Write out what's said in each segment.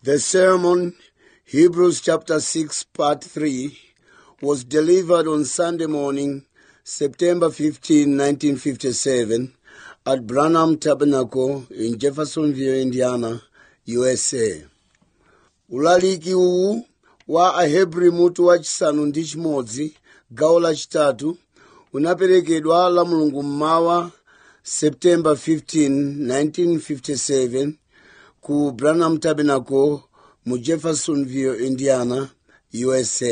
The sermon, Hebrews chapter 6, part 3, was delivered on Sunday morning, September 15, 1957, at Branham Tabernacle in Jeffersonville, Indiana, USA. ulaliki uwu wa ahebri mutu wachisanu ndi chimodzi gawo lachitatu unaperekedwa la mulungu mmawa september 15 1957 ku branham tabernacle mu jeffersonville indiana usa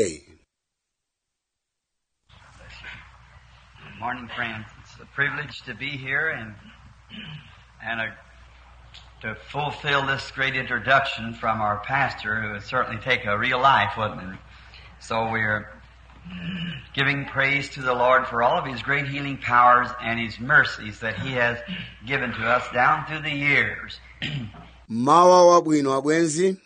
Good morning, friends. It's a privilege to be here and and a, to fulfill this great introduction from our pastor, who would certainly take a real life, wouldn't it? So we're giving praise to the Lord for all of His great healing powers and His mercies that He has given to us down through the years. mmawa wabwino abwenzi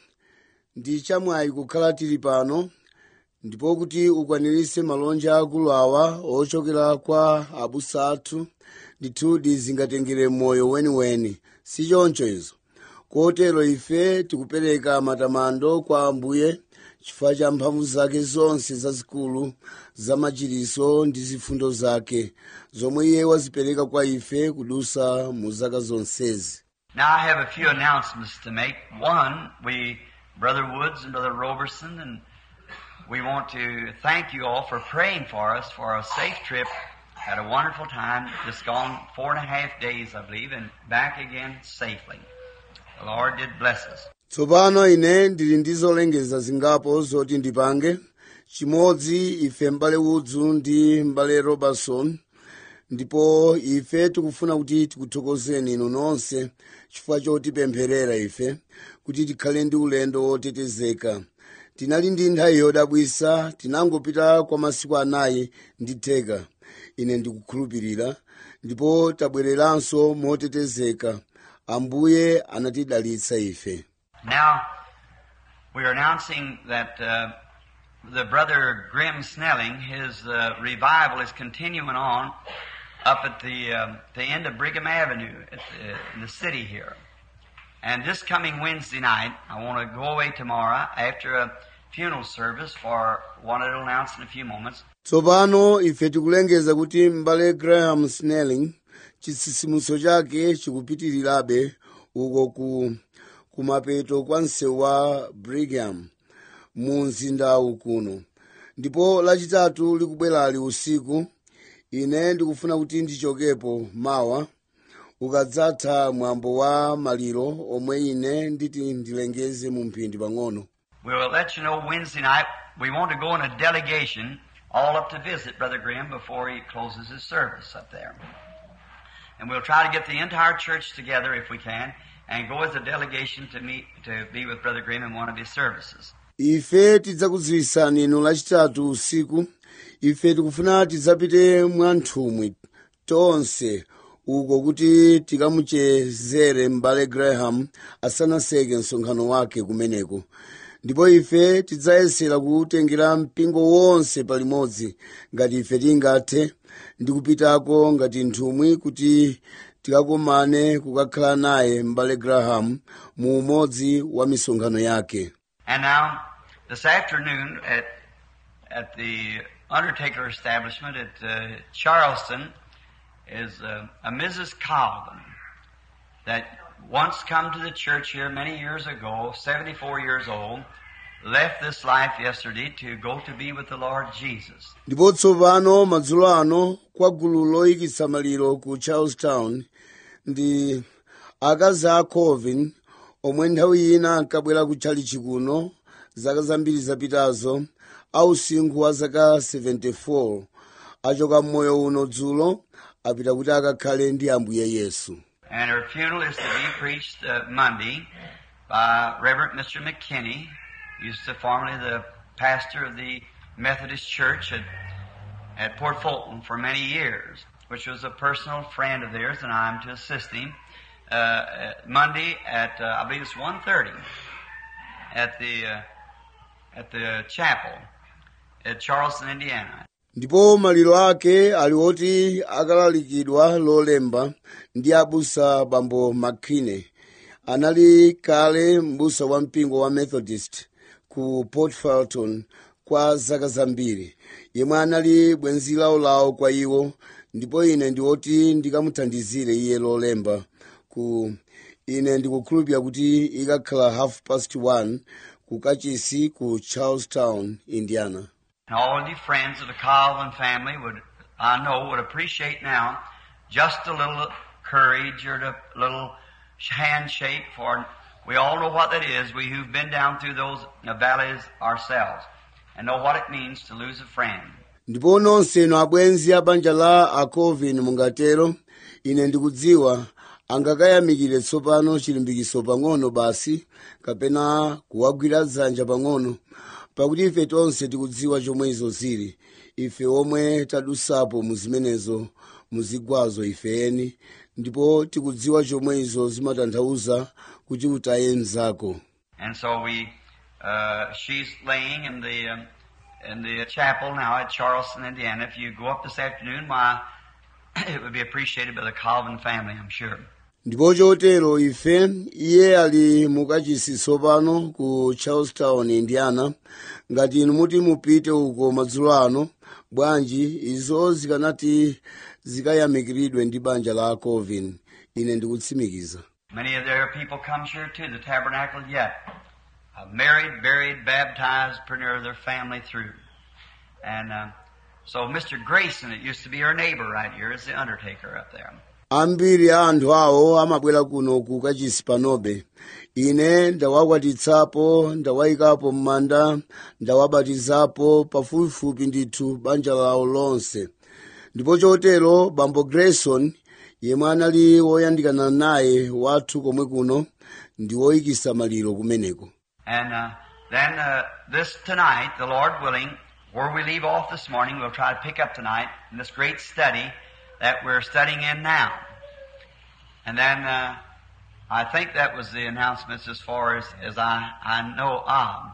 ndi chamwayi kukhala tili pano ndipo kuti ukwaniritse malonja akulu awa ochokera kwa abusa athu ndithudi zingatengere moyo weniweni si choncho izo kotero ife tikupereka matamando kwa ambuye chifukwa cha mphamvu zake zonse zazikulu za machiriso ndi zifundo zake zomwe iye wazipereka kwa ife kudusa mu zaka zonsezi Now I have a few announcements to make. One, we, Brother Woods and Brother Roberson, and we want to thank you all for praying for us for a safe trip. Had a wonderful time. Just gone four and a half days, I believe, and back again safely. The Lord did bless us. tsopano ine ndili ndi zolengeza zingapo zoti ndipange chimodzi ife m'bale wudzu ndi m'bale robertson ndipo ife tikufuna kuti tikuthokozeni inu nonse chifukwa chotipempherera ife kuti tikhale ndi ulendo wotetezeka tinali ndi nthawi yodabwisa tinangopita kwa masiku anayi ndi theka ine ndikukhulupirira ndipo tabwereranso motetezeka ambuye anatidalitsa ife Now, we're announcing that uh, the brother Grim Snelling, his uh, revival is continuing on up at the um, the end of Brigham Avenue at the, in the city here. And this coming Wednesday night, I want to go away tomorrow after a funeral service for one I'll announce in a few moments. tsopano ife tikulengeza kuti m'bale graham snelling chitsitsimutso chake chikupitirirabe uko ku kumapeto kwa msewu wa brigham mu mzindawu kuno ndipo lachitatu likubwerali usiku ine ndikufuna kuti ndichokepo mawa ukadzatha mwambo wa maliro omwe ine nditi ndilengeze mu mphindi pang'ono We'll let you know Wednesday night. We want to go in a delegation all up to visit Brother Grimm before he closes his service up there. And we'll try to get the entire church together if we can and go as a delegation to meet, to be with Brother Grimm in one of his services. ife tidzakudziwisani inu lachitatu usiku ife tikufuna tidzapite mwanthumwi tonse uko kuti tikamuchezere m'bale graham asanaseke msonkhano wake kumeneko ndipo ife tidzayesera kutengera mpingo wonse palimodzi ngati ife tingathe ndi kupitako ngati nthumwi kuti tikakomane kukakhala naye m'bale graham mu umodzi wa misonkhano yake And now, this afternoon at, at the Undertaker establishment at uh, Charleston is uh, a Mrs. Colvin that once come to the church here many years ago, 74 years old, left this life yesterday to go to be with the Lord Jesus. ndipo tsopano madzulo ano kwa gulu loyikitsa maliro ku charlestown ndi akazi a colvin omwe nthawi ina ankabwera kutchali chikuno zaka zambiri zapitazo ausinkhu wa zaka 74 achoka mmoyo uno dzulo apita kuti akakhale ndi ambuye yesu And her funeral is to be preached uh, Monday by Reverend Mr. McKinney, used to formerly the pastor of the Methodist Church at, at Port Fulton for many years, which was a personal friend of theirs, and I'm to assist him. Uh, uh, Monday at uh, I believe it's 1.30 at the uh, at the chapel at Charleston, Indiana. ndipo maliro ake ali oti akalalikidwa lolemba ndi abusa bambo mckinney anali kale m'busa wa mpingo wa methodist ku port falton kwa zaka zambiri yemwe anali bwenzi lawolawo kwa iwo ndipo ine ndiwoti ndikamuthandizire iye lolemba ku ine ndikukhulupirira kuti ikakhala half past one ku kachisi ku charlestown indiana And all of you friends of the Calvin family would, I know, would appreciate now just a little courage or a little handshake for we all know what that is, we who've been down through those valleys ourselves and know what it means to lose a friend. ndipo nonse inu abwenzi a banja la acovin mungatero ine ndikudziwa angakayamikire tsopano chilimbikitso pang'ono basi kapena kuwagwira dzanja pang'ono pakuti ife tonse tikudziwa chomwe izo zili ife omwe tadusapo mu zimenezo muzigwazo ifeni ndipo tikudziwa chomwe izo zimatanthauza kuti utaye mzako And so we, uh, she's laying in the, um, in the chapel now at Charleston, Indiana. If you go up this afternoon, why, it would be appreciated by the Calvin family, I'm sure. ndipo chotero ife iye ali mukachisi tsopano ku charlestown indiana ngati inu muti mupite uko madzulo ano bwanji izo zikanati zikayamikiridwe ndi banja la covin ine ndikutsimikiza Many of their people come here to the tabernacle yet. Uh, married, buried, baptized, pretty near their family through. And uh, so Mr. Grayson, it used to be her neighbor right here, is the undertaker up there. ambiri a anthu awo amabwera kuno ku kachisi panobe ine ndawakwatitsapo ndawayikapo m'manda ndawabatizapo pafupifupi ndithu banja lawo lonse ndipo chotero bambo grayson yemwe anali woyandikana naye wathu komwe kuno ndi woyikisa maliro kumeneko And uh, then uh, this tonight, the Lord willing, where we leave off this morning, we'll try to pick up tonight in this great study that we're studying in now. And then uh, I think that was the announcements as far as, as I, I know of.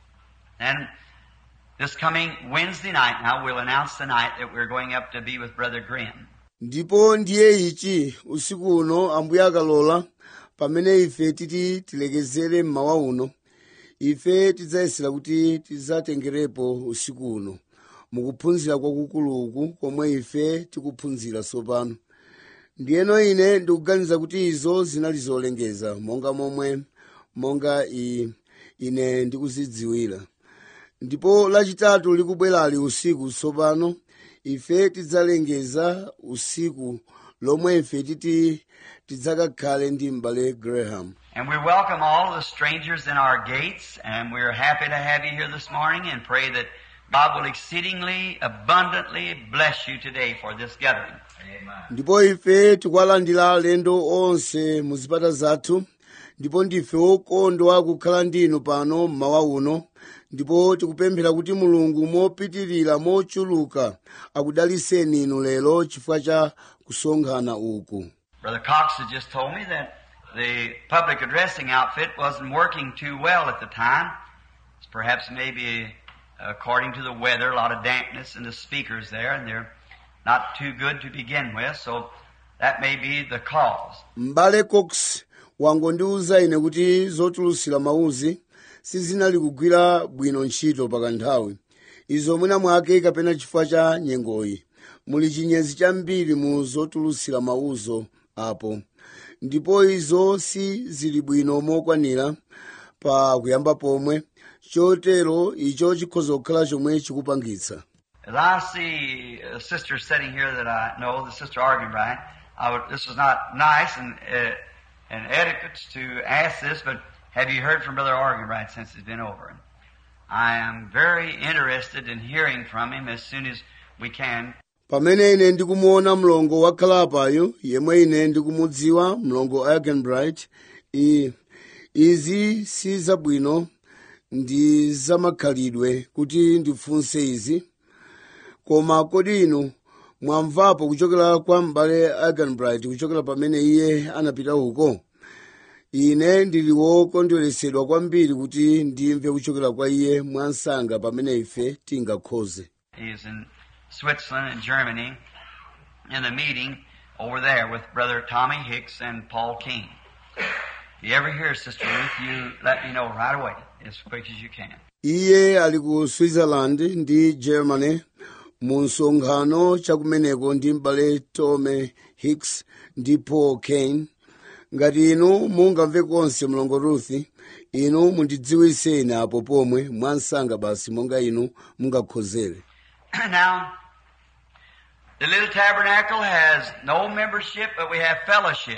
And this coming Wednesday night now, we'll announce tonight that we're going up to be with Brother Grimm. ndipo ndiye ichi usiku uno ambuye akalola pamene ife titi tilekezere mmawa uno ife tidzayesera kuti tidzatengerepo usiku uno mukuphunzira kwakukuluku komwe ife tikuphunzira tsopano ndiyeno ine ndikuganiza kuti izo zinali zolengeza monga momwe monga i, ine ndikuzidziwira ndipo lachitatu likubwerali usiku tsopano ife tidzalengeza usiku lomwe ife titi tidzakakhale ndi m'bale graham And we welcome all of the strangers in our gates, and we're happy to have you here this morning and pray that God will exceedingly abundantly bless you today for this gathering. ndipo ife tikuwalandira alendo onse mu zipata zathu ndipo ndife okondwa kukhala ndinu pano mmawa uno ndipo tikupemphera kuti mulungu mopitirira mochuluka akudaliseni inu lero chifukwa cha kusonkhana uku Brother Cox has just told me that the public addressing outfit wasn't working too well at the time. It's perhaps maybe according to the weather, a lot of dampness in the speakers there, and they're not too good to begin with, so that may be the cause. m'bale cox wangondiwuza ine kuti zotulutsira mawuzi sizinali kugwira bwino ntchito pakanthawi izo mwina mwake kapena chifukwa cha nyengoyi muli chinyezi chambiri mu zotulutsira mawuzo apo ndipo izo si zili bwino mokwanira pa kuyamba pomwe chotero icho chikhoza kukhala chomwe chikupangitsa As I see a sister sitting here that I know, the sister Argenbright, I would, this is not nice and, uh, and etiquette to ask this, but have you heard from Brother Argenbright since he's been over? I am very interested in hearing from him as soon as we can. pamene ine ndikumuona mlongo wakhala apayo yemwe ine ndikumudziwa mlongo argenbright i izi si zabwino ndi zamakhalidwe kuti ndifunse izi koma kodi inu mwamvapo kuchokera kwa m'bale argenbright kuchokera pamene iye anapita uko ine ndili wokondweresedwa kwambiri kuti ndimve kuchokera kwa iye mwansanga pamene ife tingakhoze He's in Switzerland and Germany in the meeting over there with Brother Tommy Hicks and Paul King. If you ever hear Sister Ruth, you let me know right away, as quick as you can. iye ali ku switzerland ndi germany mu msonkhano chakumeneko ndi m'bale tome hicks ndi paul kane ngati inu mungamve konse mlongo ruth inu mundidziwitseni apo pomwe mwansanga basi monga inu mungakhozere now, the little tabernacle has no membership, but we have fellowship.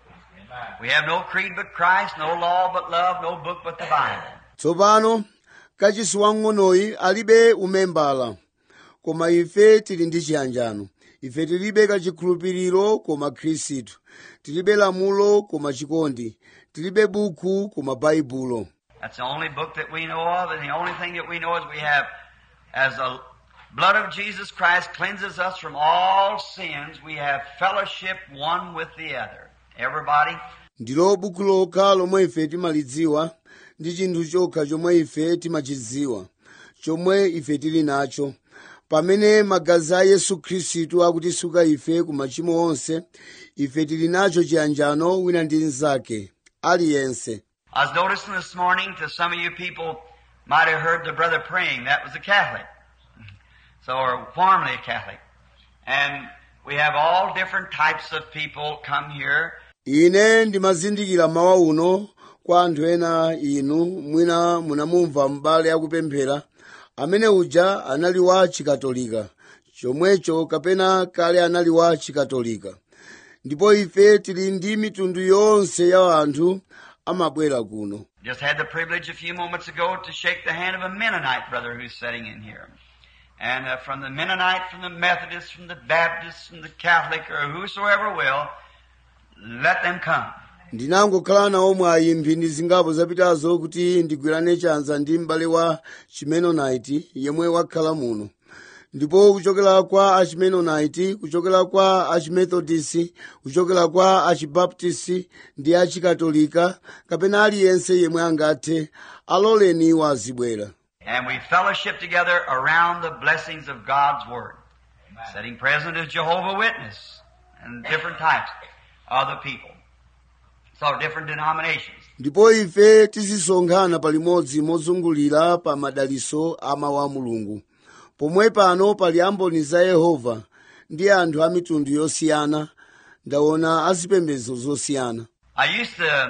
We have no creed but Christ, no law but love, no book but the Bible. tsopano kachisi wang'onoyi alibe umembala koma ife tili ndi chiyanjano ife tilibe kachikhulupiriro koma khristu tilibe lamulo koma chikondi tilibe buku koma baibulo That's the only book that we know of, and the only thing that we know is we have, as the blood of Jesus Christ cleanses us from all sins, we have fellowship one with the other. Everybody, ndilo buku lokha lomwe ife timalidziwa ndi chinthu chokha chomwe ife timachidziwa chomwe ife tili nacho pamene magazi a yesu khristu akutisuka ife ku machimo onse ife tili nacho chiyanjano wina ndi mnzake aliyense I was noticing this morning to some of you people might have heard the brother praying. That was a Catholic. So, or formerly a Catholic. And we have all different types of people come here. ine ndimazindikira mawa uno kwa anthu ena inu mwina munamumva m'bale akupemphera amene uja anali wa chikatolika chomwecho kapena kale anali wa chikatolika ndipo ife tili ndi mitundu yonse ya anthu amabwera kuno Just had the privilege a few moments ago to shake the hand of a Mennonite brother who's sitting in here. And uh, from the Mennonite, from the Methodist, from the Baptist, from the Catholic, or whosoever will, let them come. ndinangokhala nawo mwayi mphindi zingapo zapitazo kuti ndigwirane chanza ndi m'bale wa chimenonaiti yemwe wakhala muno ndipo kuchokera kwa achimenonaiti kuchokera kwa achimethodisi kuchokera kwa achibaptisi ndi achikatolika kapena aliyense yemwe angathe aloleni iwo azibwera And we fellowship together around the blessings of God's Word. Setting present as Jehovah Witness and different types of the people. So different denominations. ndipo ife tizisonkhana palimodzi mozungulira pa madaliso a mawu a mulungu pomwe pano pali amboni za yehova ndi anthu a mitundu yosiyana ndaona azipembedzo zosiyana I used to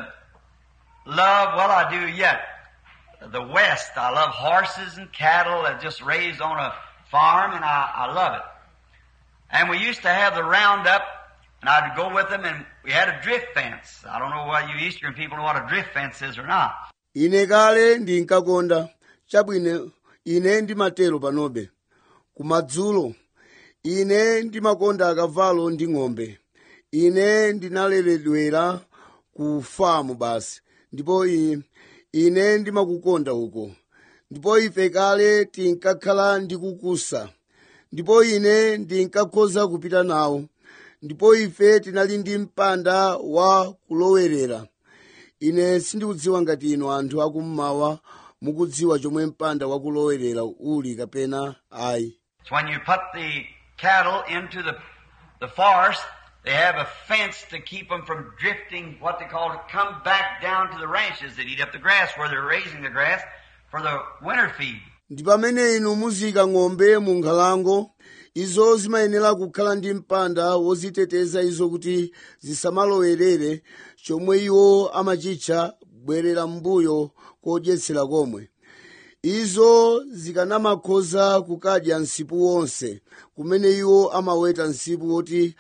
love, well I do yet, the West. I love horses and cattle that just raised on a farm and I, I love it. And we used to have the roundup and I'd go with them and we had a drift fence. I don't know whether you Eastern people know what a drift fence is or not. ine kale ndinkakonda chabwino ine ndimatero panobe kumadzulo ine ndimakonda akavalo ndi ng'ombe ine ndinaleredwera ku famu basi ndipo i- ine ndimakukonda uko ndipo ife kale tinkakhala ndi kukusa ndipo ine ndinkakhoza kupita nawo ndipo ife tinali ndi mpanda wa kulowerera ine sindikudziwa ngati inu anthu akummawa mukudziwa chomwe mpanda wakulowerera uli kapena ayi It's when you put the cattle into the, the forest, they have a fence to keep them from drifting, what they call it, come back down to the ranches that eat up the grass where they're raising the grass for the winter feed. ndi pamene inu muzika ng'ombe mu nkhalango izo zimayenera kukhala ndi mpanda woziteteza izo kuti zisamalowerere chomwe iwo amachitcha bwerera mbuyo kodyetsera komwe izo zikanamakhoza kukadya msipu wonse kumene iwo amaweta msipu woti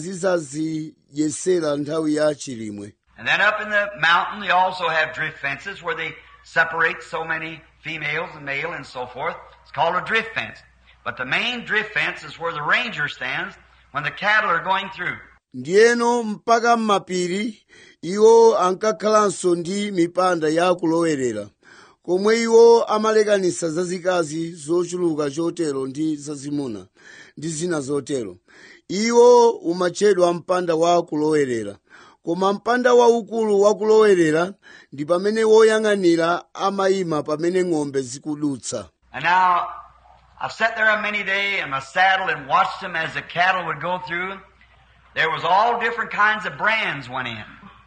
azizazidyetsera nthawi ya chilimwe And then up in the mountain, they also have drift fences where they separate so many females and male and so forth. It's called a drift fence. But the main drift fence is where the ranger stands when the cattle are going through. ndiyeno mpaka m'mapiri iwo ankakhalanso ndi mipanda ya kulowerera komwe iwo amalekanisa zazikazi zochuluka chotero ndi zazimuna ndi zina zotero iwo umatchedwa mpanda wa kulowerera koma mpanda waukulu wa kulowerera ndi pamene woyang'anira amayima pamene ng'ombe zikudutsa And now, I've sat there a many day in my saddle and watched them as the cattle would go through. There was all different kinds of brands went in.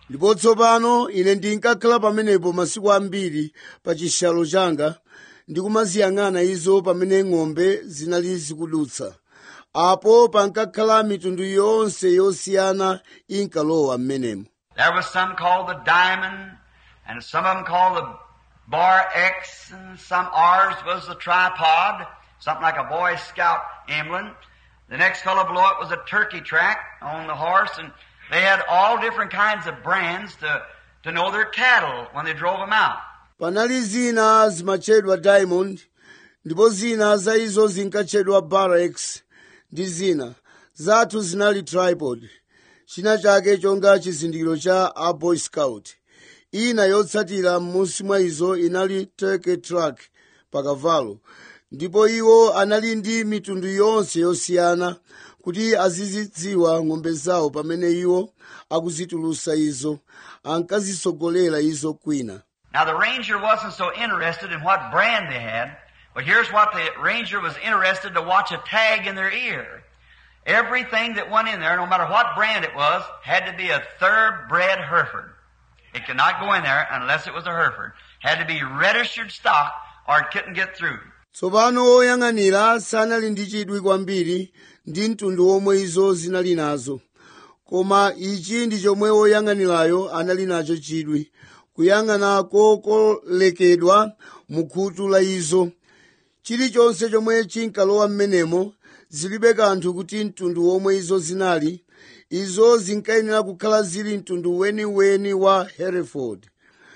ndipo tsopano ine ndinkakhala pamenepo masiku ambiri pa chishalo changa ndikumaziyang'ana izo pamene ng'ombe zinali zikudutsa apo pankakhala mitundu yonse yosiyana inkalowa m'menemo There was some called the Diamond, and some of them called the Bar X, and some ours was the tripod, something like a Boy Scout emblem. The next fellow below it was a turkey track on the horse, and they had all different kinds of brands to, to know their cattle when they drove them out. panali zina zimatchedwa diamond ndipo zina za izo zinkatchedwa barracks ndi zina zathu zinali tripod china chake chonga chizindikiro cha a boy scout ina yotsatira m'munsi mwa izo inali turkey track pakavalo ndipo iwo anali ndi mitundu yonse yosiyana kuti azizidziwa ng'ombe zawo pamene iwo akuzitulusa izo ankazisogolera izo kwina Now the ranger wasn't so interested in what brand they had, but here's what the ranger was interested to watch a tag in their ear. Everything that went in there, no matter what brand it was, had to be a thoroughbred Hereford. It could not go in there unless it was a Hereford. Had to be registered stock or it couldn't get through. tsopano oyang'anira sanali ndi chidwi kwambiri ndi mtundu womwe izo zinali nazo koma ichi ndi chomwe oyang'anirayo anali nacho chidwi kuyang'ana kokolekedwa mu khutu la izo chilichonse chomwe chinkalowa m'menemo zilibe kanthu kuti mtundu womwe izo zinali izo zinkayenera kukhala zili mtundu weniweni wa hereford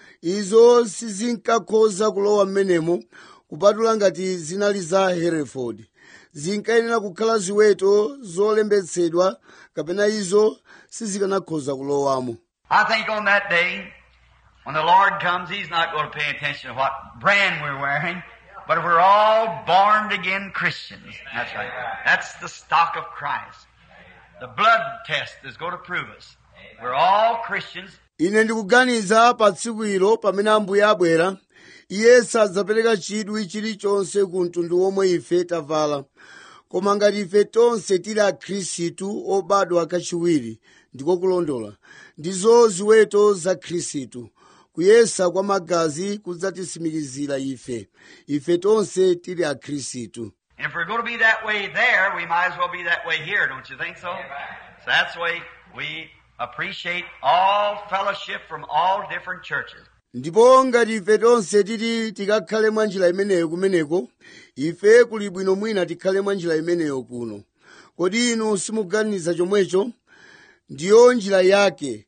izo sizinkakhoza kulowa m'menemo kupatula ngati zinali za hereford zinkayenera kukhala ziweto zolembetsedwa kapena izo sizikanakhoza kulowamo I think on that day, when the Lord comes, He's not going to pay attention to what brand we're wearing, but we're all born again Christians. That's right. That's the stock of Christ. The blood test is going to prove us. We're all Christians. ine ndikuganiza pa tsiku ilo pamene ambuye abwera iye sadzapereka chidwi chilichonse ku mtundu womwe ife tavala koma ngati ife tonse tili akhristu obadwa kachiwiri ndiko kulondola ndizo ziweto za khristu kuyesa kwa magazi kudzatisimikizira ife ife tonse tili akhristu And if we're going to be that way there, we might as well be that way here, don't you think so? So that's the way we appreciate all fellowship from all different churches. ndipo ngati ife tonse titi tikakhale mwa njira imeneyo kumeneko ife kuli bwino mwina tikhale mwa njira imeneyo kuno kodi inu simuganiza chomwecho ndiyo njira yake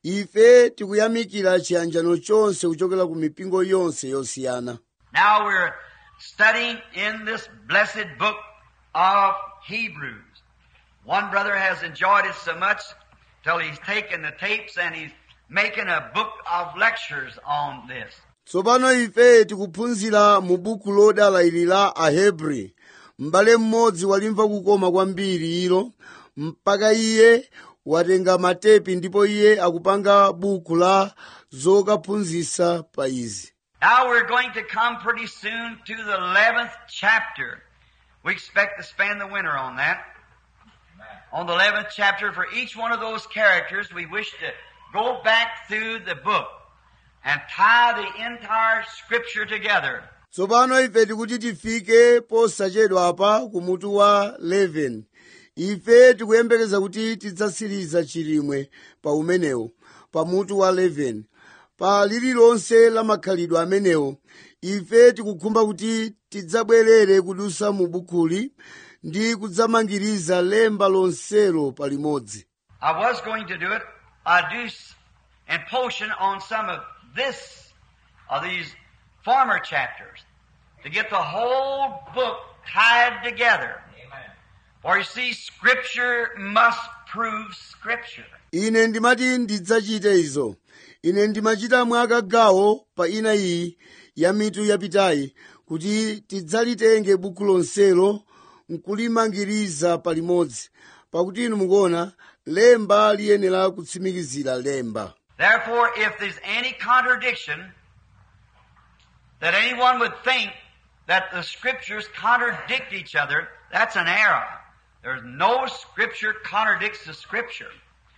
ife tikuyamikira chiyanjano chonse kuchokera ku mipingo yonse yosiyana Now we're studying in this blessed book of Hebrews. One brother has enjoyed it so much till he's taken the tapes and he's making a book of lectures on this. tsopano ife tikuphunzira mu buku lodala ili la ahebri m'bale mmodzi walimva kukoma kwambiri ilo mpaka iye watenga matepi ndipo iye akupanga buku la zokaphunzitsa pa izi Now we're going to come pretty soon to the 11th chapter. We expect to spend the winter on that. On the 11th chapter, for each one of those characters, we wish to go back through the book and tie the entire scripture together. tsopano ife tikuti tifike posachedwa apa ku mutu wa 11 ife tikuyembekeza kuti tidzasiriza chilimwe pa umenewo pa mutu wa 11 pa lililonse la makhalidwe amenewo ife tikukhumba kuti tidzabwerere kudusa mu bukuli ndi kudzamangiriza lemba lonselo palimodzi I was going to do it, I do s- in portion on some of this, of these former chapters, to get the whole book tied together. For you see, Scripture must prove Scripture. ine ndimati ndidzachite izo ine ndimachita mwakagawo pa ina iyi ya mitu yapitayi kuti tidzalitenge buku lonselo nkulimangiriza palimodzi pakuti inu mukuona lemba liyenera kutsimikizira lemba Therefore, if there's any contradiction that anyone would think that the Scriptures contradict each other, that's an error. There's no Scripture contradicts the Scripture.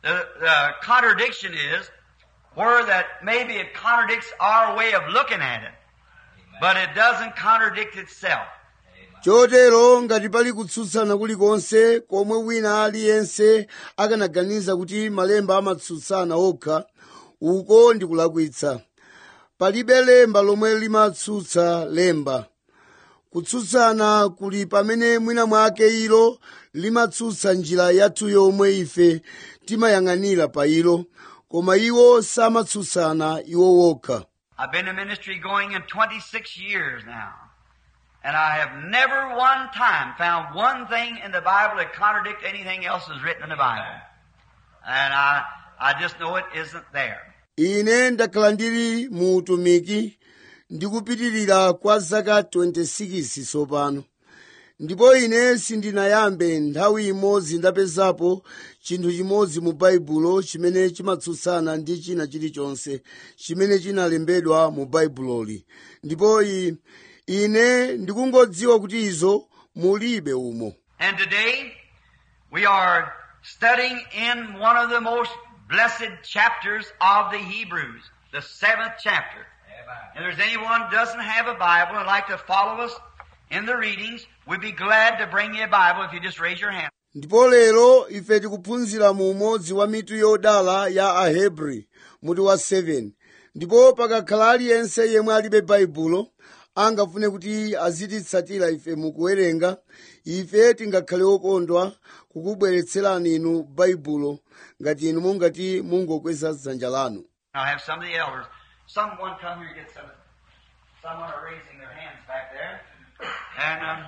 The, the contradiction is where that maybe it contradicts our way of looking at it, but it doesn't contradict itself. chotero ngati pali kutsutsana kulikonse komwe wina aliyense akanaganiza kuti malemba amatsutsana okha uko ndi kulakwitsa palibe lemba lomwe limatsutsa lemba kutsutsana kuli pamene mwina mwake ilo limatsutsa njira yathu yomwe ife timayang'anira pa ilo koma iwo samatsutsana iwo wokha I've been in ministry going in 26 years now. And I have never one time found one thing in the Bible that contradict anything else that's written in the Bible. And I, I just know it isn't there. ine ndakhala ndili mu utumiki ndikupitirira kwa zaka 26 tsopano ndipo ine sindinayambe nthawi imodzi ndapezapo chinthu chimodzi mu baibulo chimene chimatsutsana ndi china chilichonse chimene chinalembedwa mu baibuloli ndipo i- ine ndikungodziwa kuti izo mulibe umo And today, we are studying in one of the most blessed chapters of the Hebrews, the seventh chapter. If there's anyone who doesn't have a Bible and like to follow us in the readings, we'd be glad to bring you a Bible if you just raise your hand. ndipo lero ife tikuphunzira mu umodzi wa mitu yodala ya ahebri muti wa 7 ndipo pakakhala aliyense yemwe alibe baibulo angafune kuti azititsatira ife mukuwerenga ife tingakhale okondwa kukubweretserani inu baibulo ngati inu mungati mungokweza dzanja lanu I'll have some of the elders. Someone come here and get some. Someone are raising their hands back there. And, um,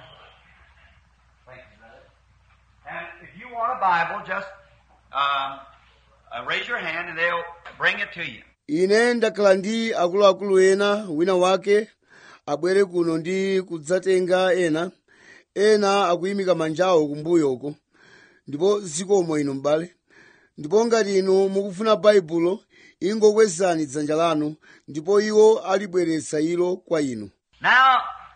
thank you, brother. And if you want a Bible, just um, uh, raise your hand and they'll bring it to you. ine ndakhala ndi akuluakulu ena wina wake abwere kuno ndi kudzatenga ena ena akuyimika manjawo kumbuyoko ndipo zikomo inu m'bale ndipo ngati inu mukufuna baibulo ingokwezani dzanja lanu ndipo iwo alibweretsa ilo kwa inu Now,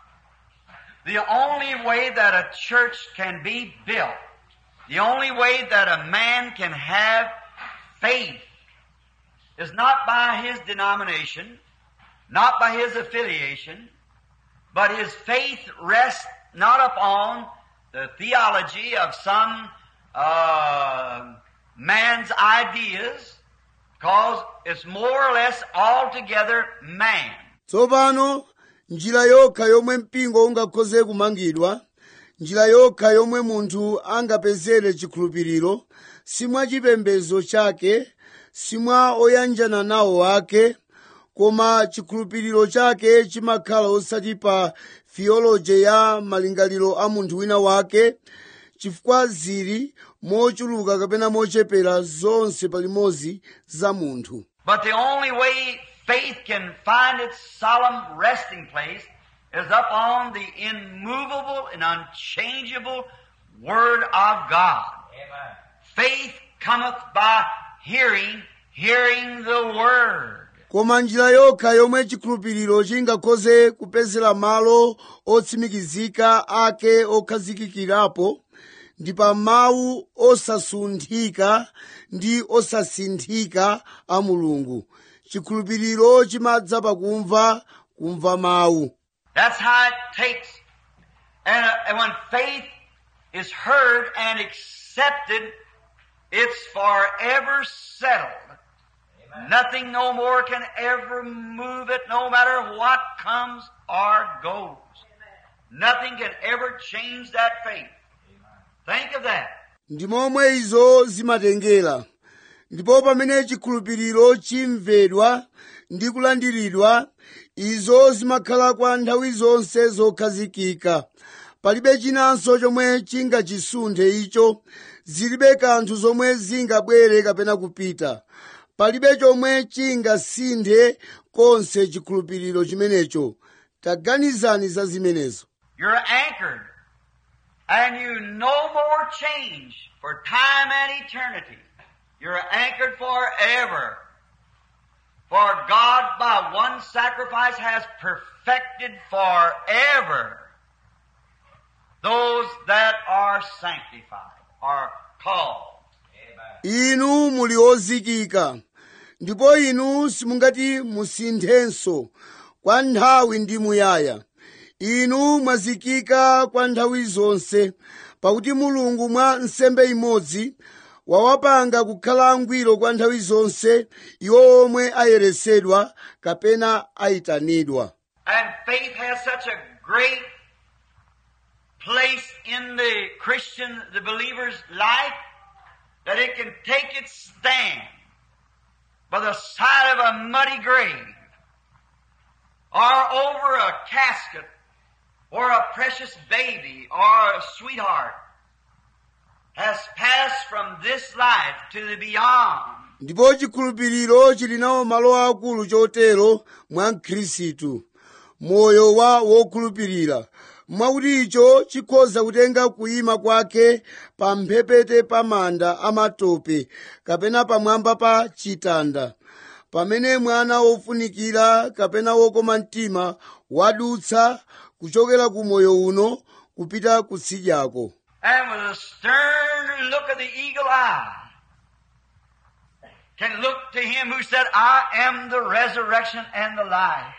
the only way that a church can be built, the only way that a man can have faith is not by his denomination, not by his affiliation, but his faith rests not upon the theology of some uh, man's ideas, because it's more or less altogether man. tsopano njira yokha yomwe mpingo ungakhoze kumangidwa njira yokha yomwe munthu angapezere chikhulupiriro simwa chipembedzo chake simwa oyanjana nawo ake koma chikhulupiriro chake chimakhala osati pa theology ya malingaliro a munthu wina wake chifukwa zili mochuluka kapena mochepera zonse palimodzi za munthu But the only way faith can find its solemn resting place is upon the immovable and unchangeable Word of God. Faith cometh by hearing, hearing the Word. koma njira yokha yomwe chikhulupiriro chingakhoze kupezera malo otsimikizika ake okhazikikirapo ndi pa mawu osasunthika ndi osasinthika a mulungu chikhulupiriro chimadza pakumva kumva mawu That's how it takes. And, uh, and when faith is heard and accepted, it's forever settled. Nothing no more can ever move it, no matter what comes or goes. Nothing can ever change that faith. Think of that. ndi momwe izo zimatengera ndipo pamene chikhulupiriro chimvedwa ndi kulandiridwa izo zimakhala kwa nthawi zonse zokhazikika palibe chinanso chomwe chingachisunthe icho zilibe kanthu zomwe zingabwere kapena kupita palibe chomwe chingasinthe konse chikhulupiriro chimenecho taganizani za zimenezo You're anchored. And you no more change for time and eternity. You're anchored forever. For God by one sacrifice has perfected forever those that are sanctified, are called. inu muli ozikika ndipo inu simungati musinthenso kwa nthawi ndi muyaya inu mwazikika kwa nthawi zonse pakuti mulungu mwa nsembe imodzi wawapanga kukhala angwiro kwa nthawi zonse iwo omwe ayeresedwa kapena ayitanidwa And faith has such a great place in the Christian, the believer's life, that it can take its stand by the side of a muddy grave, or over a casket, or a precious baby, or a sweetheart, has passed from this life to the beyond. ndipo chikhulupiriro chili nawo malo akulu chotero mwa mkhristu moyo wa wokhulupirira mwakuti icho chikhoza kutenga kuyima kwake pa mphepete pa manda amatope kapena pamwamba pa chitanda pamene mwana wofunikira kapena wokoma mtima wadutsa kuchokera ku moyo uno kupita kutsidyako and with a stern look of the eagle eye can look to him who said, I am the resurrection and the life.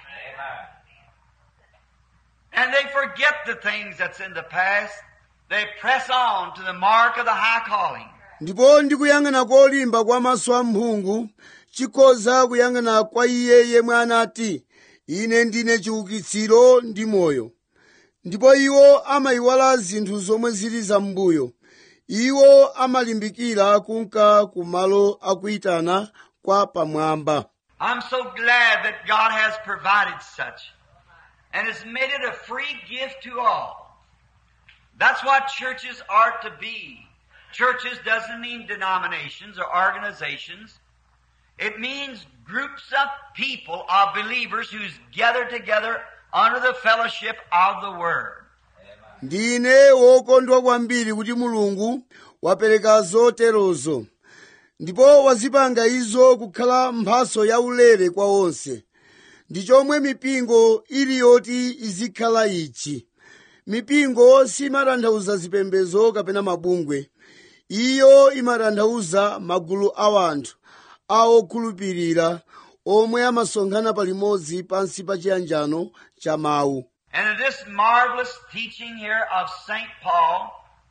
And they forget the things that's in the past. They press on to the mark of the high calling. ndipo ndikuyang'ana kolimba kwa maso amphungu chikhoza kuyang'ana kwa iye yemwe anati ine ndine chiukitsiro ndi moyo ndipo iwo amayiwala zinthu zomwe zili zam'mbuyo iwo amalimbikira kunka ku malo akuyitana kwa pamwamba I'm so glad that God has provided such and has made it a free gift to all. That's what churches are to be. Churches doesn't mean denominations or organizations. It means groups of people, of believers who's gathered together under the fellowship of the Word. ndine wokondwa kwambiri kuti mulungu wapereka zoterozo ndipo wazipanga izo kukhala mphaso yaulere kwa onse ndi chomwe mipingo ili yoti izikhala ichi mipingo simatanthauza zipembedzo kapena mabungwe iyo imatanthauza magulu a anthu a okhulupirira omwe amasonkhana palimodzi pansi pa chiyanjano cha mawu And in this marvelous teaching here of St. Paul,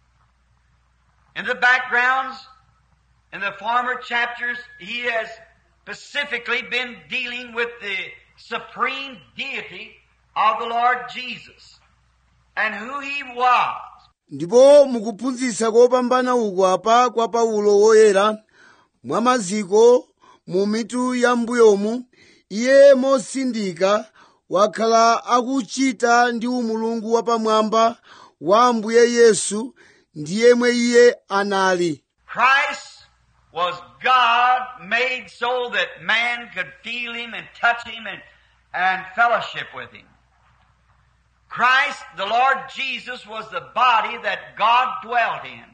in the backgrounds, in the former chapters, he has specifically been dealing with the supreme deity of the Lord Jesus and who he was. ndipo mukuphunzitsa kopambana uku apa kwa paulo woyera mwa maziko mu mitu ya mbuyomu iye mosindika wakhala akuchita ndi umulungu wapamwamba wa ambuye yesu ndi yemwe iye anali Christ was God made so that man could feel him and touch him and, and fellowship with him. Christ, the Lord Jesus, was the body that God dwelt in.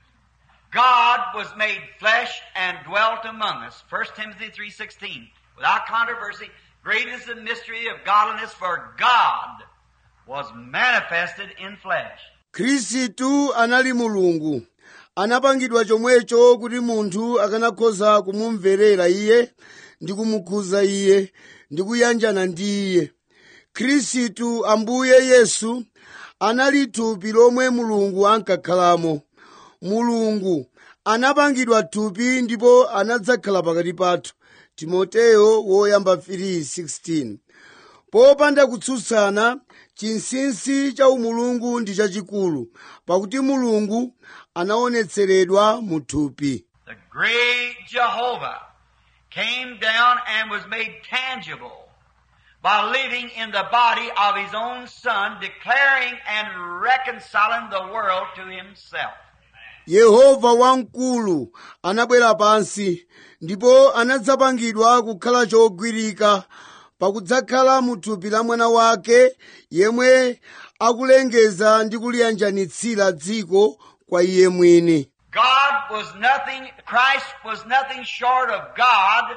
God was made flesh and dwelt among us. 1 Timothy 3.16. Without controversy, great is the mystery of godliness, for God was manifested in flesh. khristu anali mulungu anapangidwa chomwecho kuti munthu akanakhoza kumumverera iye ndi kumukhuza iye ndi kuyanjana ndi iye khristu ambuye yesu anali thupi lomwe mulungu ankakhalamo mulungu anapangidwa thupi ndipo anadzakhala pakati pathu timoteyo woyamba 3:16 popanda kutsutsana chinsinsi cha umulungu ndi chachikulu pakuti mulungu anaonetseredwa mu thupi The great Jehovah came down and was made tangible by living in the body of his own son, declaring and reconciling the world to himself. yehova wamkulu anabwera pansi ndipo anadzapangidwa kukhala chogwirika pakudzakhala mu thupi la mwana wake yemwe akulengeza ndi kuliyanjanitsira dziko kwa iye mwini God was nothing, Christ was nothing short of God,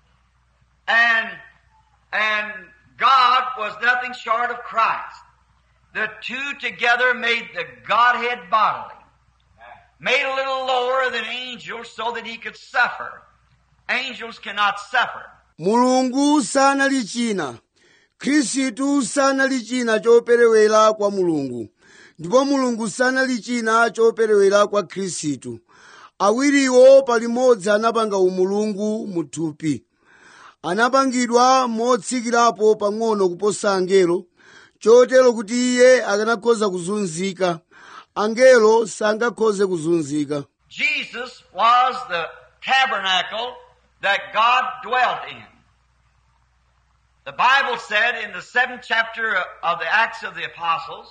and, and God was nothing short of Christ. The two together made the Godhead bodily. made a little lower than angels so that he could suffer. Angels cannot suffer. mulungu sanali china khristu sanali china choperewera kwa mulungu ndipo mulungu sanali china choperewera kwa khristu awiriwo palimodzi anapanga umulungu muthupi anapangidwa motsikirapo pang'ono kuposa angelo chotero kuti iye akanakhoza kuzunzika angelo sangakhoze kuzunzika Jesus was the tabernacle that God dwelt in. The Bible said in the seventh chapter of the Acts of the Apostles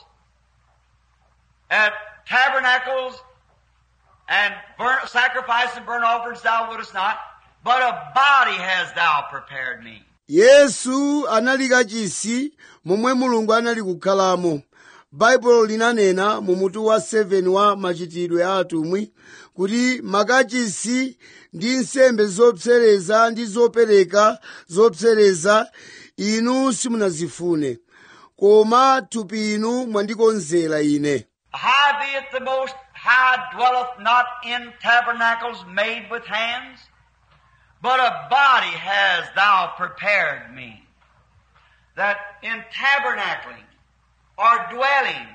that tabernacles and burnt, sacrifice and burnt offerings thou wouldest not, but a body hast thou prepared me. yesu anali kachisi momwe mulungu anali kukhalamo baibulo linanena mu mutu wa 7 wa machitidwe a atumwi kuti makachisi ndi nsembe zopsereza ndi zopereka zopsereza inu simunazifune koma thupi inu mwandikonzera ine Howbeit the Most High dwelleth not in tabernacles made with hands, but a body has thou prepared me. That in tabernacling or dwelling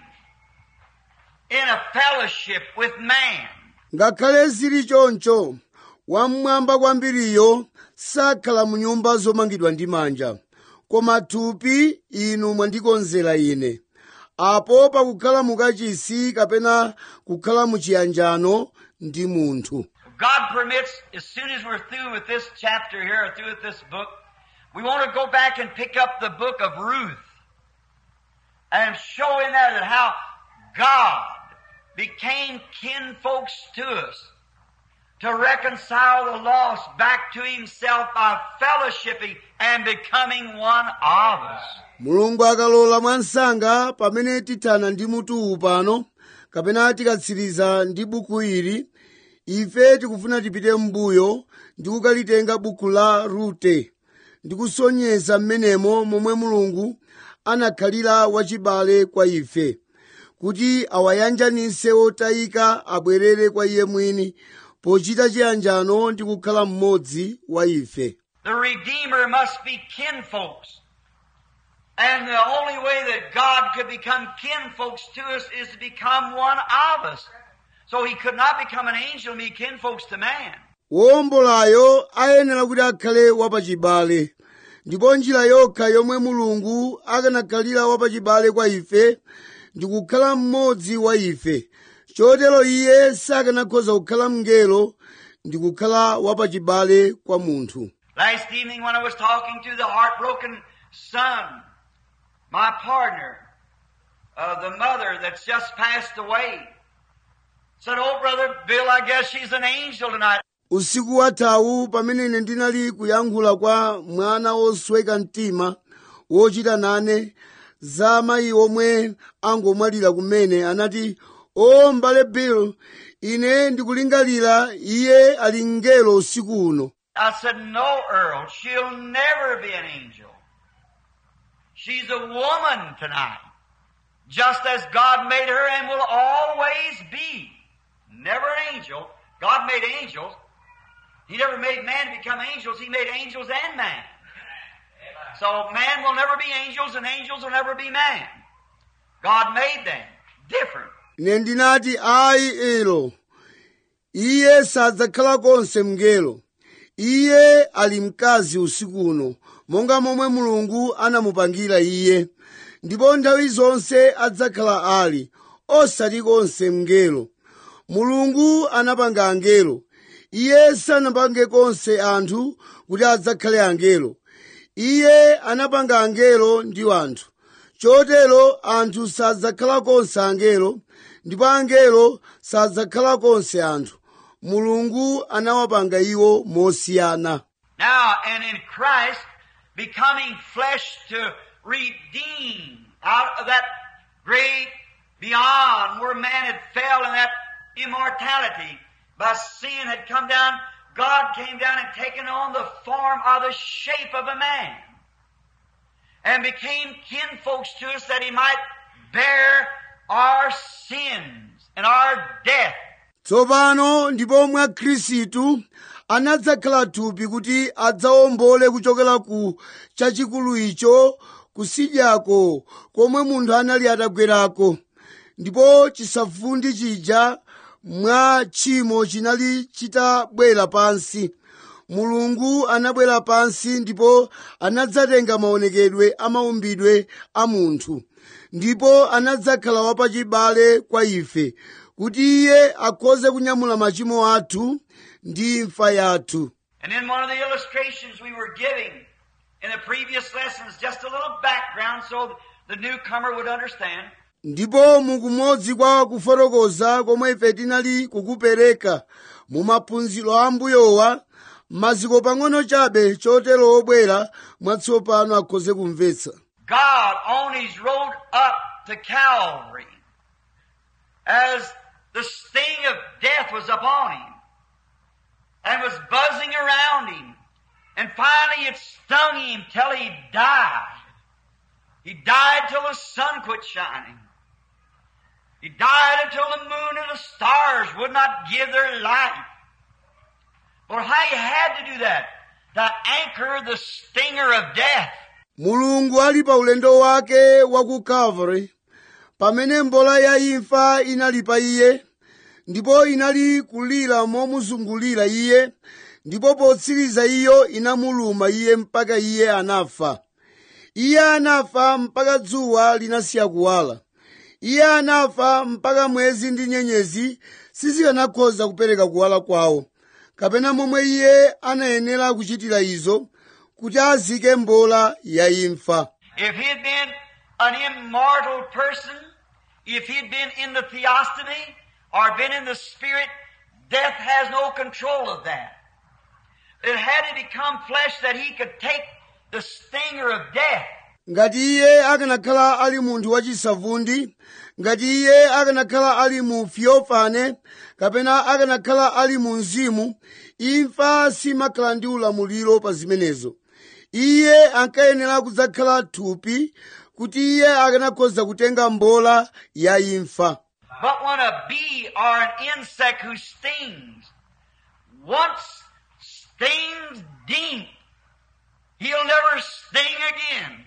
in a fellowship with man, ngakhale zili choncho wamwamba kwambiriyo sakhala mu nyumba zomangidwa ndi manja koma thupi inu mwandikonzera ine apo pakukhala mukachisi kapena kukhala muchiyanjano ndi munthu God permits, as soon as we're through with this chapter here, or through with this book, we want to go back and pick up the book of Ruth and show in there that how God became kinfolks to us to reconcile the lost back to himself by fellowshipping and becoming one of us. mulungu akalola mwansanga pamene tithana ndi mutuwu pano kapena tikatsiriza ndi buku ili ife tikufuna tipite m'mbuyo ndi kukalitenga buku la rute ndi kusonyeza m'menemo momwe mulungu anakhalira wachibale kwa ife kuti awayanjanise otayika abwerere kwa iye mwini pochita chiyanjano ndi kukhala mmodzi wa ife The Redeemer must be kinfolks. And the only way that God could become kinfolks to us is to become one of us. So he could not become an angel and be kinfolks to man. wowombolayo ayenera kuti akhale wapachibale ndipo njira yokha yomwe mulungu akanakhalira wapachibale kwa ife ndi kukhala mmodzi wa ife chotero iye sakanakhoza kukhala mngelo ndi kukhala wapachibale kwa munthu Last evening when I was talking to the heartbroken son, my partner, uh, the mother that's just passed away, said, Oh brother Bill, I guess she's an angel tonight. usiku wathawu pamene ine ndinali kuyankhula kwa mwana wosweka mtima wochita nane za mayi omwe angomwalira kumene anati o mbale bill ine ndikulingalira iye ali mngelo usiku uno I said, No, Earl, she'll never be an angel. She's a woman tonight. Just as God made her and will always be. Never an angel. God made angels. He never made man to become angels. He made angels and man. So man will never be angels and angels will never be man. God made them different. ine ndinati ayi elo iye sadzakhala konse mngelo iye ali mkazi usiku uno monga momwe mulungu anamupangira iye ndipo nthawi zonse adzakhala ali osati konse mngelo mulungu anapanga angelo iye sanapange konse anthu kuti adzakhale angelo iye anapanga angelo ndi anthu chotero anthu sadzakhala konse angelo ndipo angelo sadzakhala konse anthu mulungu anawapanga iwo mosiyana Now, and in Christ becoming flesh to redeem out of that great beyond where man had fell in that immortality by sin had come down, God came down and taken on the form or the shape of a man and became kinfolks to us that he might bear our sins and our death tsopano ndipo mwa khristu anadzakhala thupi kuti adzawombole kuchokera ku chachikulu icho kusidyako komwe munthu anali atagwerako ndipo chisavundi chija mwa tchimo chinali chitabwera pansi mulungu anabwera pansi ndipo anadzatenga maonekedwe a maumbidwe a munthu ndipo anadzakhala wapachibale kwa ife kuti iye akhoze kunyamula machimo athu ndi imfa yathu And in one of the illustrations we were giving in the previous lessons, just a little background so the newcomer would understand. ndipo mukumodzi kwa kufotokoza komwe ife tinali kukupereka mu maphunziro a mbuyowa maziko pang'ono chabe chotero obwera mwatsopano akhoze kumvetsa God on his road up to Calvary, as the sting of death was upon him and was buzzing around him, and finally it stung him till he died. He died till the sun quit shining. He died until the moon and the stars would not give their light. But how he had to do that? To anchor the stinger of death. mulungu ali pa ulendo wake wa ku calvary pamene mbola ya imfa inali pa iye ndipo inali kulira momuzungulira iye ndipo potsiriza iyo inamuluma iye mpaka iye anafa iye anafa mpaka dzuwa linasiya kuwala iye anafa mpaka mwezi ndi nyenyezi sizikanakhoza kupereka kuwala kwawo kapena momwe iye anayenera kuchitira izo kuti azike mbola ya imfa If he had been an immortal person, if he'd been in the theostomy or been in the spirit, death has no control of that. It had to become flesh that he could take the stinger of death. ngati iye akanakhala ali munthu wachisavundi ngati iye akanakhala ali mu fiofane kapena akanakhala ali mu mzimu imfa simakhala ndi ulamuliro pa zimenezo iye ankayenera kudzakhala thupi kuti iye akanakhoza kutenga mbola ya imfa But when a bee or an insect who stings once stings deep, he'll never sting again.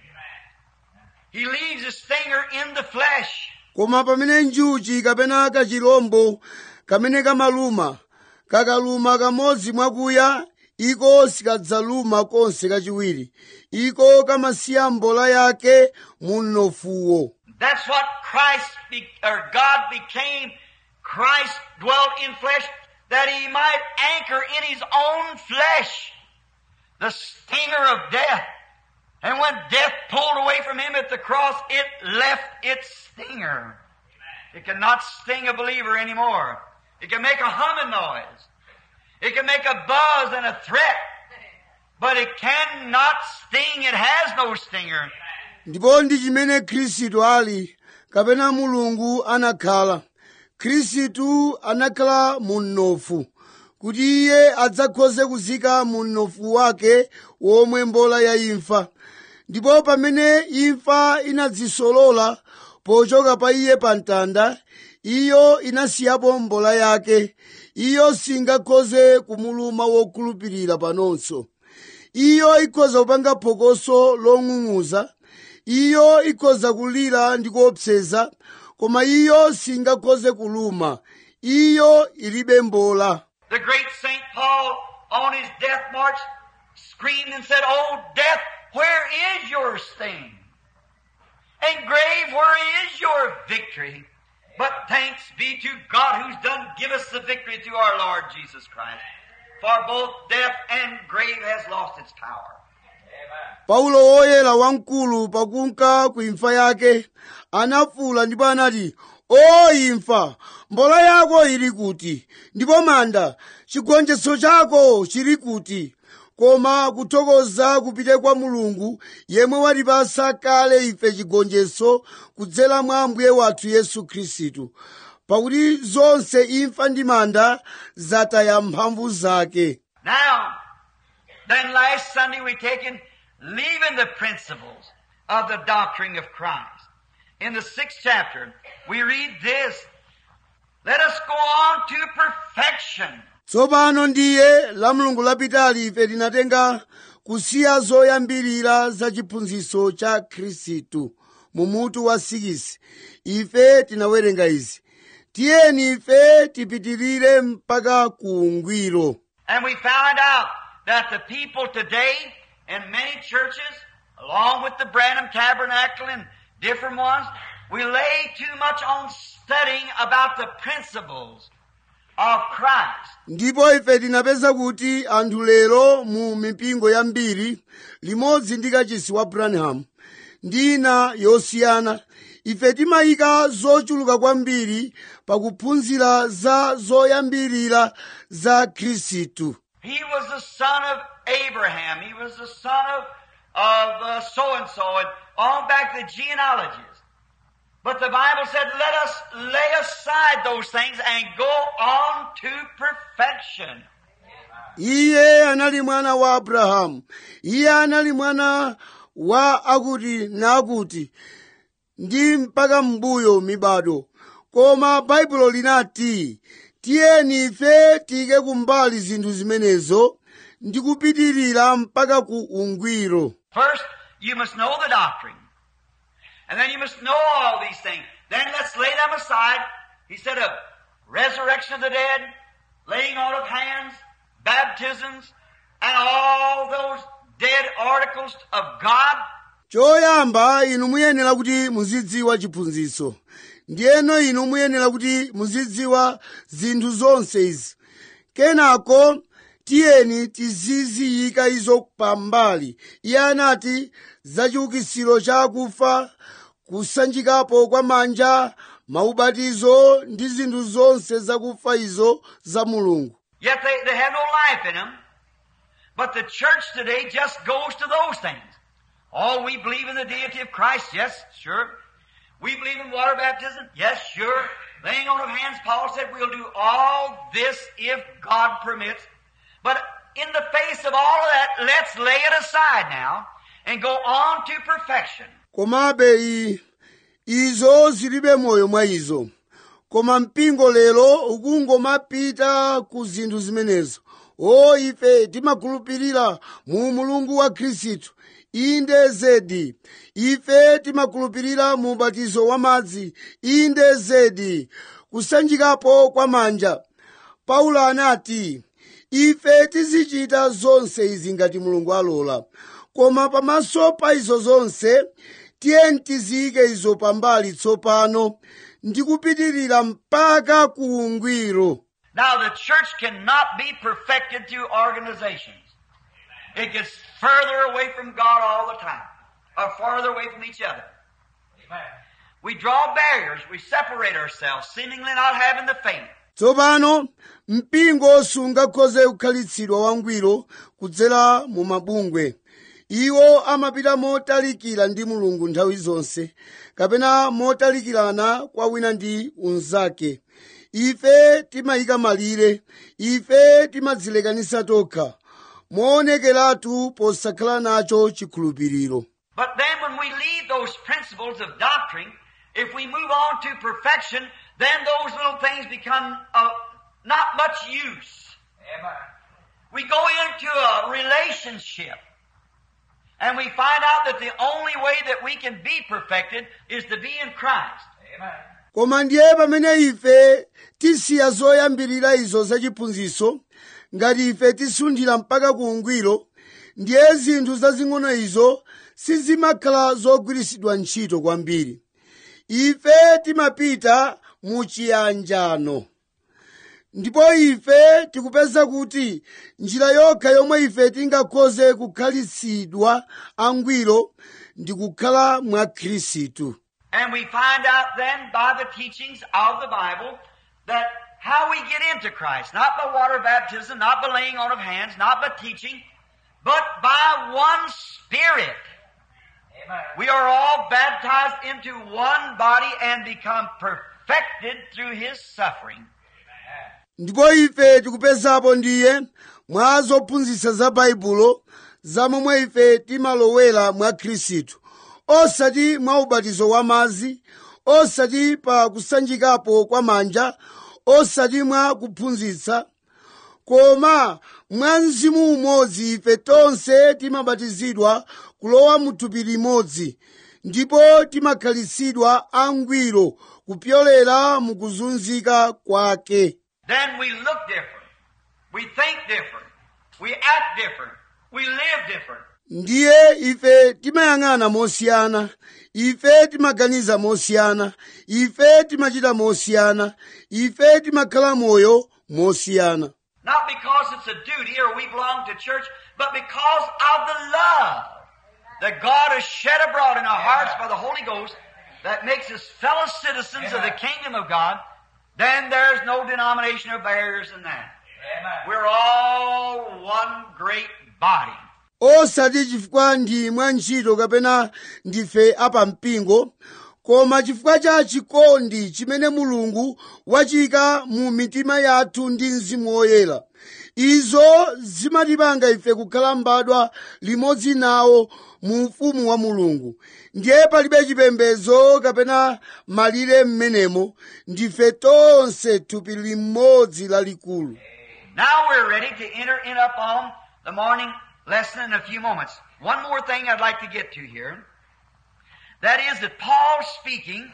He leaves the stinger in the flesh. koma pamene njuchi kapena kachirombo kamene kamaluma kakaluma kamodzi mwakuya iko sikadzaluma konse kachiwiri iko kamasiya mbola yake mu mnofuwo That's what Christ be, or God became. Christ dwelt in flesh that he might anchor in his own flesh the stinger of death. And when death pulled away from him at the cross, it left its stinger. It cannot sting a believer anymore. It can make a humming noise. It can make a buzz and a threat. But it cannot sting. It has no stinger. ndipo ndi chimene khristu ali kapena mulungu anakhala khristu anakhala mu mnofu kuti iye adzakhoze kuzika mu mnofu wake womwe mbola ya imfa ndipo pamene imfa inadzisolola pochoka pa iye pa mtanda iyo inasiyapo mbola yake iyo singakhoze kumuluma wokhulupirira panonso iyo ikhoza kupanga phokoso long'ung'uza iyo ikhoza kulira ndi kuopseza koma iyo singakhoze kuluma iyo ilibe mbola The great St. Paul on his death march screamed and said, Oh death, where is your sting? And grave, where is your victory? But thanks be to God who's done give us the victory through our Lord Jesus Christ. For both death and grave has lost its power. paulo woyera wamkulu pakunka ku imfa yake anafuula ndipo anati o imfa mbola yako ili kuti ndipo manda chigonjetso chako chili kuti koma kuthokoza kupite kwa mulungu yemwe watipasa kale ife chigonjetso kudzera mwa ambuye wathu yesu khristu pakuti zonse imfa ndi manda zataya mphamvu zake Now, then last Sunday we taken leaving the principles of the doctrine of Christ. In the sixth chapter, we read this. Let us go on to perfection. tsopano ndiye la mulungu lapitali ife tinatenga kusiya zoyambirira za chiphunzitso cha khristu mu mutu wa 6 ife tinawerenga izi tiyeni ife tipitirire mpaka ku ungwiro And we found out that the people today in many churches, along with the Branham Tabernacle and different ones, we lay too much on studying about the principles of Christ. ndipo ife tinapeza kuti anthu lero mu mipingo yambiri limodzi ndi kachisi wa branham ndi ina yosiyana ife timayika zochuluka kwambiri pakuphunzira za zoyambirira za khristu He was the son of Abraham. He was the son of, of uh, so and so and on back the genealogies. But the Bible said, let us lay aside those things and go on to perfection. iye anali mwana wa abrahamu iye anali mwana wa akuti nakuti ndi mpaka mbuyo mibado koma baibulo linati tiyeni ife tiyike kumbali zinthu zimenezo ndi kupitirira mpaka ku ungwiro First, you must know the doctrine. And then you must know all these things. Then let's lay them aside. He said of resurrection of the dead, laying on of hands, baptisms, and all those dead articles of God. choyamba inu muyenera kuti muzidziwa chiphunzitso ndiyeno inu muyenera kuti muzidziwa zinthu zonse izi kenako tiyeni tiziziyika izo pambali iye anati zachiukitsiro cha akufa kusanjikapo kwa manja maubatizo ndi zinthu zonse zakufa izo za mulungu Yet they, they have no life in them. But the church today just goes to those things. Oh, we believe in the deity of Christ. Yes, sure. We believe in water baptism. Yes, sure. Laying on of hands, Paul said we'll do all this if God permits. But in the face of all of that, let's lay it aside now and go on to perfection. komabe i- izo zilibe moyo mwa izo koma mpingo lero ukungomapita ku zinthu zimenezo o ife timakhulupirira mu mulungu wa khristu inde zedi ife timakhulupirira mu ubatizo wa madzi inde zedi kusanjikapo kwa manja paulo anati ife tizichita zonse izi ngati mulungu alola koma pamaso pa izo zonse tiyeni tiziyike izo pambali tsopano ndi kupitirira mpaka ku ungwiro Now the church cannot be perfected through organizations. It gets further away from God all the time, or farther away from each other. We draw barriers, we separate ourselves, seemingly not having the faith. tsopano mpingo sungakhoze kukhalitsidwa wangwiro kudzera mu mabungwe iwo amapita motalikira ndi mulungu nthawi zonse kapena motalikirana kwa wina ndi unzake ife timayika malire ife timadzilekanisa tokha moonekeratu posakhala nacho chikhulupiriro But then when we leave those principles of doctrine, if we move on to perfection, then those little things become of not much use. We go into a relationship and we find out that the only way that we can be perfected is to be in Christ. koma ndiye pamene ife tisiya zoyambirira izo zachiphunzitso ngati ife tisunthira mpaka ku ungwiro ndiye zinthu zazing'ono izo sizimakhala zogwiritsidwa ntchito kwambiri ife timapita mu chiyanjano ndipo ife tikupeza kuti njira yokha yomwe ife tingakhoze kukhalitsidwa angwiro ndi kukhala mwa khristu And we find out then by the teachings of the Bible that how we get into Christ, not by water baptism, not by laying on of hands, not by teaching, but by one Spirit. We are all baptized into one body and become perfected through His suffering. ndipo ife tikupezapo ndiye mwa zophunzitsa za baibulo za momwe ife timalowera mwa khristu osati mwa ubatizo wa madzi osati pa kusanjikapo kwa manja osati mwa kuphunzitsa koma mwa mzimu umodzi ife tonse timabatizidwa kulowa mu thupi limodzi ndipo timakhalitsidwa angwiro kupyolera mu kuzunzika kwake Then we look different. We think different. We act different. We live different. ndiye ife timayang'ana mosiyana ife timaganiza mosiyana ife timachita mosiyana ife timakhala moyo mosiyana Not because it's a duty or we belong to church, but because of the love that God has shed abroad in our hearts by the Holy Ghost that makes us fellow citizens of the kingdom of God. Then there's no denomination or barriers in that. We're all one great body. osati chifukwa ndi mwa ntchito kapena ndife apampingo koma chifukwa cha chikondi chimene mulungu wachika mu mitima yathu ndi mzimu woyera izo zimatipanga ife kukhala mbadwa limodzi nawo mu ufumu wa mulungu ndiye palibe chipembedzo kapena malire m'menemo ndife tonse thupi limodzi lalikulu Now we're ready to enter in upon the morning lesson in a few moments. One more thing I'd like to get to here. That is that Paul speaking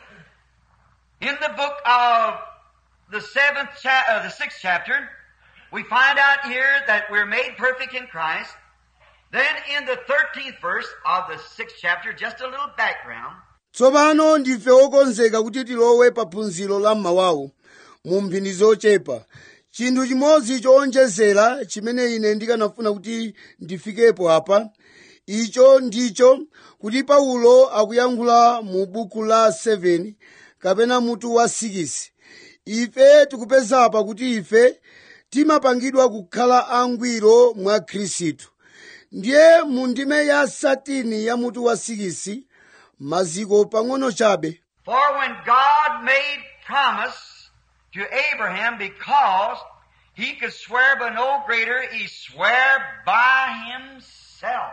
in the book of the seventh cha- uh, the sixth chapter, we find out here that we're made perfect in Christ. Then in the thirteenth verse of the sixth chapter, just a little background. tsopano ndife okonzeka kuti tilowe pa phunziro la mmawawu mu mphindi zochepa chinthu chimodzi chowonjezera chimene ine ndikanafuna kuti ndifikepo apa icho ndicho kuti paulo akuyankhula mu buku la 7 kapena mutu wa 6 ife tikupeza apa kuti ife timapangidwa kukhala angwiro mwa khristu ndiye mu ndime ya satini ya mutu wa 6 maziko pang'ono chabe For when God made promise to Abraham because he could swear by no greater, he swore by himself.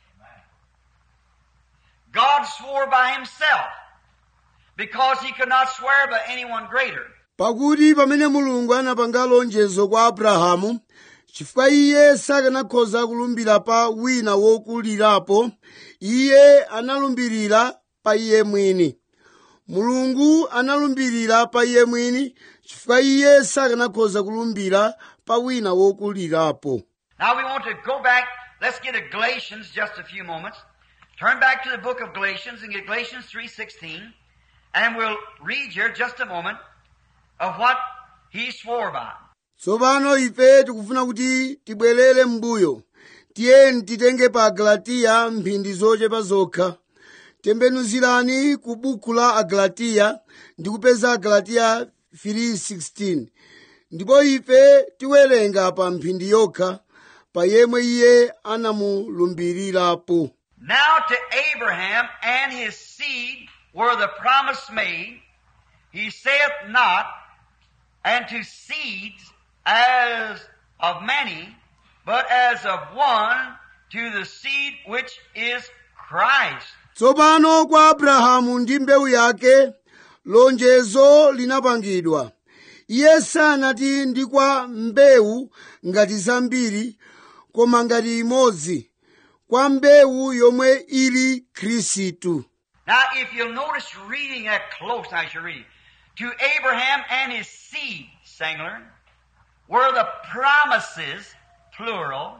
God swore by himself because he could not swear by anyone greater. pakuti pamene mulungu anapanga lonjezo kwa abrahamu chifukwa iye sakanakhoza kulumbira pa wina wokulirapo iye analumbirira pa iye mwini mulungu analumbirira pa iye mwini chifukwa iye sakanakhoza kulumbira pa wina wokulirapo Now we want to go back. Let's get to Galatians just a few moments. Turn back to the book of Galatians and get Galatians 3.16 and we'll read here just a moment of what he swore by. tsopano ife tikufuna kuti tibwerere m'mbuyo tiyeni titenge pa agalatiya mphindi zochepa zokha tembenuzirani ku buku la agalatiya ndi kupeza agalatiya 3:16 ndipo ife tiwerenga pa mphindi yokha pa yemwe iye anamulumbirirapo Now to Abraham and his seed were the promise made. He saith not, and to seeds as of many, but as of one, to the seed which is Christ. tsopano kwa abrahamu ndi mbewu yake lonjezo linapangidwa iye sanati ndi kwa mbewu ngati zambiri koma ngati imodzi kwa mbewu yomwe ili khristu Now, if you'll notice reading that close as you're reading, to Abraham and his seed, singular, were the promises, plural,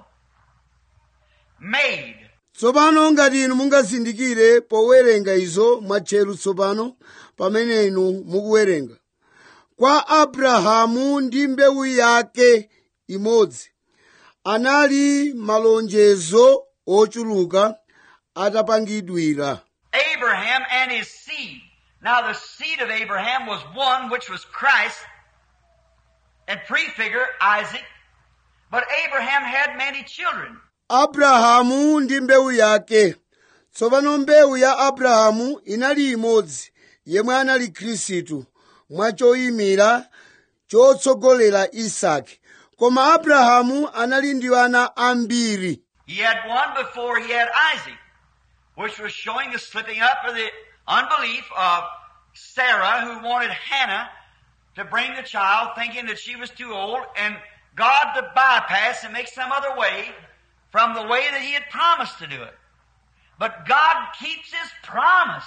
made. tsopano ngati inu mungazindikire powerenga izo mwatcheru tsopano pamene inu mukuwerenga kwa abrahamu ndi mbewu yake imodzi anali malonjezo ochuluka atapangidwira Abraham and his seed. Now the seed of Abraham was one which was Christ and prefigure Isaac, but Abraham had many children. abrahamu ndi mbewu yake tsopano mbewu ya abrahamu inali imodzi yemwe anali khristu mwachoyimira chotsogolera isaki koma abrahamu anali ndi ana ambiri He had one before he had Isaac, which was showing the slipping up of the unbelief of Sarah who wanted Hannah to bring the child thinking that she was too old and God to bypass and make some other way from the way that He had promised to do it. But God keeps His promise.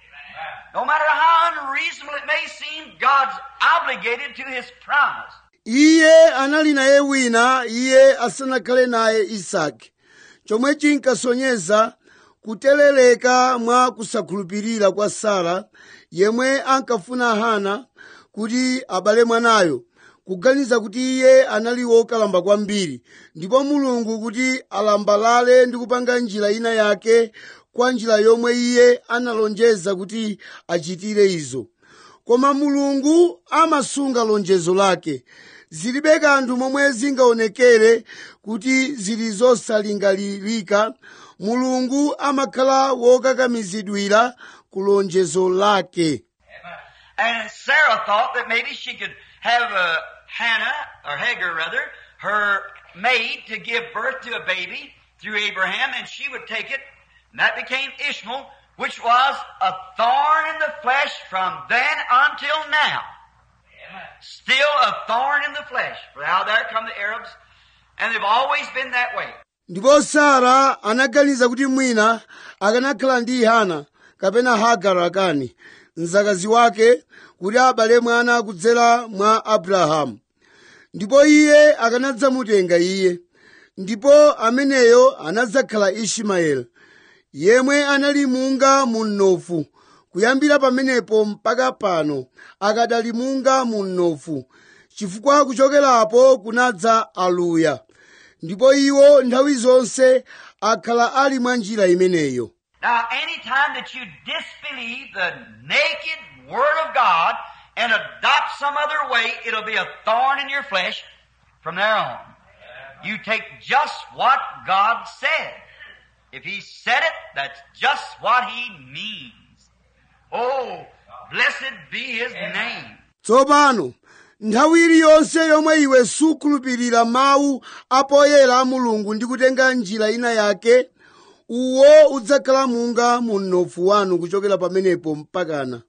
No matter how unreasonable it may seem, God's obligated to His promise. iye anali naye wina iye asanakhale naye isaki chomwe chinkasonyeza kuteleleka mwa kusakhulupirira kwa sara yemwe ankafuna hana kuti abale mwanayo kuganiza kuti iye anali wokalamba kwambiri ndipo mulungu kuti alambalale ndi kupanga njira ina yake kwa njira yomwe iye analonjeza kuti achitire izo koma mulungu amasunga lonjezo lake zilibe kanthu momwe zingaonekere kuti zili zosalingalirika mulungu amakhala wokakamizidwira ku lonjezo lake And Sarah thought that maybe she could have uh, Hannah, or Hagar rather, her maid to give birth to a baby through Abraham, and she would take it, and that became Ishmael, which was a thorn in the flesh from then until now. Still a thorn in the flesh. For now there come the Arabs, and they've always been that way. ndipo sara anaganiza kuti mwina akanakhala ndi hana kapena hagara akani mzakazi wake kuti abale mwana kudzera mwa abrahamu ndipo iye akanadzamutenga iye ndipo ameneyo anadzakhala ishimaeli yemwe anali munga mu mnofu kuyambira pamenepo mpaka pano akadali munga mu mnofu chifukwa kuchokerapo kunadza aluya ndipo iwo nthawi zonse akhala ali mwa njira imeneyo Now, any time that you disbelieve the naked Word of God and adopt some other way, it'll be a thorn in your flesh from there on. You take just what God said. If He said it, that's just what He means. Oh, blessed be His name. tsopano nthawi iliyonse yomwe iwe sukhulupirira mawu apoyera a mulungu ndi kutenga njira ina yake uwo udzakhala munga mu mnofu wanu kuchokera pamenepo mpakana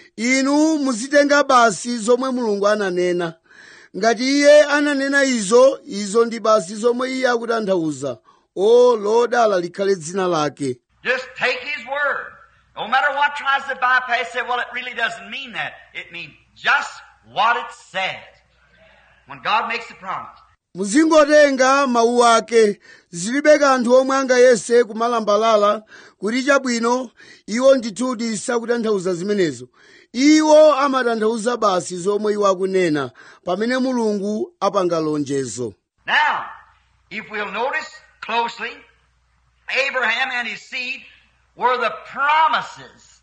inu muzitenga basi zomwe mulungu ananena ngati iye ananena izo izo ndi basi zomwe iye akutanthauza o lodala likhale dzina lake Just take His Word. No matter what tries to bypass, say, well, it really doesn't mean that. It means just what it says. When God makes the promise. muzingotenga mawu ake zilibe kanthu omwe angayese kumalambalala kuti chabwino iwo ndithudi sakutanthauza zimenezo iwo amatanthauza basi zomwe iwo akunena pamene mulungu apanga lonjezo Now, if we'll notice closely, Abraham and his seed were the promises.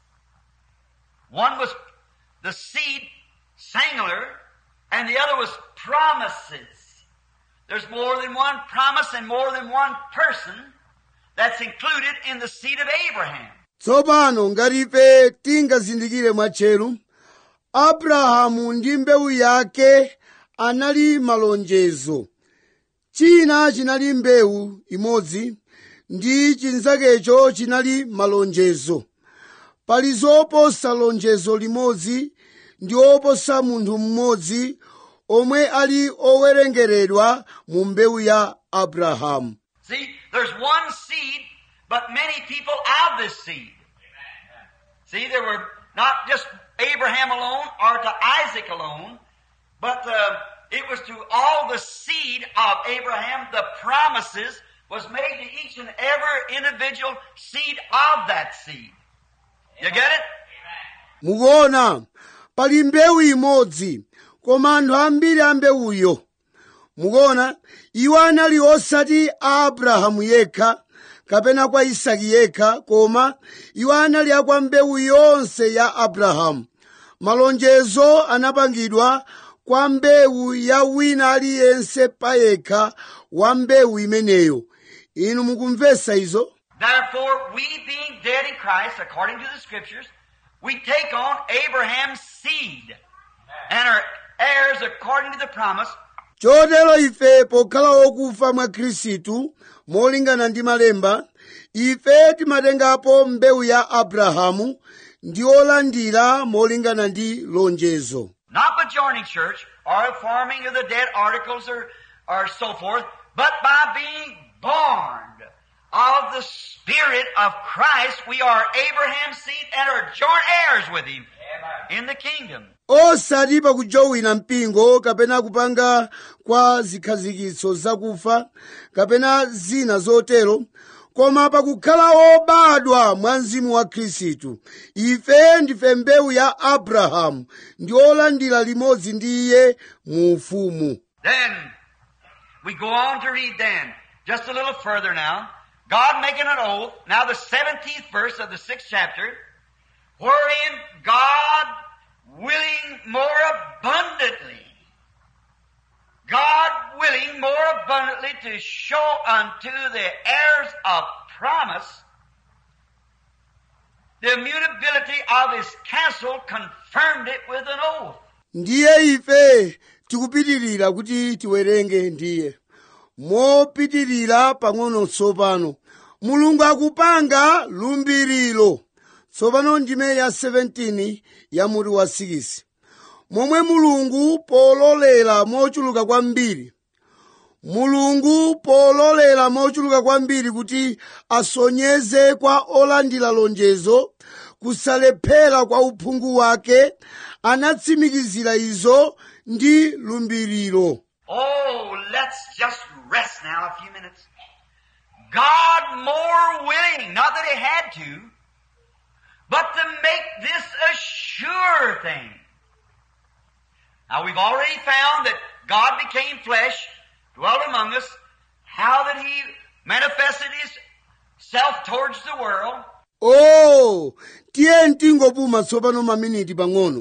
One was the seed singular, and the other was promises. There's more than one promise and more than one person that's included in the seed of Abraham. tsopano ngati ife tingazindikire mwatcheru abrahamu ndi mbewu yake anali malonjezo china chinali mbewu imodzi ndi chinzakecho chinali malonjezo pali zoposa lonjezo limodzi ndi oposa munthu mmodzi omwe ali owerengeredwa mu mbewu ya abrahamu See, there's one seed, but many people of this seed. See, there were not just Abraham alone or to Isaac alone, but uh, it was to all the seed of Abraham. The promises was made to each and every individual seed of that seed. You get it? mukuona pali mbewu imodzi koma anthu ambiri a mbewuyo mukuona iwo anali osati a abrahamu yekha kapena kwa isaki yekha koma iwo anali akwa mbewu yonse ya abrahamu malonjezo anapangidwa kwa mbewu ya wina aliyense payekha wa mbewu imeneyo inu mukumvesa izo Therefore, we being dead in Christ, according to the Scriptures, we take on Abraham's seed and are heirs according to the promise. chotero ife pokhala okufa mwa khristu molingana ndi malemba ife timatengapo mbewu ya abrahamu ndi olandira molingana ndi lonjezo not by joining church or forming of the dead articles or, or so forth, but by being born of the Spirit of Christ. We are Abraham's seed and are joint heirs with Him in the kingdom. osati pakujowina mpingo kapena kupanga kwa zikhazikitso zakufa kapena zina zotero koma pakukhala obadwa mwa mzimu wa khristu ife ndife mbewu ya abrahamu ndi olandira limodzi ndi iye mu ufumu Then we go on to read then, just a little further now. God making an oath, now the 17th verse of the 6th chapter, wherein God willing more abundantly, God willing more abundantly to show unto the heirs of promise the immutability of his counsel confirmed it with an oath. ndiye ife tikupitirira kuti tiwerenge ndiye mopitirira pang'ono tsopano mulungu akupanga lumbiriro tsopano ndime ya 17 ya mutu wa 6 momwe mulungu pololera mochuluka kwambiri mulungu pololera mochuluka kwambiri kuti asonyeze kwa olandira lonjezo kusalephera kwa uphungu wake anatsimikizira izo ndi lumbiriro Oh, let's just rest now a few minutes. God more willing, not that He had to, but to make this a sure thing. Now we've already found that God became flesh, dwelt among us, how that He manifested Himself towards the world, oh tiye mtingopuma tsopano maminiti pang'ono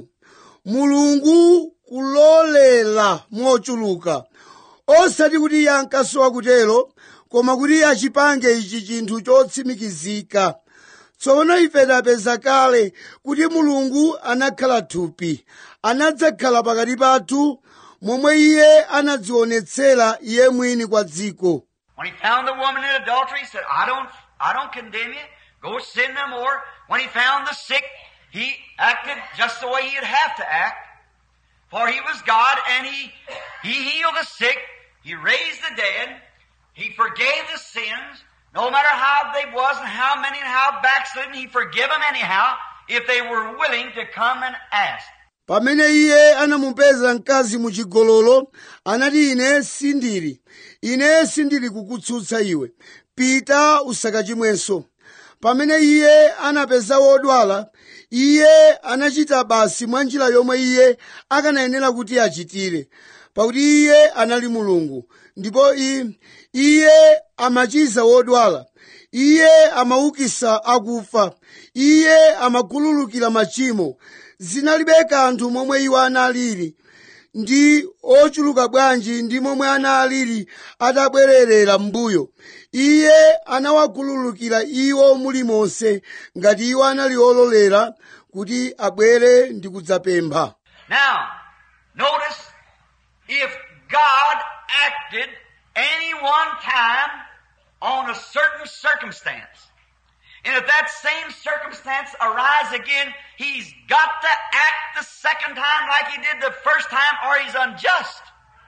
mulungu kulolera mochuluka osati kuti iye ankasowa kutero koma kuti achipange ichi chinthu chotsimikizika tsopano ife tapeza kale kuti mulungu anakhala thupi anadzakhala pakati pathu momwe iye anadzionetsera iye mwini kwa dziko When he found the woman in adultery, he said, I don't, I don't condemn you. Go sin no more. When he found the sick, he acted just the way he'd have to act. For he was God and he, he healed the sick. He raised the dead. He forgave the sins. No matter how they was and how many and how backslidden, he forgive them anyhow if they were willing to come and ask. pamene iye anamupeza mkazi muchigololo anati ine sindili ine sindili kukutsutsa iwe pita usakachimwenso pamene iye anapeza wodwala iye anachita basi mwa njira yomwe iye akanayenera kuti achitire pakuti iye anali mulungu ndipo i- iye amachiza wodwala iye amaukisa akufa iye amakhululukira machimo zinalibe kanthu momwe iwo analili ndi ochuluka bwanji ndi momwe analili atabwererera m'mbuyo iye anawakhululukira iwo mulimonse ngati iwo anali ololera kuti abwere ndi kudzapempha Now, notice if God acted any one time on a certain circumstance, and if that same circumstance arise again, he's got to act the second time like he did the first time or he's unjust.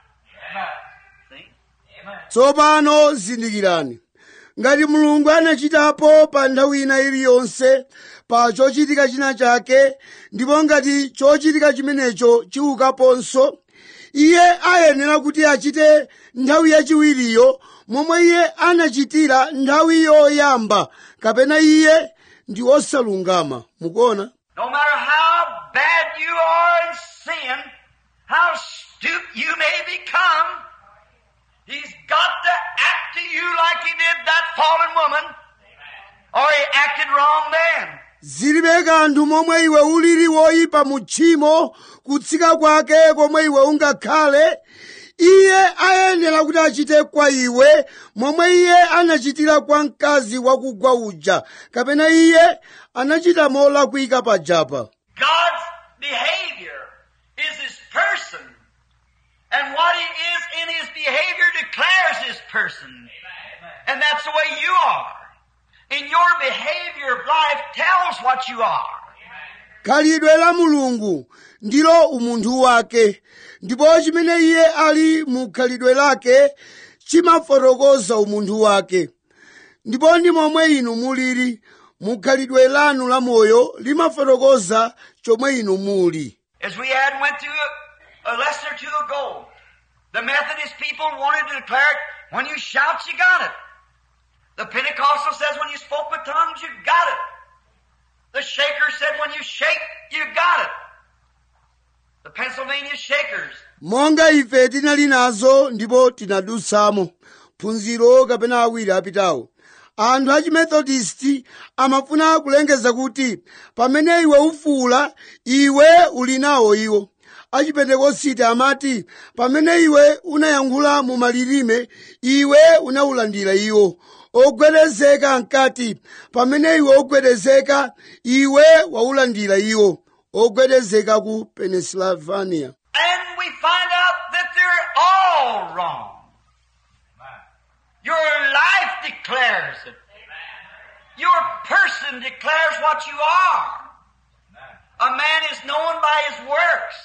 See? tsopano zindikirani ngati mulungu anachitapo pa nthawi ina iliyonse pa chochitika china chake ndipo ngati chochitika chimenecho chiukaponso iye ayenera kuti achite nthawi yachiwiriyo momwe iye anachitira nthawi yoyamba kapena iye ndi osalungama mukuona No matter how bad you are in sin, how stupid you may become, He's got to act to you like He did that fallen woman, or He acted wrong then. zilibe kanthu momwe iwe ulili woyipa mu tchimo kutsika kwake komwe iwe ungakhale iye ayenera kuti achite kwa iwe momwe iye anachitira kwa mkazi wakugwa uja kapena iye anachita molakwika pajapa God's behavior is His person. And what He is in His behavior declares His person. And that's the way you are. In your behavior of life tells what you are. khalidwe la mulungu ndilo umunthu wake ndipo chimene iye ali mu khalidwe lake chimafotokoza umunthu wake ndipo ndi momwe inu mulili mu khalidwe lanu la moyo limafotokoza chomwe inu muli As we had went through a, a lesson or two ago, the Methodist people wanted to declare it, when you shout, you got it. The Pentecostal says when you spoke with tongues, you got it. The Shaker said when you shake, you got it. The Pennsylvania Shakers. monga ife tinali nazo ndipo tinadutsamo phunziro kapena awiri apitawo anthu a chimethodisti amafuna kulengeza kuti pamene iwe ufuula iwe uli nawo iwo achipentekositi amati pamene iwe unayankhula mu malilime iwe unawulandira iwo ogwedezeka nkati pamene iwe ogwedezeka iwe waulandira iwo ogwedezeka ku pennsylvania And we find out that they're all wrong. Your life declares it. Your person declares what you are. A man is known by his works.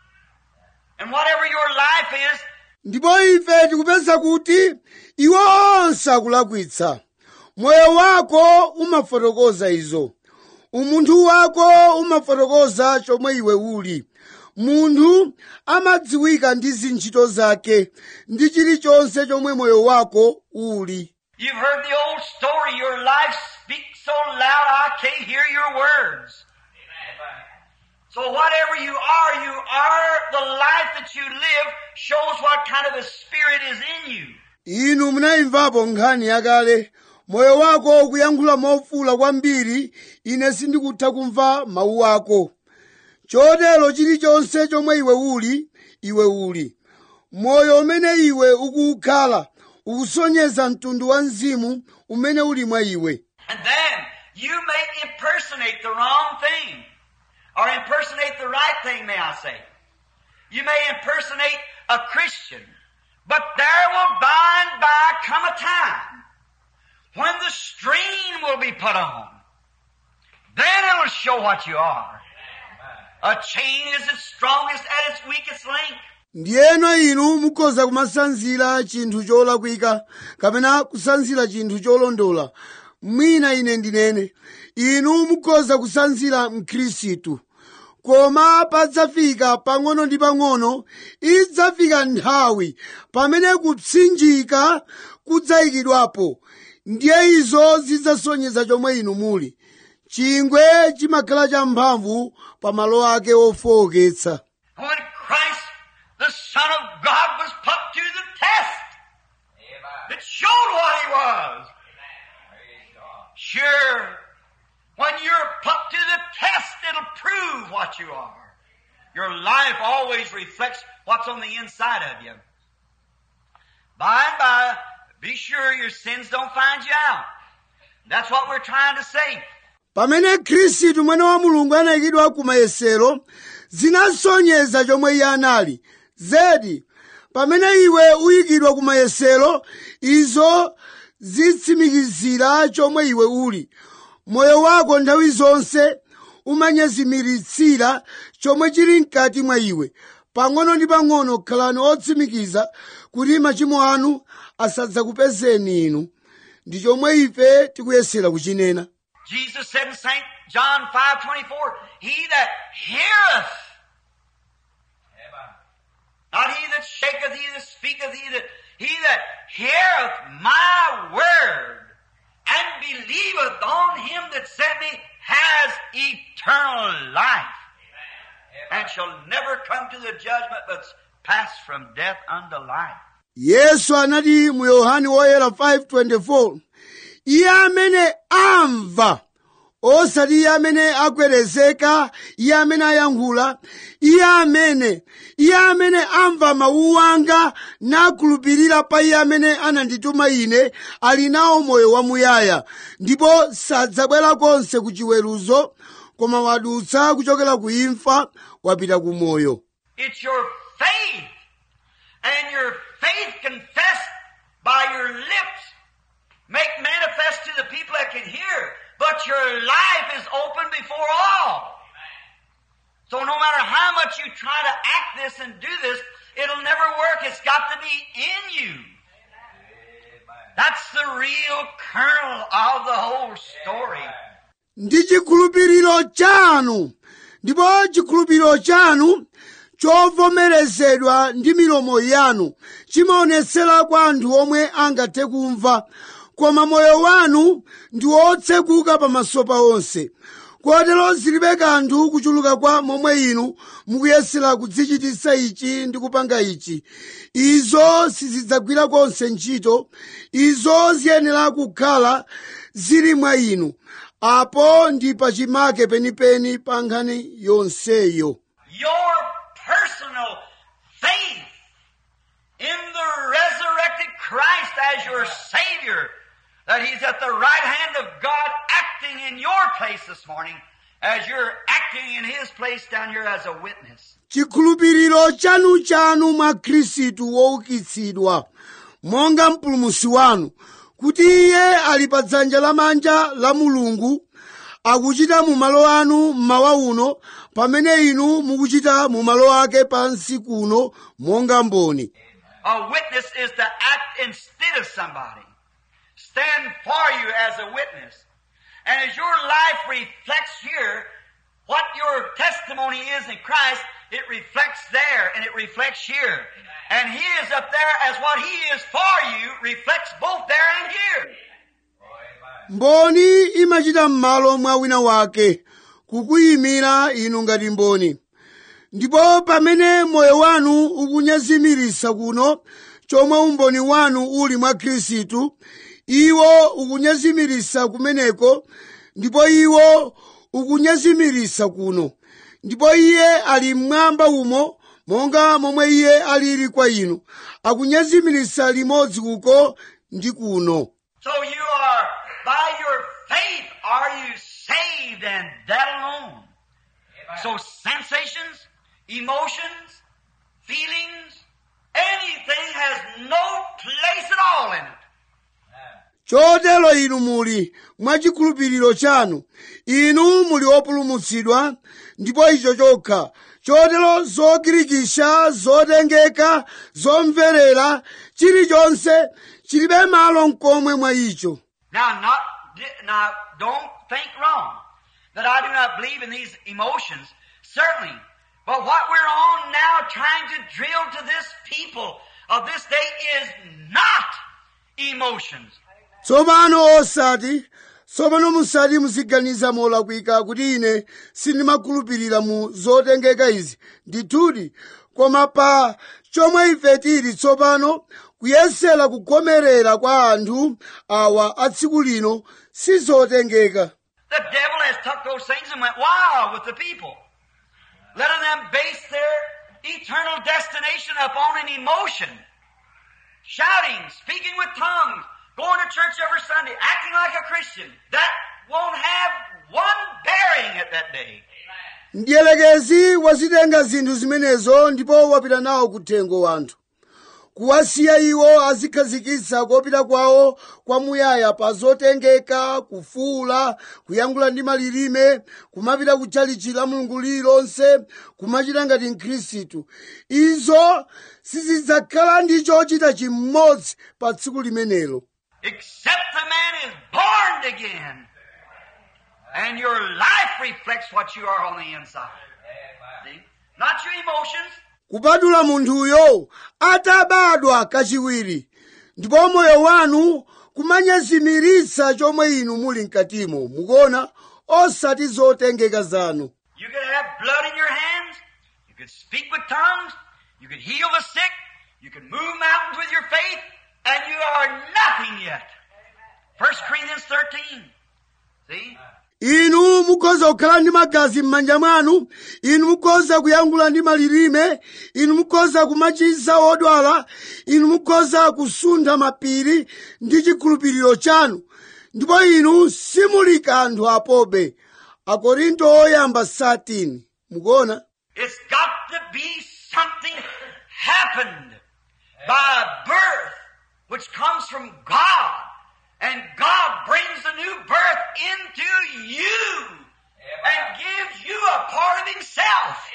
And whatever your life is, ndipo ife tikupeza kuti iwo onse akulakwitsa moyo wako umafotokoza izo umunthu wako umafotokoza chomwe iwe uli munthu amadziwika ndi zintchito zake ndi chilichonse chomwe moyo wako uli you've heard the old story, your life speaks so loud I can't hear your words. So whatever you are, you are the life that you live shows what kind of a spirit is in you. inu munayimvapo nkhani yakale moyo wako ukuyankhula mofuula kwambiri ine sindikutha kumva mawu ako chotero chilichonse chomwe iwe uli iwe uli moyo umene iwe ukukhala ukusonyeza mtundu wa mzimu umene uli mwa iwe And then you may impersonate the wrong thing. Or impersonate the right thing, may I say. You may impersonate a Christian. But there will by and by come a time when the strain will be put on. Then it will show what you are. A chain is its strongest at its weakest link. ndiyeno inu mukhoza kumasanzira chinthu cholakwika kapena kusanzira chinthu cholondola mwina ine ndinene inu mukhoza kusanzira mkhristu koma padzafika pang'ono ndi pang'ono idzafika nthawi pamene kupsinjika kudzayikidwapo ndiye izo zidzasonyeza chomwe inu muli chingwe chimakhala champhamvu pa malo ake ofowoketsa When Christ, the Son of God, was put to the test, it showed what he was. Sure, when you're put to the test, it'll prove what you are. Your life always reflects what's on the inside of you. By and by, be sure your sins don't find you out. That's what we're trying to say. pamene khristu mwana wa mulungu anayikidwa ku mayesero zinasonyeza chomwe iye anali zedi pamene iwe uyikidwa ku mayesero izo zitsimikizira chomwe iwe uli moyo wako nthawi zonse umanyezimiritsira chomwe chili mkati mwa iwe pang'ono ndi pang'ono khalani otsimikiza kuti machimo anu asadzakupezeni inu ndi chomwe ife tikuyesera kuchinena Jesus said in St. John 5:24, "He that heareth, not he that shaketh, he that speaketh, he that he that heareth my word and believeth on him that sent me has eternal life, and shall never come to the judgment, but pass from death unto life." yesu anati mu yohane woyera 5:24 iye amene amva osati iye amene agwedezeka iye amene ayankhula iye amene iye amene amva mawu anga nakhulupirira pa iye amene anandituma ine ali nawo moyo wamuyaya ndipo sadzabwera konse ku chiweruzo koma wadutsa kuchokera ku imfa wapita ku moyo It's your faith. And your faith confessed by your lips make manifest to the people that can hear. But your life is open before all. So no matter how much you try to act this and do this, it'll never work. It's got to be in you. That's the real kernel of the whole story. ndi chikhulupiriro chanu ndipo chikhulupiriro chanu chovomerezedwa ndi milomo yanu chimaonetsera kwa anthu omwe angathe kumva koma moyo wanu ndi wotsekuka pamaso pa onse kotero zilibe kanthu kuchuluka kwa momwe inu mukuyesera kudzichititsa ichi ndi kupanga ichi izo sizidzagwira konse ntchito izo ziyenera kukhala zili mwa inu apo ndi pachimake penipeni pa nkhani yonseyo Your personal faith in the resurrected Christ as your Savior, that He's at the right hand of God acting in your place this morning, as you're acting in His place down here as a witness. chikhulupiriro chanu chanu mwa khristu woukitsidwa monga mpulumusi wanu kuti iye ali pa dzanja lamanja la mulungu akuchita mu malo anu mmawa uno pamene inu mukuchita mu malo ake pansi kuno monga mboni A witness is to act instead of somebody. Stand for you as a witness. And as your life reflects here, what your testimony is in Christ, it reflects there and it reflects here. And He is up there as what He is for you reflects both there and here. mboni imachita m'malo mwa wina wake kukuyimira inu ngati mboni ndipo pamene moyo wanu ukunyazimirisa kuno chomwe umboni wanu uli mwa khristu iwo ukunyazimirisa kumeneko ndipo iwo ukunyazimirisa kuno ndipo iye ali mmwamba umo monga momwe iye alili kwa inu akunyazimirisa limodzi uko ndi kuno So you are, by your faith, are you saved and that alone. So sensations, emotions, feelings, anything has no place at all in it. chotero inu muli mwachikhulupiriro chanu inu muli opulumutsidwa ndipo icho chokha chotero zogirikisha zotengeka zomverera chilichonse chilibe malo mkomwe mwa icho Now, not now, don't think wrong that I do not believe in these emotions. Certainly, but what we're on now, trying to drill to this people of this day, is not emotions. tsopano osati tsopano musati muziganiza molakwika kuti ine sindimakhulupirira mu zotengeka izi ndithudi koma pa chomwe ife tili tsopano kuyesera kugomerera kwa anthu awa a tsiku lino sizotengeka The devil has took those things and went wild with the people, letting them base their eternal destination upon an emotion. Shouting, speaking with tongues, going to church every Sunday, acting like a Christian. That won't have one bearing at that day. mdierekezi wazitenga zinthu zimenezo ndipo wapita nawo kuthengo wanthu kuwasiya iwo azikhazikitsa kopita kwawo kwamuyaya pa zotengeka kufuula kuyankhula ndi malilime kumapita kutchalichi la mulungu lililonse kumachita ngati mkhristu izo sizidzakhala ndi chochita chimodzi pa tsiku limenelo Except the man is born again. And your life reflects what you are on the inside. See? Not your emotions, kupatula munthuyo atabadwa kachiwiri ndipo moyo wanu kumanyezimiritsa chomwe inu muli mkatimo mukuona osati zotengeka zanu You could have blood in your hands. You could speak with tongues. You could heal the sick. You could move mountains with your faith. And you are nothing yet. 1 Corinthians 13. See? inu mukhoza kukhala ndi magazi m'manja mwanu inu mukhoza kuyankhula ndi malilime inu mukhoza kumachiza odwala inu mukhoza kusuntha mapiri ndi chikhulupiriro chanu ndipo inu simuli kanthu apobe akorinto oyamba 13 mukuona It's got to be something happened by birth, which comes from God. And God brings the new birth into you. and gives you a part of Himself,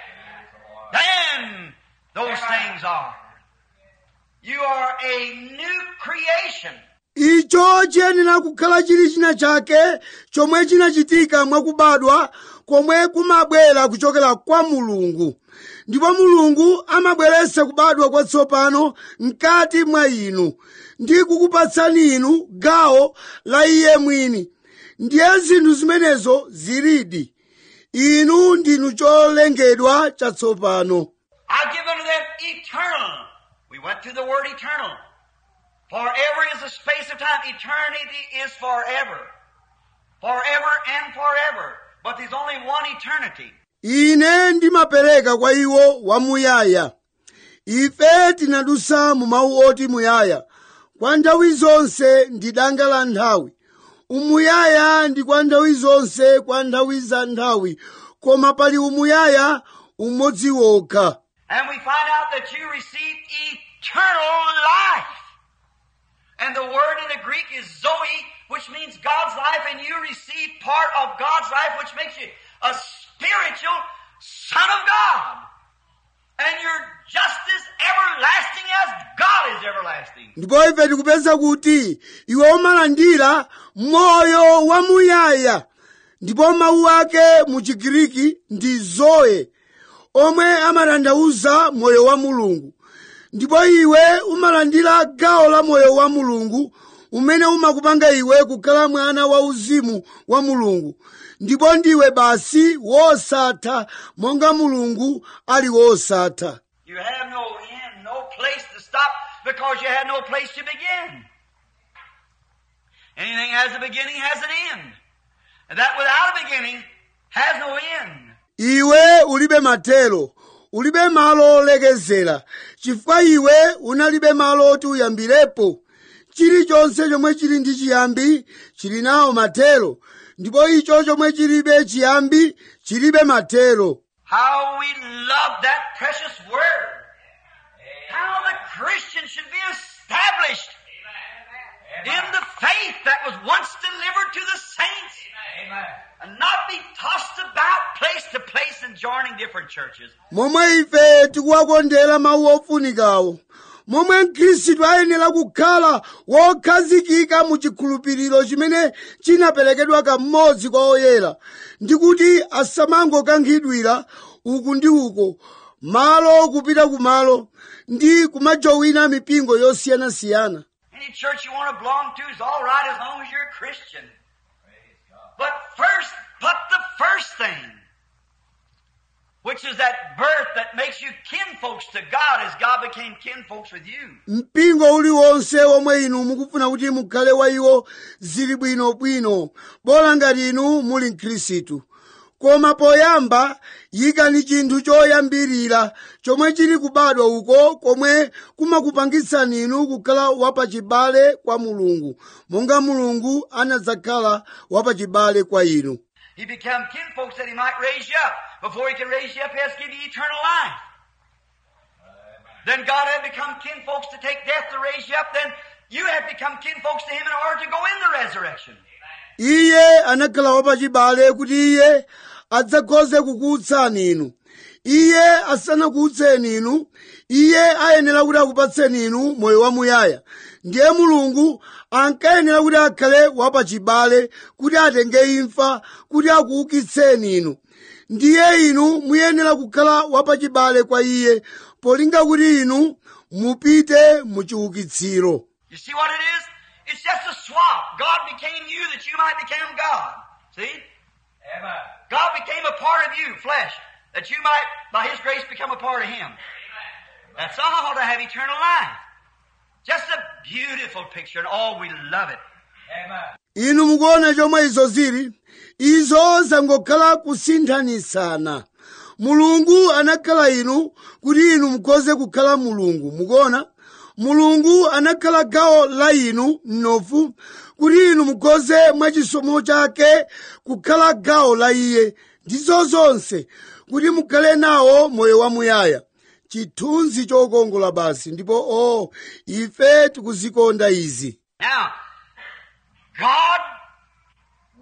then those things are. You are a new creation. icho chiyenera kukhala chili china chake chomwe chinachitika mwakubadwa komwe kumabwera kuchokera kwa mulungu ndipo mulungu amabweretsa kubadwa kwatsopano mkati mwa inu ndi kukupatsani inu gawo la iye mwini ndiye zinthu zimenezo zilidi inu ndinu cholengedwa chatsopano I've given to them eternal. We went through the word eternal. Forever is a space of time. Eternity is forever. Forever and forever. But there's only one eternity. ine ndimapereka kwa iwo wamuyaya ife tinadusa mu mawu oti muyaya kwa nthawi zonse ndi danga la nthawi umuyaya ndi kwa nthawi zonse kwa nthawi za nthawi koma pali umuyaya umodzi wokha And we find out that you received eternal life. And the word in the Greek is Zoe, which means God's life, and you receive part of God's life, which makes you a spiritual son of God. And you're just as everlasting as God is everlasting. ndipo ife tikupeza kuti iwe umalandira moyo wamuyaya ndipo mawu ake mu chigiriki ndi zoe omwe amatanthauza moyo wa mulungu ndipo iwe umalandira gawo la moyo wa mulungu umene umakupanga iwe kukhala mwana wa uzimu wa mulungu ndipo ndiwe basi wosatha monga mulungu ali wosatha You have no end, no place to stop because you had no place to begin. Anything has a beginning has an end. And that without a beginning has no end. iwe ulibe matero ulibe malo olekezera chifukwa iwe unalibe malo oti uyambirepo chilichonse chomwe chili ndi chiyambi chili nawo matero ndipo icho chomwe chilibe chiyambi chilibe matero How we love that precious word. How the Christian should be established in the faith that was once delivered to the saints. And not be tossed about place to place and joining different churches. momwe ife tikuwakondera mawu ofunikawo momwe mkhristu ayenera kukhala wokhazikika mu chikhulupiriro chimene chinaperekedwa kamodzi kwa oyera ndi kuti asamangokankhidwira uku ndi uko malo kupita kumalo ndi kumajowina mipingo yosiyanasiyana Any church you want to belong to is all right as long as you're a Christian. But first, put the first thing, which is that birth that makes you kinfolks to God as God became kinfolks with you. mpingo uliwonse omwe inu mukufuna kuti mukhale wa iwo zili bwinobwino bola ngati inu muli mkhristu koma poyamba yikani chinthu choyambirira chomwe chili kubadwa uko komwe kumakupangitsani inu kukhala wapachibale kwa mulungu monga mulungu anadzakhala wapachibale kwa inu He became kinfolks that he might raise you up. Before he can raise you up, he has to give you eternal life. Then God had become kinfolks to take death to raise you up. Then you have become kinfolks to him in order to go in the resurrection. iye anakhala wapachibale kuti iye adzakhoze kukuutsani inu iye asanakuutseni inu iye ayenera kuti akupatseni inu moyo wamuyaya ndiye mulungu ankayenera kuti akhale wapachibale kuti atenge imfa kuti akuukitseni inu ndiye inu muyenera kukhala wapachibale kwa iye polinga kuti inu mupite mu chiukitsiro You see what it is? It's just a swap. God became you that you might become God. See? God became a part of you, flesh, that you might, by His grace, become a part of Him. That's all to have eternal life. Just a beautiful picture, and all we love it. inu mukuona chomwe izo zili izo zangokhala kusinthanisana mulungu anakhala inu kuti inu mukhoze kukhala mulungu mukuona mulungu anakhala gawo la inu mnofu kuti inu mukhoze mwachisomo chake kukhala gawo la iye ndizo zonse kuti mukhale nawo moyo wamuyaya chithunzi chokongola basi ndipo o ife tikuzikonda izi Now, God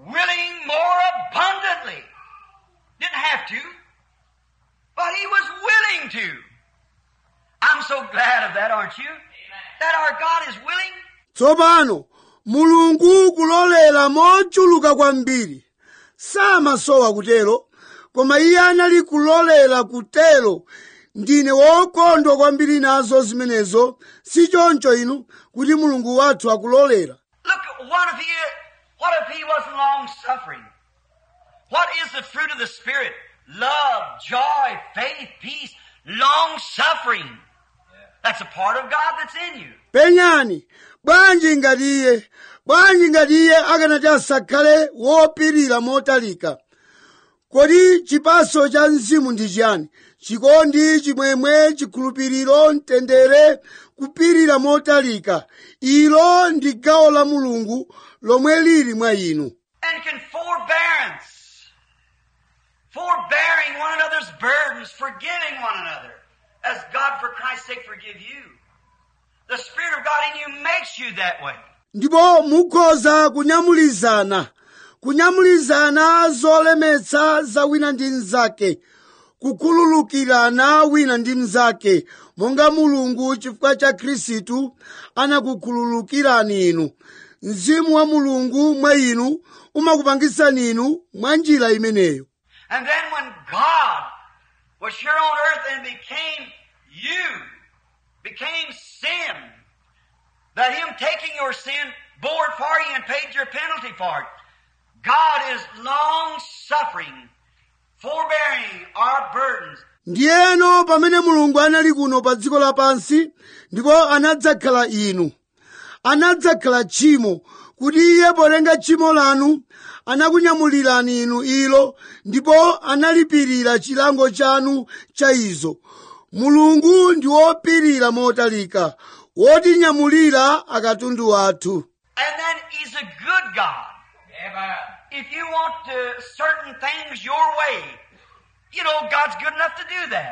willing more abundantly. Didn't have to, but he was willing to. I'm so glad of that, aren't you? That our God is willing. tsopano mulungu kulolera mochuluka kwambiri samasowa kutero koma iye anali kulolera kutero ndine wokondwa kwambiri nazo zimenezo si choncho inu kuti mulungu wathu akulolera Look, what if he, what if he wasn't long suffering? What is the fruit of the Spirit? Love, joy, faith, peace, long suffering. That's a part of God that's in you. penyani bwanji ngati iye bwanji ngati iye akanati asakhale wopirira motalika kodi chipaso cha mzimu ndi chiyani chikondi chimwemwe chikhulupiriro mtendere kupirira motalika ilo ndi gawo la mulungu lomwe lili mwa inu And can forbearance. Forbearing one another's burdens, forgiving one another. As God for Christ's sake forgive you. The Spirit of God in you makes you that way. ndipo mukhoza kunyamulizana kunyamulizana zolemetsa za wina ndi mnzake kukhululukirana wina ndi mnzake monga mulungu chifukwa cha khristu anakukhululukirani inu mzimu wa mulungu mwa inu umakupangisani inu mwa njira imeneyo And then when God was here on earth and became you, became sin, that Him taking your sin bore it for you and paid your penalty for it. God is long suffering, forbearing our burdens. ndiyeno pamene mulungu anali kuno pa dziko lapansi ndipo anadzakhala inu anadzakhala tchimo kuti iye potenga tchimo lanu anakunyamulirani inu ilo ndipo analipirira chilango chanu cha izo mulungu ndi wopirira motalika wotinyamulira akatundu athu And then He's a good God. If you want uh, certain things your way, you know God's good enough to do that.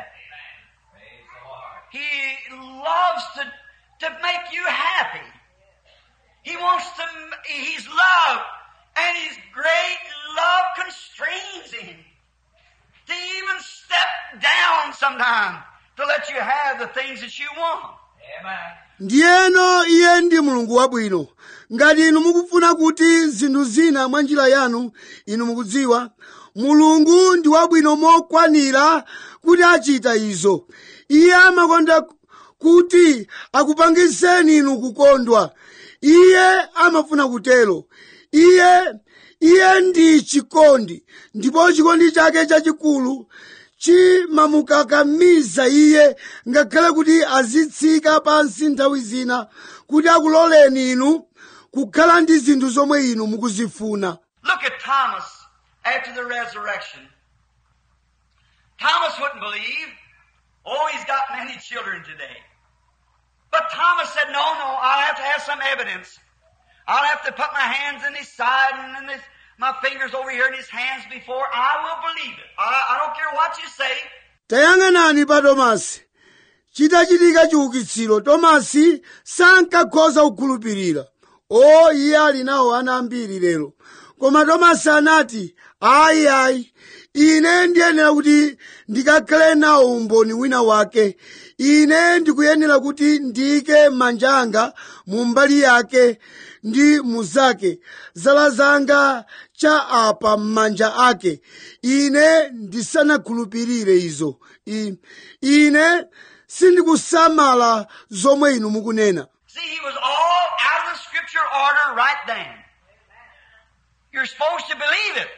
He loves to, to make you happy. He wants to, He's love, and His great love constrains Him to even step down sometime to let you have the things that you want. ndiyeno iye ndi mulungu wabwino ngati inu mukufuna kuti zinthu zina mwa njira yanu inu mukudziwa mulungu ndi wabwino mokwanira kuti achita izo iye amakonda kuti akupangiseni inu kukondwa iye amafuna kutero iye iye ndi chikondi ndipo chikondi chake chachikulu chimamukakamiza iye ngakhale kuti azitsika pansi nthawi zina kuti akuloleni inu kukhala ndi zinthu zomwe inu mukuzifuna Look at Thomas after the resurrection. Thomas wouldn't believe. Oh, he's got many children today. But Thomas said, no, no, I'll have to have some evidence. I'll have to put my hands in his side and in his, my fingers over here in his hands before I will believe it. I, I don't care what you say. tayang'anani pa tomasi chitachitika chiukitsiro tomasi sankakhoza kukhulupirira o iye ali nawo ana ambiri lero koma tomasi anati ayi ayi ine ndiyenera kuti ndikakhale nawo umboni wina wake ine ndikuyenera kuti ndiyike manja anga mu mbali yake ndi muzake zala zanga cha apa m'manja ake ine ndisanakhulupirire izo I- ine sindikusamala zomwe inu mukunena See, he was all out of the scripture order right then. You're supposed to believe it.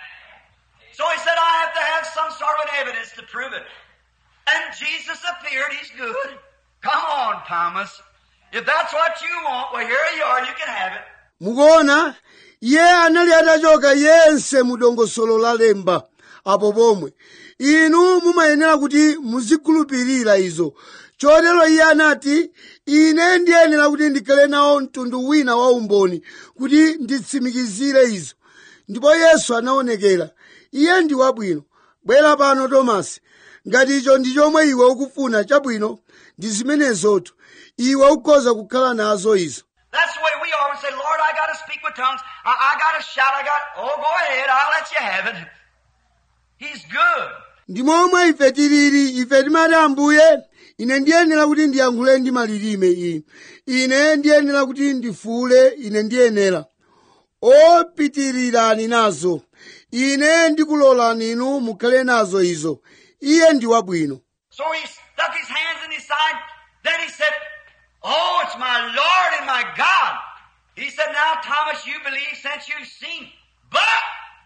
So he said, I have to have some sort of evidence to prove it. And Jesus appeared, he's good. Come on, Thomas. If that's what you want, well, here you are, you can have it. mukuona iye anali atachoka yense mu dongosolo la lemba apo pomwe inu mumayenera kuti muzikhulupirira izo chotero iye anati ine ndiyenera kuti ndikhale nawo mtundu wina wa umboni kuti nditsimikizire izo ndipo yesu anaonekera iye ndi wabwino bwera pano tomasi ngati icho ndi chomwe iwe ukufuna chabwino ndi zimenezotu iwe ukhoza kukhala nazo izo That's the way we are. We say, Lord, I gotta speak with tongues. I, I got a shout. I got, oh, go ahead. I'll let you have it. He's good. ndi momwe ife tilili ife timati ambuye ine ndiyenera kuti ndiyankhule ndi malilime iyi ine ndiyenera kuti ndifuule ine ndiyenera opitirirani nazo ine ndikulolani inu mukhale nazo izo iye ndi wabwino So he stuck his hands in his side. Then he said, Oh, it's my Lord and my God. He said, Now, Thomas, you believe since you've seen. But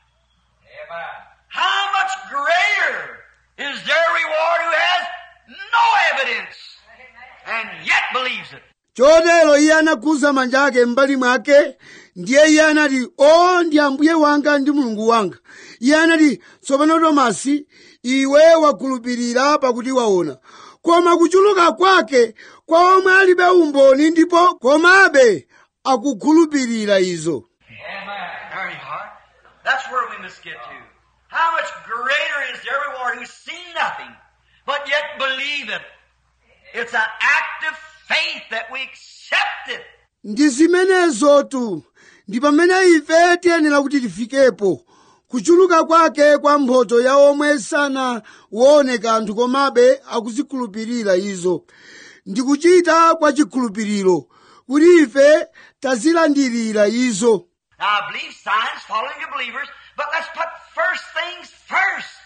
how much greater is their reward who has no evidence and yet believes it? chotero iye anakhuza manja ake m'mbali mwake ndiye iye anati o ndi ambuye wanga ndi mulungu wanga iye anati tsopano tomasi iwe wakhulupirira pakuti waona koma kuchuluka kwake kwa omwe alibe umboni ndipo komabe akukhulupirira izo There you are. That's where we must get to. How much greater is their reward who's seen nothing, but yet believe it. It's an act of faith that we accept it. ndi zimenezotu ndi pamene ife tiyenera kuti tifikepo kuchuluka kwake kwa mphoto ya omwe sanaone kanthu komabe akuzikhulupirira izo ndi kuchita kwa chikhulupiriro kuti ife tazilandirira izo Now I believe signs following the believers, but let's put first things first.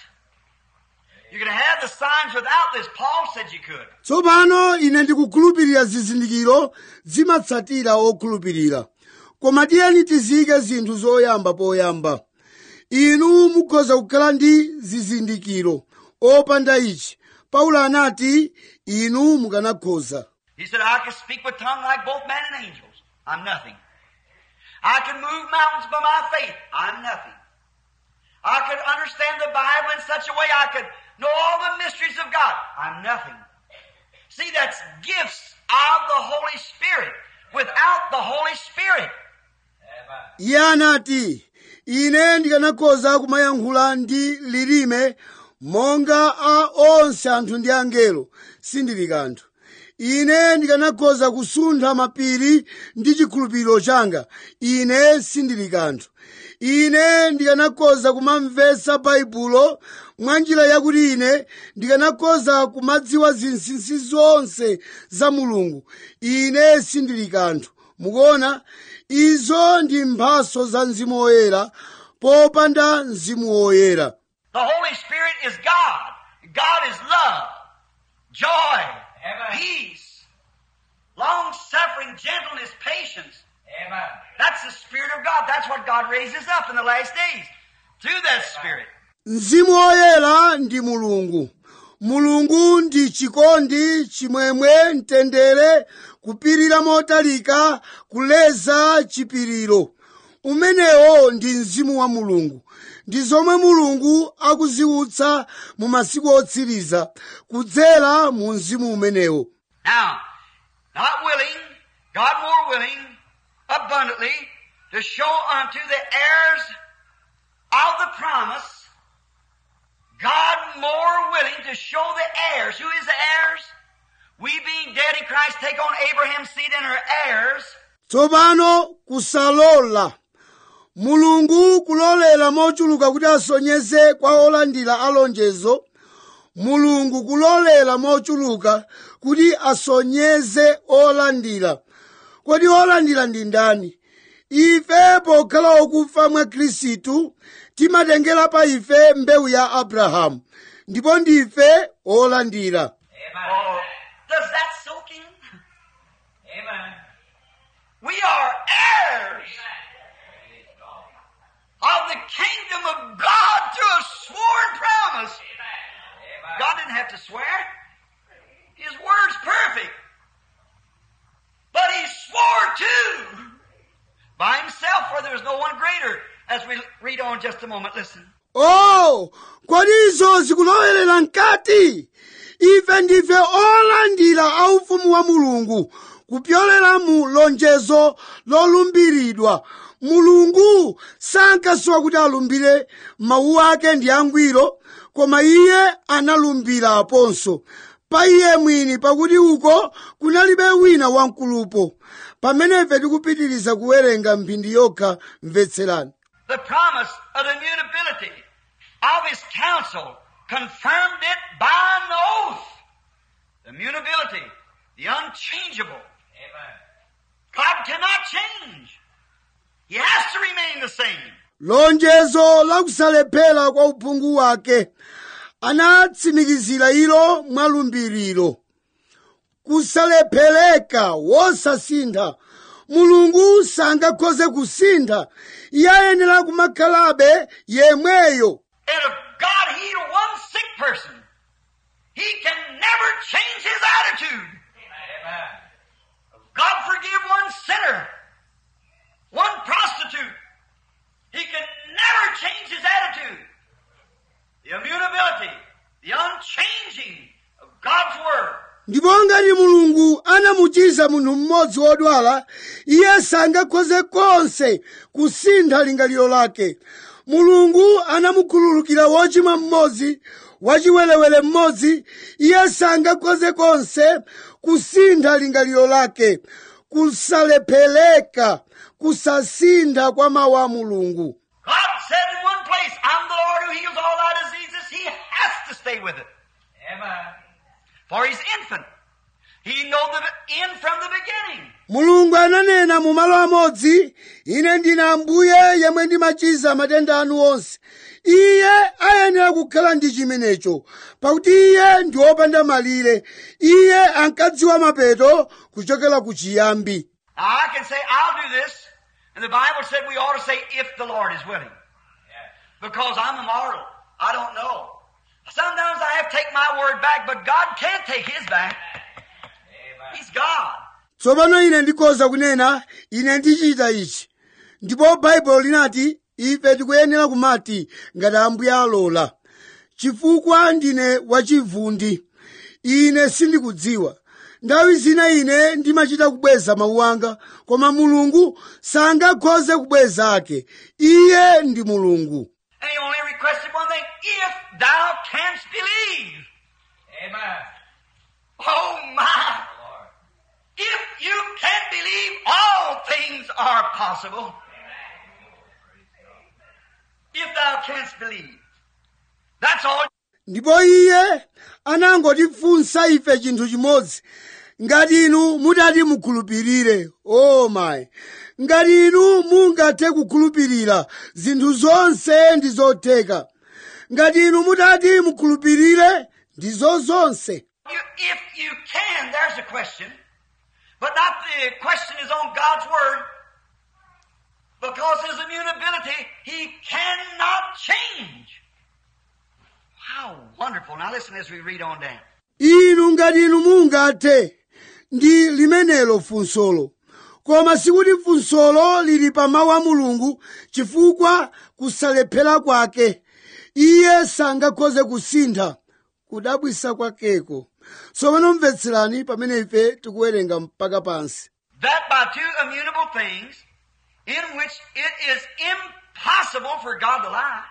You can have the signs without this. Paul said you could. tsopano ine ndikukhulupirira zizindikiro zimatsatira okhulupirira koma tiyeni tizike zinthu zoyamba poyamba inu mukhoza kukhala ndi zizindikiro opanda ichi paulo anati inu mukanakhoza He said, I can speak with tongue like both men and angels. I'm nothing. I can move mountains by my faith. I'm nothing. I could understand the Bible in such a way I could know all the mysteries of God. I'm nothing. See, that's gifts of the Holy Spirit. Without the Holy Spirit, iye anati ine ndikanakhoza kumayankhula ndi lilime monga a onse anthu ndi angelo sindili kanthu ine ndikanakhoza kusuntha mapiri ndi chikhulupiriro changa ine sindili kanthu ine ndikanakhoza kumamvetsa baibulo mwa njira yakuti ine ndikanakhoza kumadziwa zinsinsi zonse za mulungu ine sindili kanthu mukuona izo ndi mphaso za mzimu woyera popanda mzimu woyera the Holy Spirit is God. God is love, joy, peace, long suffering, gentleness, patience. That's the Spirit of God. That's what God raises up in the last days. Through that Spirit. mzimu woyera ndi mulungu mulungu ndi chikondi chimwemwe mtendere kupirira motalika kuleza chipiriro umenewo ndi mzimu wa mulungu ndi zomwe mulungu akuziutsa mu masiku otsiriza kudzera mu mzimu umenewo Now, not willing, God more willing, abundantly, to show unto the heirs of the promise, God more willing to show the heirs. Who is the heirs? We being dead in Christ take on Abraham's seed and her heirs. tsopano kusalola mulungu kulolera mochuluka kuti asonyeze kwa olandira alonjezo mulungu kulolera mochuluka kuti asonyeze olandira kodi olandira ndi ndani ife pokhala okufa mwa khristu timatengera pa ife mbewu ya abrahamu ndipo ndife olandira Oh, does that soak in? We are heirs of the kingdom of God through a sworn promise. God didn't have to swear. His word's perfect. But he swore too by himself, for there was no one greater. As we read on just a moment, listen. oh kodi izo zikulowerera mkati ife ndife olandira a ufumu wa mulungu kupyolera mu lonjezo lolumbiridwa mulungu sankasiwa kuti alumbire mawu ake ndi angwiro koma iye analumbira aponso pa iye mwini pakuti uko kunalibe wina wamkulupo pamene ife tikupitiriza kuwerenga mphindi yokha mvetserani The promise of the immutability of his counsel confirmed it by an oath. The immutability, the unchangeable. God cannot change. He has to remain the same. lonjezo lakusalephera kwa uphungu wake anatsimikizira ilo mwalumbiriro kusalephereka wosasintha mulungu sangakhoze kusintha iye ayenera kumakhalabe yemweyo And if God healed one sick person, He can never change His attitude. If God forgive one sinner, one prostitute, He can never change His attitude. The immutability, the unchanging of God's Word. ndipo ngati mulungu anamuchiza munthu mmodzi wodwala iye sangakhoze konse kusintha lingaliro lake mulungu anamukhululukira wochimwa mmodzi wachiwerewere mmodzi iye sangakhoze konse kusintha lingaliro lake kusalephereka kusasintha kwa mawu a mulungu God said in one place, I'm the Lord who heals all thy diseases. He has to stay with it. Amen. For He's infant. He knows the end from the beginning. mulungu ananena mu malo amodzi ine ndine ambuye yemwe ndimachiza matenda anu onse iye ayenera kukhala ndi chimenecho pakuti iye ndi wopanda malire iye ankadziwa mapeto kuchokera ku chiyambi Now I can say, I'll do this. And the Bible said we ought to say, if the Lord is willing. Because I'm a mortal. I don't know. Sometimes I have to take my word back, but God can't take His back. He's God. tsopano ine ndikhoza kunena ine ndichita ichi ndipo baibulo linati ife tikuyenera kumati ngati ambuye alola chifukwa ndine wachivundi ine sindikudziwa nthawi zina ine ndimachita kubweza mawu anga koma mulungu sangakhoze kubweza ake iye ndi mulungu And He only requested one thing, if thou canst believe. Amen. Oh my! If you can believe, all things are possible. If thou canst believe. That's all. ndipo iye anangotifunsa ife chinthu chimodzi ngati inu mutati mukhulupirire o mayi ngati inu mungathe kukhulupirira zinthu zonse ndi zotheka ngati inu mutati mukhulupirire ndizo zonse You, if you can, there's a question. But not the question is on God's Word. Because His immutability, He cannot change. How wonderful. Now listen as we read on down. inu ngati inu mungathe ndi limenelo funsolo koma sikuti funsolo lili pa mawu a mulungu chifukwa kusalephera kwake iye sangakhoze kusintha kudabwisa kwakeko tsopano mvetserani pamene ife tikuwerenga mpaka pansi That by two immutable things, in which it is impossible for God to lie.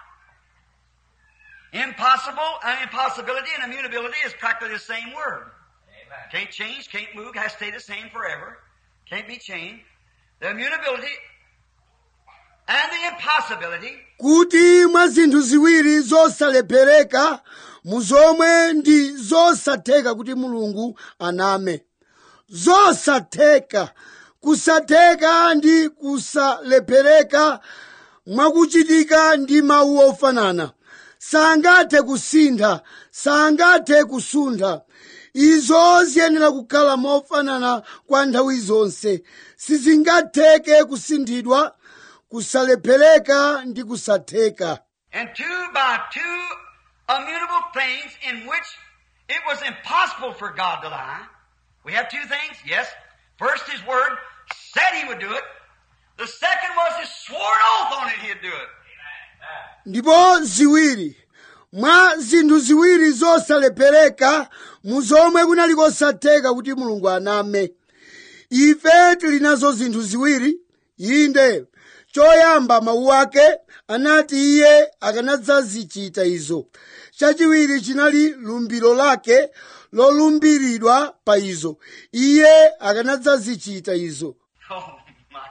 Impossible, uh, impossibility and immutability is practically the same word. Amen. Can't change, can't move, has to stay the same forever. Can't be changed. The immutability and the impossibility kuti mwa zinthu ziwiri zosalephereka mu zomwe ndi zosatheka kuti mulungu aname zosatheka kusatheka ndi kusalephereka mwakuchitika ndi mawu ofanana sangathe kusintha sangathe kusuntha izo ziyenera kukhala mofanana kwa nthawi zonse sizingatheke kusinthidwa kusalephereka ndi kusatheka and two by two immutable things in which it was impossible for God to lie. We have two things, yes. First, His Word said He would do it. The second was His sworn oath on it He'd do it. ndipo ziwiri mwa zinthu ziwiri zosalephereka mu zomwe kunali kosatheka kuti mulungu aname ife tili nazo zinthu ziwiri inde choyamba mawu ake anati iye akanadzazichita izo chachiwiri chinali lumbiro lake lolumbiridwa pa izo iye akanadzazichita izo Oh, my.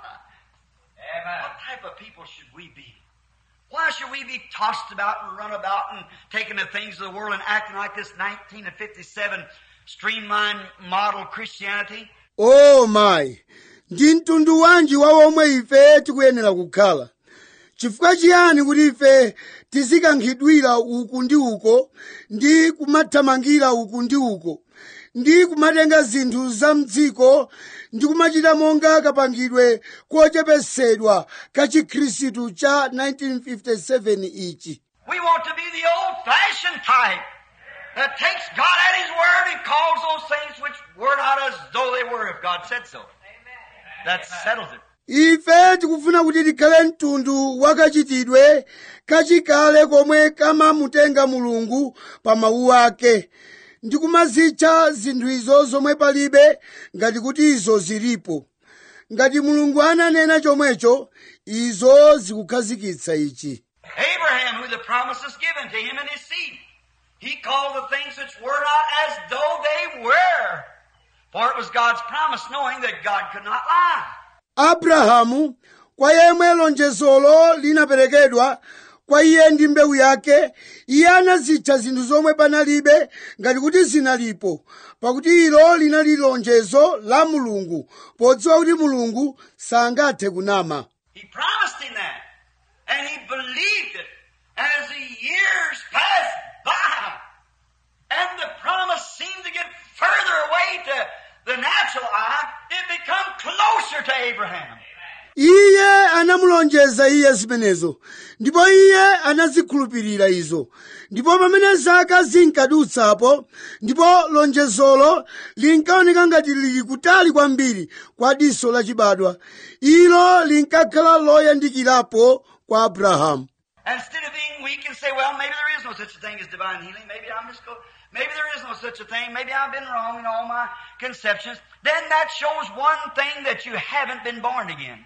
Amen. What type of people should we be? Why should we be tossed about and run about and taking the things of the world and acting like this 1957 streamlined model Christianity? o mayi ndi mtundu wanji wa omwe ife tikuyenera kukhala chifukwa chiyani kuti ife tizikankhidwira uku ndi uko ndi kumathamangira uku ndi uko ndi kumatenga zinthu za mdziko ndi kumachita monga kapangidwe kochepesedwa ka chikhristu cha 1957 ichi We want to be the old-fashioned type that takes God at His word and calls those things which were not as though they were if God said so. That settles it. ife tikufuna kuti tikhale mtundu wakachitidwe kachikale komwe kamamutenga mulungu pa mawu ake ndi kumazitcha zinthu izo zomwe palibe ngati kuti izo zilipo ngati mulungu ananena chomwecho izo zikukhazikitsa ichi Abraham, who the promise is given to him and his seed, he called the things which were not as though they were. For it was God's promise, knowing that God could not lie. abrahamu kwa yemwe lonjezolo linaperekedwa kwa iye ndi mbewu yake iye anazitcha zinthu zomwe panalibe ngati kuti zinalipo pakuti ilo linali lonjezo la mulungu podziwa kuti mulungu sangathe kunama He promised him that. And he believed it. And as the years passed by, and the promise seemed to get further away to the natural eye, it become closer to Abraham. iye anamulonjeza iye zimenezo ndipo iye anazikhulupirira izo ndipo pamene zaka zinkadutsapo ndipo lonjezolo linkaoneka ngati lili kutali kwambiri kwa diso lachibadwa ilo linkakhala loyandikirapo kwa abrahamu And instead of being weak and say, well, maybe there is no such a thing as divine healing, maybe I'm just go, maybe there is no such a thing, maybe I've been wrong in all my conceptions, then that shows one thing that you haven't been born again.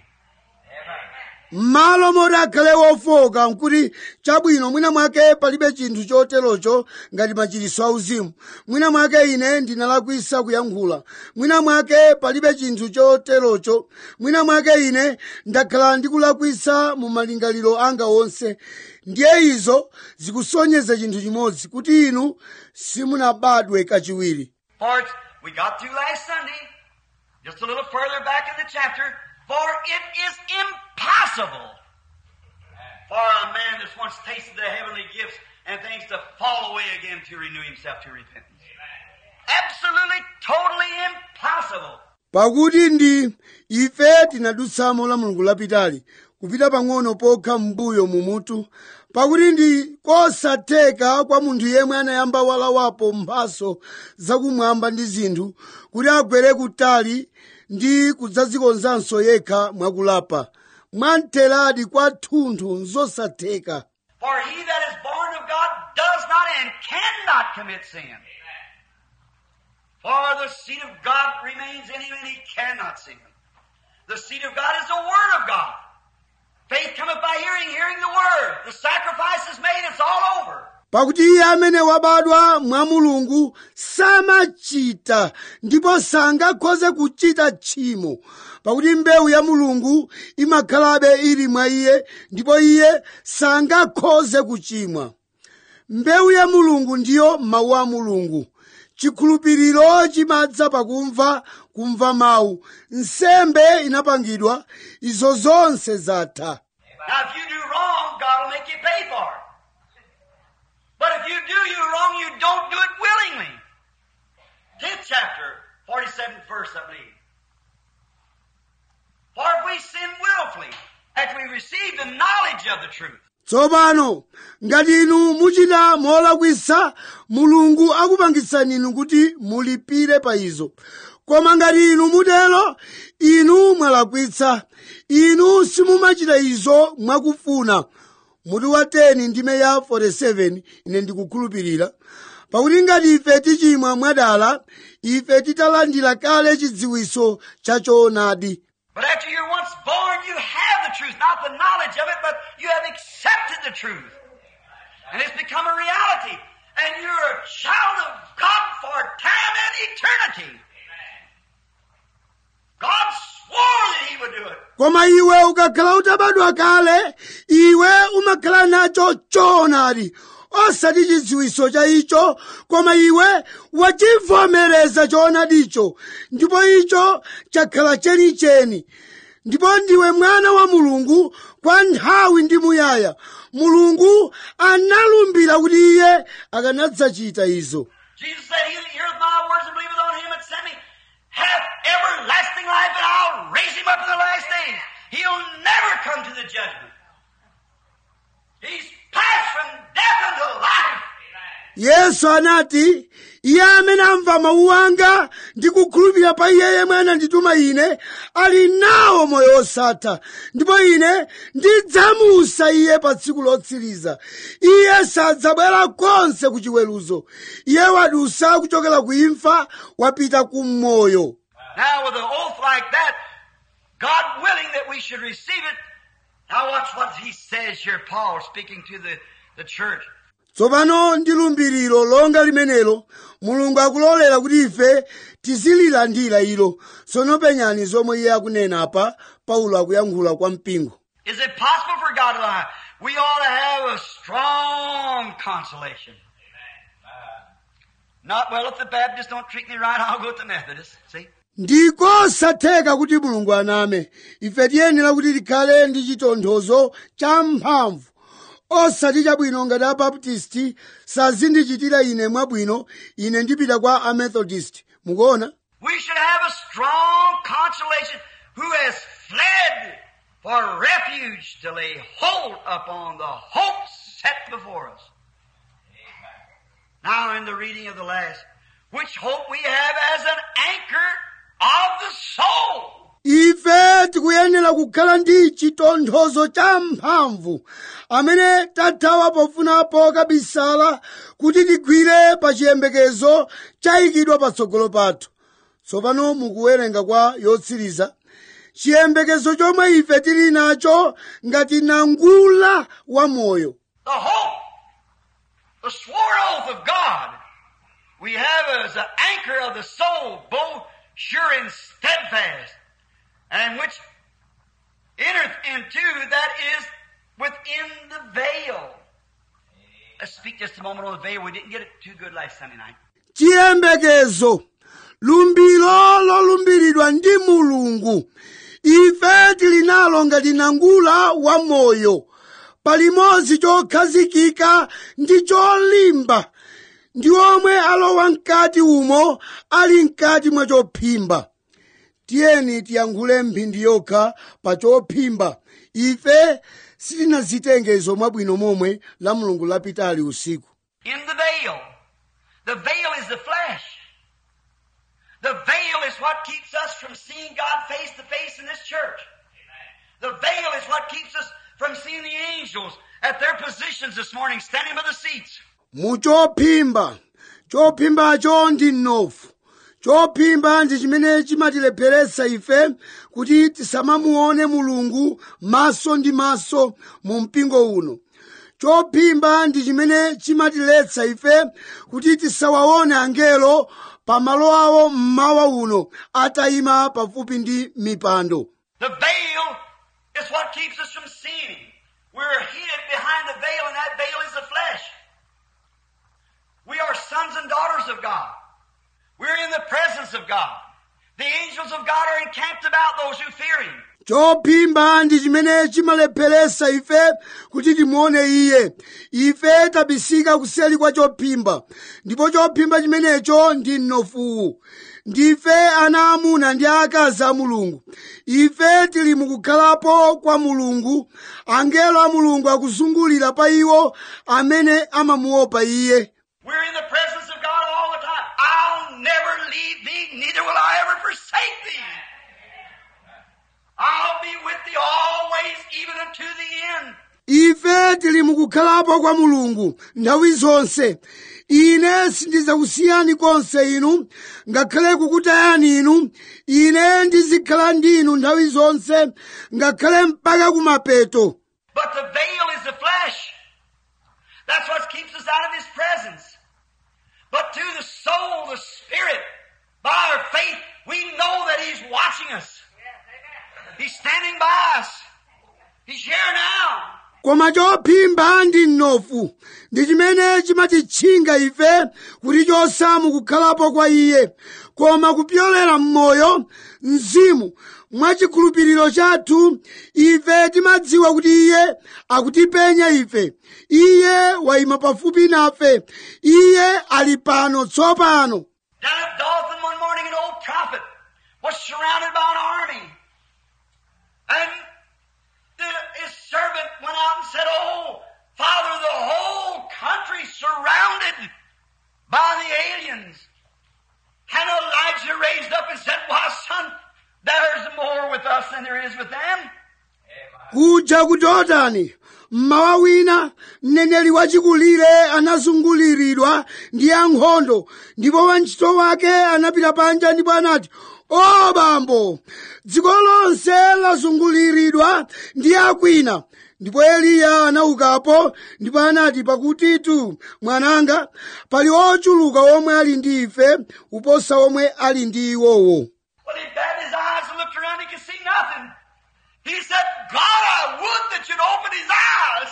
m'malo moti akhale wofoka nkuti chabwino mwina mwake palibe chinthu choterocho ngati machiritso auzimu mwina mwake ine ndinalakwisa kuyankhula mwina mwake palibe chinthu choterocho mwina mwake ine ndakhala ndikulakwisa mu malingaliro anga onse ndiye izo zikusonyeza chinthu chimodzi kuti inu simunabadwe kachiwiri For it's, we got through last Sunday, just a little further back in the chapter, for it is impossible for a man that's once tasted the heavenly gifts and things to fall away again to renew himself to repentance. Absolutely, totally impossible. pakuti ndi ife tinadutsamo la mulungu lapitali kupita pang'ono pokha m'mbuyo mumutu pakuti ndi kosatheka kwa munthu yemwe anayamba walawapo mphaso zakumwamba ndi zinthu kuti agwere kutali ndi kudzadzikonzanso yekha mwakulapa mwamtheradi kwathunthu nzosatheka For he that is born of God does not and cannot commit sin. For the seed of God remains in him and he cannot sin. The seed of God is the Word of God. Faith cometh by hearing, hearing the Word. The sacrifice is made, it's all over. pakuti iye amene wabadwa mwa mulungu samachita ndipo sangakhoze kuchita tchimo pakuti mbewu ya mulungu imakhalabe ili mwa iye ndipo iye sangakhoze kuchimwa mbewu ya mulungu ndiyo mawu a mulungu chikhulupiriro chimadza pakumva kumva mawu nsembe inapangidwa izo zonse zatha Now, if you do wrong, God will make you pay for it. But if you do you wrong, you don't do it willingly. 10th chapter, 47th verse, I believe. For if we sin willfully, after we receive the knowledge of the truth, tsopano ngati inu muchita molakwisa mulungu akupangitsani inu kuti mulipire pa izo koma ngati inu mutero inu mwalakwitsa inu simumachita izo mwakufuna mutu wa 10 ndime ya 47 ine ndikukhulupirira pakuti ngati ife tichimwa mwadala ife titalandira kale chidziwiso cha choonadi but after you're once born, you have the truth, not the knowledge of it, but you have accepted the truth. And it's become a reality. and you're a child of God for time and eternity. God swore that He would do it. koma iwe ukakhala utabadwa kale iwe umakhala nacho choonadi osati chidziwiso cha icho koma iwe wachivomereza choonadicho ndipo icho chakhala chenicheni ndipo ndiwe mwana wa mulungu kwa nthawi ndi muyaya mulungu analumbira kuti iye akanadzachita izo Jesus said, He that heareth my words and believeth on him that sent me hath everlasting life, and I'll raise him up in the last days. He'll never come to the judgment. He's passed from death unto life. yesu anati iye amene amva mawu anga ndi kukhulupirira pa iye yemwe anandituma ine ali nawo moyo osatha ndipo ine ndidzamusa iye pa tsiku lotsiriza iye sadzabwera konse ku chiweruzo iye wadusa kuchokera ku imfa wapita ku moyo Now, with an oath like that, God willing that we should receive it. Now, watch what he says here, Paul speaking to the, the church. tsopano ndi lumbiriro longa limenelo mulungu akulolera kuti ife tizililandira ilo tsono penyani zomwe iye akunena apa paulo akuyankhula kwa mpingo Is it possible for God to lie? We ought to have a strong consolation. Not well if the Baptists don't treat me right, I'll go with the Methodists. See? ndikosatheka kuti mulungu aname ife tiyenera kuti tikhale ndi chitonthozo cha mphamvu osati chabwino ngati abaptisti sazindichitira ine mwabwino ine ndipita kwa amethodist mukuona We should have a strong consolation who has fled for refuge to lay hold upon the hope set before us. Now in the reading of the last, which hope we have as an anchor of the soul. ife tikuyenera kukhala ndi chitonthozo cha mphamvu amene tathawa pofunapo kabisala kuti tigwire pa chiyembekezo chayikidwa patsogolo pathu tsopano mukuwerenga kwa yotsiriza chiyembekezo chomwe ife tili nacho ngati nangula wa moyo The hope, the sworn oath of God, we have as an anchor of the soul, both sure and steadfast, and which entereth into that is within the veil. Let's speak just a moment on the veil. We didn't get it too good last Sunday night. chiyembekezo lumbiro lolumbiridwa ndi mulungu ife tili nalo ngati nangula wa moyo palimodzi chokhazikika ndi cholimba ndi omwe alowa mkati umo ali mkati mwa chophimba tiyeni tiyankhule mphindi yokha pa chophimba ife sitinazitenge izo mwabwino momwe la mulungu lapitali usiku In the veil. The veil is the flesh. The veil is what keeps us from seeing God face to face in this church. The veil is what keeps us from seeing the angels at their positions this morning, standing by the seats. muchophimba chophimbacho ndi mnofu chophimba ndi chimene chimatilepheretsa ife kuti tisamamuone mulungu maso ndi maso mu mpingo uno chophimba ndi chimene chimatiletsa ife kuti tisawaone angelo pa malo awo mmawa uno atayima pafupi ndi mipando The veil is what keeps us from seeing Him. We're hid behind the veil, and that veil is the flesh. We are sons and daughters of God. We're in the presence of God. The angels of God are encamped about those who fear Him. chophimba ndi chimene chimalepheretsa ife kuti timuone iye ife tabisika kuseli kwa chophimba ndipo chophimba chimenecho ndi mnofuwu ndife ana amuna ndi akazi a mulungu ife tili mukukhalapo kwa mulungu angelo a mulungu akuzungulira pa iwo amene amamuopa iye We're in the presence of God all the time. I'll never leave thee, neither will I ever forsake thee. I'll be with thee always, even unto the end. ife tili mukukhalapo kwa mulungu nthawi zonse ine sindidzakusiyani konse inu ngakhale kukutayani inu ine ndizikhala ndi inu nthawi zonse ngakhale mpaka kumapeto But the veil is the flesh. That's what keeps us out of His presence. but to the soul, the spirit. By our faith, we know that He's watching us. He's standing by us. He's here now. koma chophimba ndi mnofu ndi chimene chimatitchinga ife kuti chosamu kukhalapo kwa iye koma kupyolera m'moyo mzimu mwachikhulupiriro chathu ife timadziwa kuti iye akutipenya ife iye wayima pafupi nafe iye ali pano tsopano Down at Dothan one morning, an old prophet was surrounded by an army. And the, his servant went out and said, Oh, Father, the whole country surrounded by the aliens. And Elijah raised up and said, Why, son, there's more with us than there is with them. kuja ku dothani mmawa wina mneneri wachikulire anazunguliridwa ndi ankhondo ndipo wantchito wake anapita panja ndipo anati o bambo dziko lonse lazunguliridwa ndi akwina ndipo eliya anaukapo ndipo anati pakutitu mwananga pali ochuluka omwe ali ndi ife kuposa omwe ali ndi iwowo Well, he batted his eyes and looked around, he could see nothing. He said, God, I would that you'd open his eyes.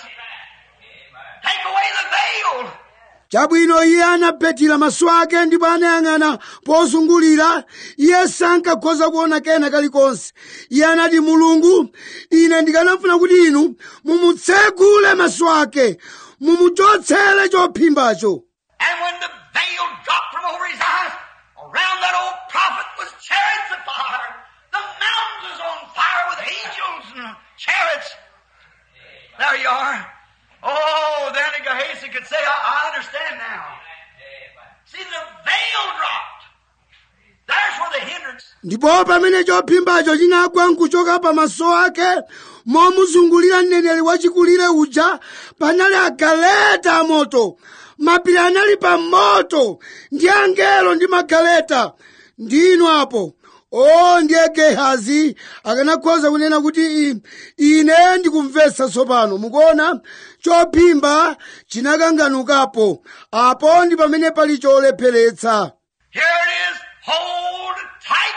Take away the veil. chabwino iye anaphethira maso ake ndipo anayang'ana pozungulira iye sankakhoza kuona kena kalikonse iye anati mulungu ine ndikanafuna kuti inu mumutsegule maso ake mumuchotsere chophimbacho And when the veil dropped from over his eyes, around that old prophet was chariots of fire. The mountains was on fire with angels and chariots. There you are. Oh, then Gehazi could say, I, I understand now. See, the veil dropped. There's where the hindrance ndipo pamene chophimbacho chinagwa nkuchoka pamaso ake momuzungulira mneneri wachikulire uja panali agaleta amoto mapiri anali pa moto ndi angelo ndi magaleta ndinu apo o ndiye gehazi akanakhoza kunena kuti i- ine ndikumvetsa tsopano mukuona chophimba chinakanganukapo apo ndi pamene pali cholepheretsa Here it is. Hold tight.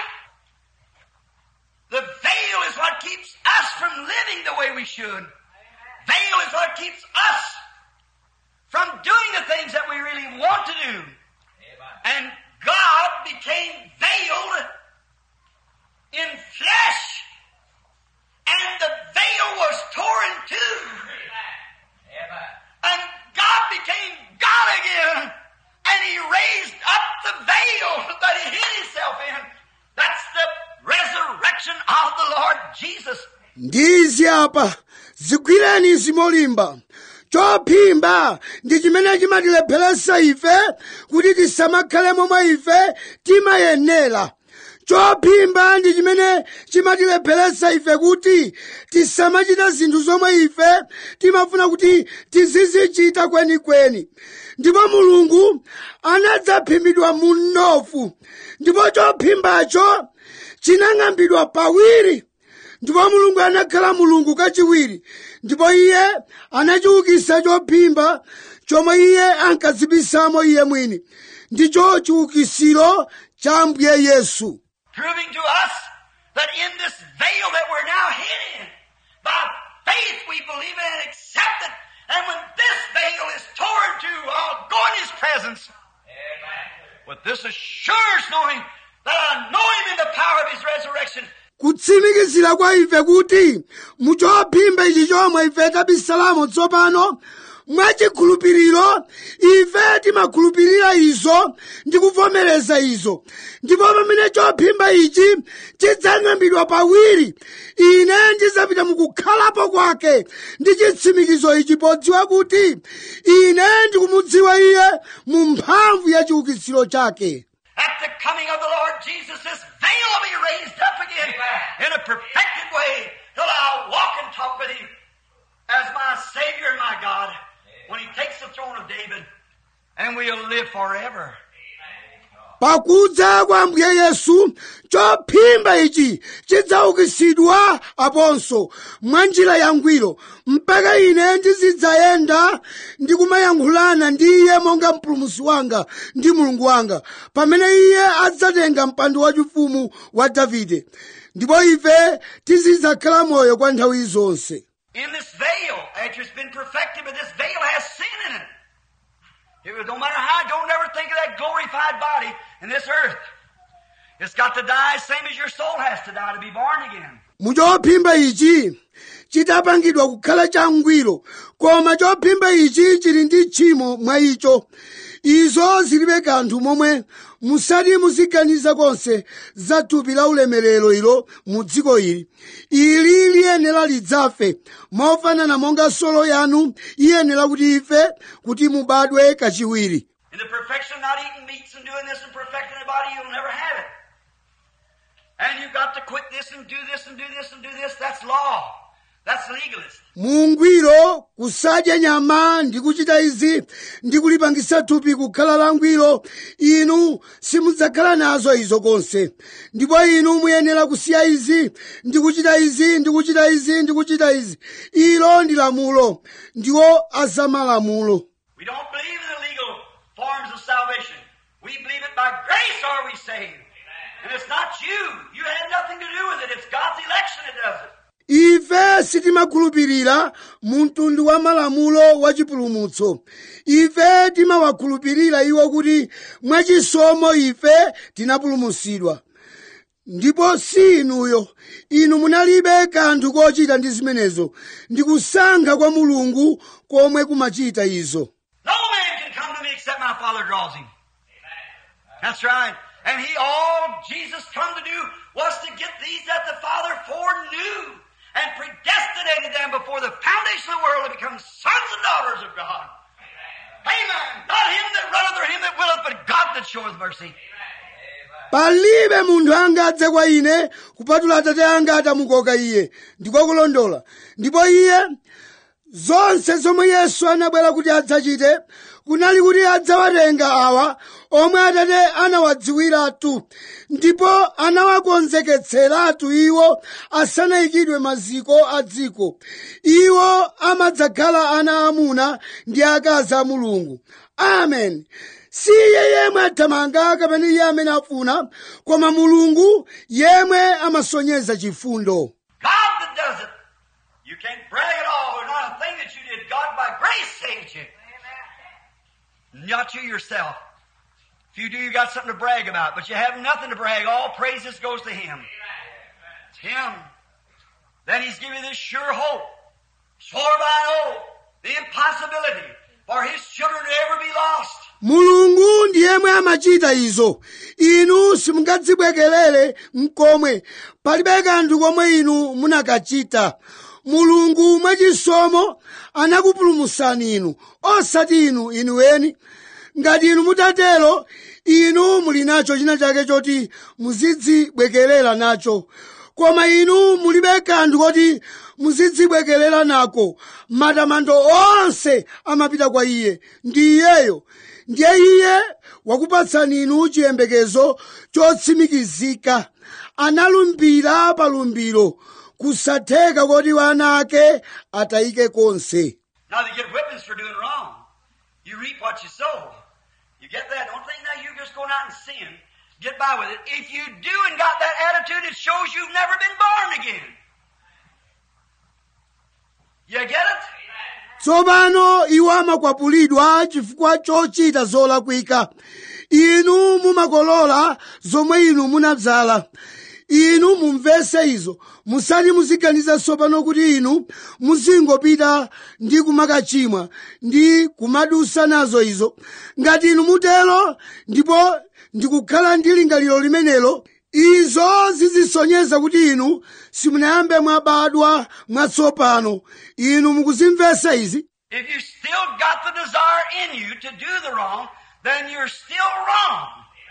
The veil is what keeps us from living the way we should. Veil is what keeps us from doing the things that we really want to do. And God became veiled in flesh. And the veil was torn in two. And God became God again. And He raised up the veil that He hid Himself in. That's the resurrection of the Lord Jesus. ndizi apa zigwireni izi molimba chophimba ndi chimene chimatilepheretsa ife kuti tisamakhale momwe ife timayenera chophimba ndi chimene chimatilepheretsa ife kuti tisamachita zinthu zomwe ife timafuna kuti tizizichita kwenikweni ndipo mulungu anadzaphimbidwa mu mnofu ndipo chophimbacho chinang'ambidwa pawiri ndipo mulungu anakhala mulungu kachiwiri ndipo iye anachiukitsa chophimba chomwe iye ankadzibisamo iye mwini ndicho chiukitsiro cha ambuye yesu proving to us that in this veil that we're now hid in, by faith we believe it and accept it. And when this veil is torn to, I'll go in His presence. With this assurance knowing that I know Him in the power of His resurrection. kutsimikizira kwa ife kuti muchophimba ichi chomwe ife tabisalamo tsopano mwachikhulupiriro ife timakhulupirira izo ndi kuvomereza izo ndipo pamene chophimba ichi chidzang'ambidwa pawiri ine ndidzapita mukukhalapo kwake ndi chitsimikizo ichi podziwa kuti ine ndikumudziwa iye mu mphamvu ya chiukitsiro chake At the coming of the Lord Jesus, this veil will be raised up again in a perfected way till I'll walk and talk with Him as my Savior and my God when He takes the throne of David and we'll live forever. pakudza kwa ambuye yesu chophimba ichi chidzaukitsidwa aponso mwa njira yangwiro mpaka ine ndizidzayenda ndi kumayankhulana ndi iye monga mpulumutsi wanga ndi mulungu wanga pamene iye adzatenga mpando wachifumu wa davide ndipo ife tizidzakhala moyo kwa nthawi zonse In this veil, after it's been perfected, but this veil has sin in it. It was, no matter how, don't ever think of that glorified body in this earth. It's got to die same as your soul has to die to be born again. muchophimba ichi chitapangidwa kukhala changwiro koma chophimba ichi chili ndi tchimo mwa icho izo zilibe kanthu momwe musati muziganiza konse za thupi la ulemerero ilo mu dziko ili ili liyenera lidzafe mofanana monga solo yanu iyenera kuti ife kuti mubadwe kachiwiri In the perfection of not eating meats and doing this and perfecting the body, you'll never have it. And you've got to quit this and do this and do this and do this. That's law. That's legalist. mungwiro kusadya nyama ndi kuchita izi ndi kulipangisa thupi kukhala langwiro inu simudzakhala nazo izo konse ndipo inu muyenera kusiya izi ndi kuchita izi ndi kuchita izi ndi kuchita izi ilo ndi lamulo ndiwo azamalamulo We don't believe in the legal forms of salvation. We believe it by grace are we saved. And it's not you. You had nothing to do with it. It's God's election that does it. ife sitimakhulupirira mu mtundu wa malamulo wa chipulumutso ife timawakhulupirira iwo kuti mwachisomo ife tinapulumutsidwa ndipo si inuyo inu munalibe kanthu kochita ndi zimenezo ndi kusankha kwa mulungu komwe kumachita izo No man can come to me except my Father draws him. That's right. And he, all Jesus come to do was to get these that the Father foreknew and predestinated them before the foundation of the world to become sons and daughters of God. Amen. Not him that runneth or him that willeth, but God that showeth mercy. palibe munthu angadze kwa ine kupatula atate anga atamukoka iye ndiko kulondola ndipo iye zonse zomwe yesu anabwera kuti adzachite kunali kuti adzawatenga awa omwe atate anawadziwiratu ndipo anawakonzeketseratu iwo asanayikidwe maziko a dziko iwo amadzakhala ana amuna ndi akazi a mulungu amen si iye yemwe athamanga kapena iye amene afuna koma mulungu yemwe amasonyeza chifundo God that does it. You can't brag at all. There's not a thing that you did. God by grace saved you. Not you yourself. If you do, you got something to brag about, but you have nothing to brag. All praises goes to Him. It's Him. Then He's given you this sure hope. Swore by an oath. The impossibility for His children to ever be lost. mulungu ndi yemwe amachita izo inu simungadzibwekerere mkomwe palibe kanthu komwe inu munakachita mulungu mwachisomo anakupulumutsani inu osati inu inuweni ngati inu mutatero inu muli nacho china chake choti muzidzibwekerera nacho koma inu mulibe kanthu koti muzidzibwekerera nako matamando onse amapita kwa iye ndi iyeyo ndiye iye wakupatsani inu chiyembekezo chotsimikizika analumbira pa lumbiro kusatheka koti wana ake atayike konse Now they get whippings for doing wrong. You reap what you sow. You get that. Don't think now you're just going out and sin. Get by with it. If you do and got that attitude, it shows you've never been born again. You get it? tsopano iwo amakwapulidwa chifukwa chochita zolakwika inu mumakolola zomwe inu munadzala inu mumvese izo musati muziganiza tsopano kuti inu muzingopita ndi kumakachimwa ndi kumadusa nazo izo ngati inu mutero ndipo ndikukhala ndi lingaliro limenelo izo zizisonyeza kuti inu simunayambe mwabadwa mwatsopano inu mukuzimvesa izi If you still got the desire in you to do the wrong, then you're still wrong.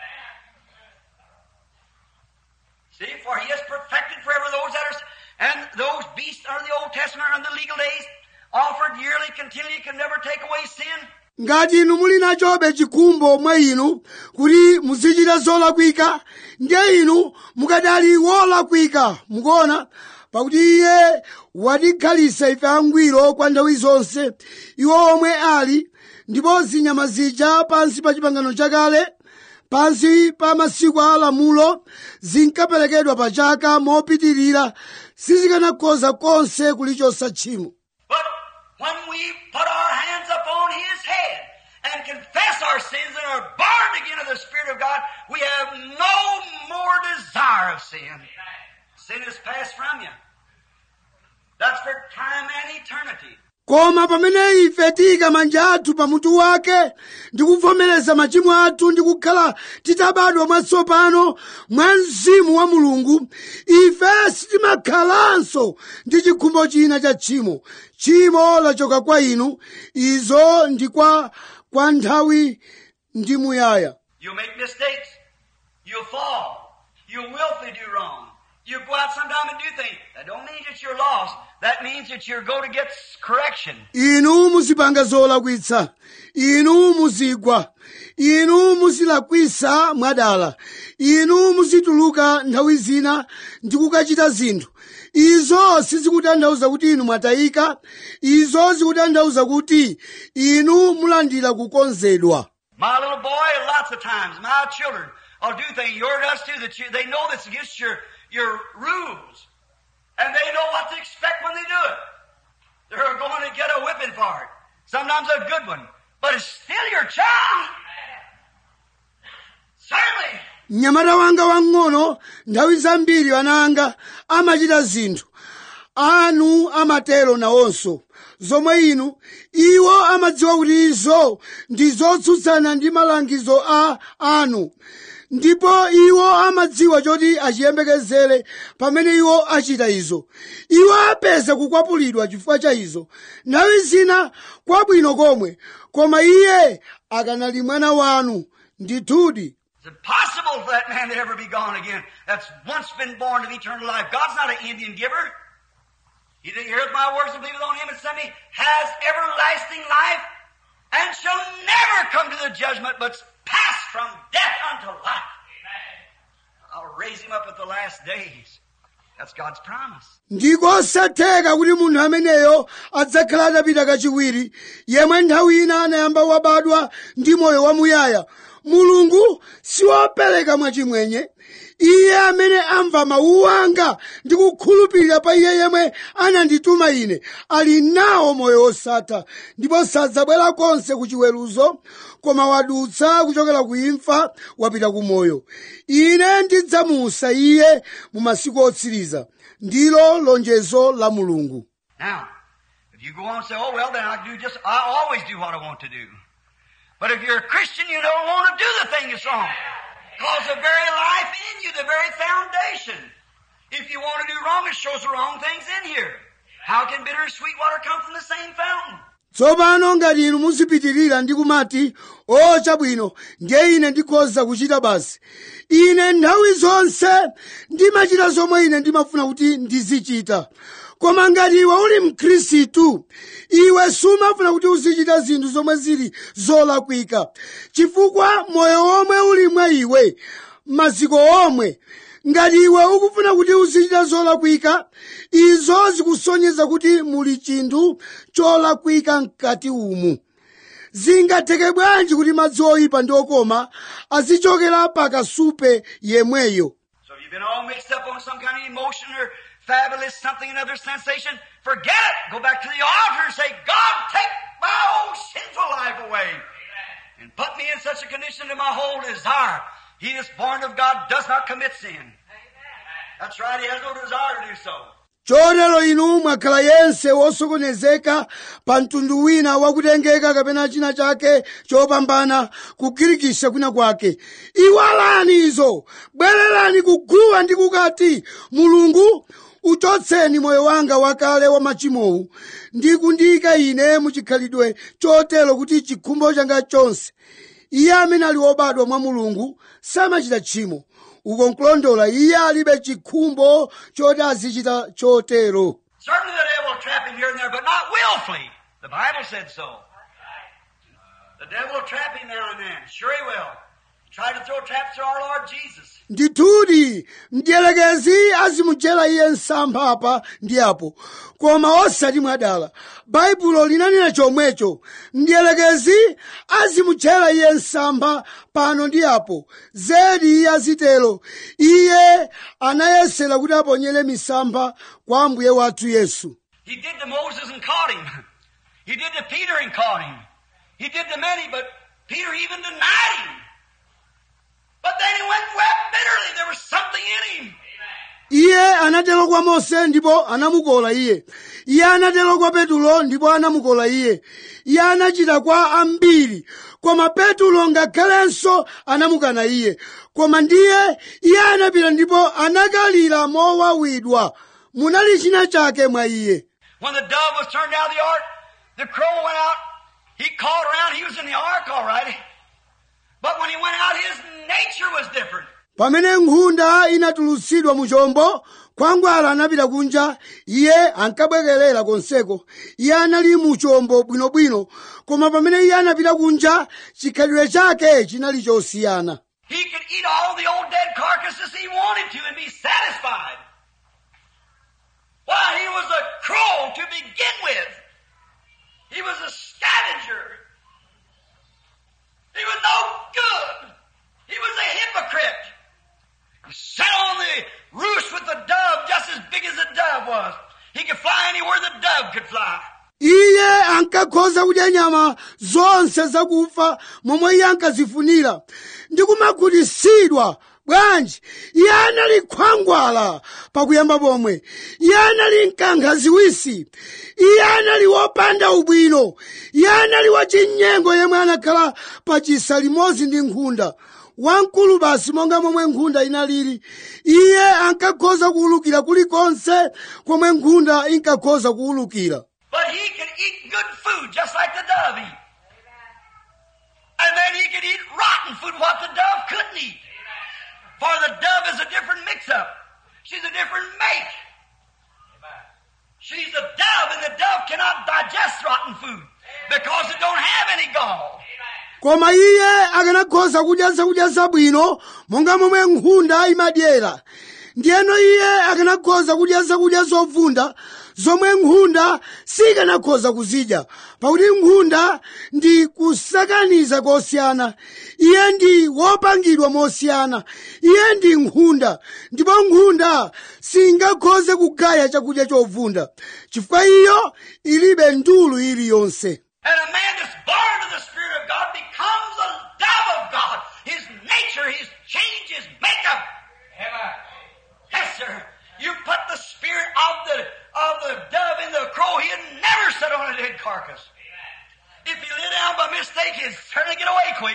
See, for he has perfected forever those that are, and those beasts under the Old Testament are in the legal days, offered yearly, continually, can never take away sin. ngati inu muli nachobe chikhumbo mwa inu kuti muzichita zolakwika ndiye inu mukadali wolakwika mukuona pakuti iye watikhalisa ife angwiro kwa nthawi zonse iwo omwe ali ndipo zinyama zija pansi pa chipangano chakale pansi pa masiku a lamulo zinkaperekedwa pa chaka mopitirira sizikanakhoza konse kulichosa tchimo But when we put our hands upon His head and confess our sins and are born again of the Spirit of God, we have no more desire of sin. Sin is passed from you. That's for time and eternity. koma pamene ife tiyika manja athu pamutu wake ndi kuvomereza machimo athu ndi kukhala titabadwa mwatsopano mwa mzimu wa mulungu ife sitimakhalanso ndi chikhumbo china cha tchimo tchimo lachoka kwa inu izo ndi kwa kwa nthawi ndi muyaya You'll make mistakes. You'll fall. You'll willfully do wrong. You go out sometime and do things. That don't mean that you're lost. That means that you're going to get correction. inu muzipanga zolakwitsa inu muzigwa inu muzilakwisa mwadala inu muzituluka nthawi zina ndi kukachita zinthu izo sizikutanthauza kuti inu mwatayika izo zikutanthauza kuti inu mulandira kukonzedwa My little boy, lots of times, my children will do things, your does too, that you, they know that's against your, your rules. And they know what to expect when they do it. They're going to get a whipping for it. Sometimes a good one. But it's still your child. Certainly. mnyamata wanga wang'ono nthawi zambiri ana anga amachita zinthu anu amatero nawonso zomwe inu iwo amadziwa kuti izo ndi zotsutsana ndi malangizo a anu ndipo iwo amadziwa choti achiyembekezere pamene iwo achita izo iwo apeza kukwapulidwa chifukwa cha izo nthawi zina kwabwino komwe koma iye akanali mwana wanu ndithudi It's impossible for that man to ever be gone again that's once been born of eternal life. God's not an Indian giver. He that heareth my words and believeth on him and sent me has everlasting life and shall never come to the judgment but pass from death unto life. I'll raise him up at the last days. That's God's promise. ndikosatheka kuti munthu ameneyo adzakhala atapita kachiwiri yemwe nthawi ina anayamba wabadwa ndi moyo wamuyaya mulungu siwopereka mwachimwenye iye amene amva mawu anga ndi kukhulupirira pa iye yemwe anandituma ine ali nawo moyo wosatha ndipo sadzabwera konse ku chiweruzo koma wadutsa kuchokera ku imfa wapita ku moyo ine ndidzamusa iye mu masiku otsiriza ndilo lonjezo la mulungu Now, if you go on and say, oh, well, then I do just, I always do what I want to do. But if you're a Christian, you don't want to do the thing that's wrong. Because the very life in you, the very foundation. If you want to do wrong, it shows the wrong things in here. How can bitter and sweet water come from the same fountain? tsopano ngati inu muzipitirira ndi kumati o chabwino ndiye ine ndikhoza kuchita basi ine nthawi zonse ndimachita zomwe ine ndimafuna kuti ndizichita koma ngati iwe uli mkhristu iwe sumafuna kuti uzichita zinthu zomwe zili zolakwika chifukwa moyo omwe uli mwa iwe maziko omwe ngati iwe ukufuna kuti uzichita zolakwika izo zikusonyeza kuti muli chinthu cholakwika mkati umu zingatheke bwanji kuti madzi oyipa ndi okoma azichokera pa kasupe yemweyo So if you've been all mixed up on some kind of emotion or fabulous something, another sensation, forget it. Go back to the altar and say, God, take my old sinful life away. And put me in such a condition that my whole desire. He that's born of God does not commit sin. That's right, he has no desire to do so. chotero inu mwakhala yense wosokonezeka pa mtundu wina wakutengeka kapena china chake chopambana kugirikisha kwina kwake iwalani izo bwererani kuguwa ndi kukati mulungu uchotseni moyo wanga wakale wa machimowu ndi kundiyika ine muchikhalidwe chotero kuti chikhumbo changa chonse iye amene ali wobadwa mwa mulungu samachita tchimo uko nkulondola iye alibe chikhumbo choti azichita chotero Certainly the devil will trap him here and there, but not willfully. The Bible said so. devil will trap him now and then. Sure he will. Try to throw traps to our Lord Jesus. ndithudi mdierekezi azimujera iye msampha apa ndi apo koma osati mwadala baibulo linanena chomwecho mdierekezi azimujera iye msampha pano ndi apo zedi iye azitero iye anayesera kuti aponyere misampha kwa ambuye wathu yesu He did to Moses and caught him. He did to Peter and caught him. He did to many, but Peter even denied him. But then he went and wept bitterly. There was something in him. iye anatero kwa mose ndipo anamukola iye iye anatero kwa petulo ndipo anamukola iye iye anachita kwa ambiri koma petulo ngakhalenso anamukana iye koma ndiye iye anapita ndipo anakalira mowawidwa munali china chake mwa iye When the dove was turned out of the ark, the crow went out. He called around. He was in the ark all right. But when he went out, his nature was different. pamene nkhunda inatulutsidwa mu chombo khwangwala anapita kunja iye ankabwekerera konseko iye anali mu chombo bwinobwino koma pamene iye anapita kunja chikhalidwe chake chinali chosiyana He could eat all the old dead carcasses he wanted to and be satisfied. Why, he was a crow to begin with. He was a scavenger. He was no good. He was a hypocrite. He sat on the roost with the dove just as big as the dove was. He could fly anywhere the dove could fly. iye ankakhoza kudya nyama zonse zakufa momwe iye ankazifunira ndi kumakhutitsidwa bwanji iye anali khwangwala pakuyamba pomwe iye anali mkankha ziwisi iye anali wopanda ubwino iye anali wachinyengo yemwe anakhala pa chisa limodzi ndi nkhunda wamkulu basi monga momwe nkhunda inalili iye ankakhoza kuwulukira kulikonse komwe nkhunda inkakhoza kuwulukira But he could eat good food just like the dove eat. And then he could eat rotten food, what the dove couldn't eat. For the dove is a different mix-up. She's a different make. She's a dove, and the dove cannot digest rotten food because it don't have any gall. koma iye akanakhoza kudya zakudya zabwino monga momwe nkhunda imadyera ndiyeno iye akanakhoza kudya zakudya zovunda zomwe nkhunda sikanakhoza kuzidya pakuti nkhunda ndi kusakaniza kosiyana iye ndi wopangidwa mosiyana iye ndi nkhunda ndipo nkhunda singakhoze kugaya chakudya chovunda chifukwa iyo ilibe ndulu iliyonse And a man that's born of the Spirit of God becomes a dove of God. His nature, his change, his makeup. Yes, sir. You put the spirit of the of the dove in the crow, he'd never sit on a dead carcass. If he lay down by mistake, he'd certainly get away quick.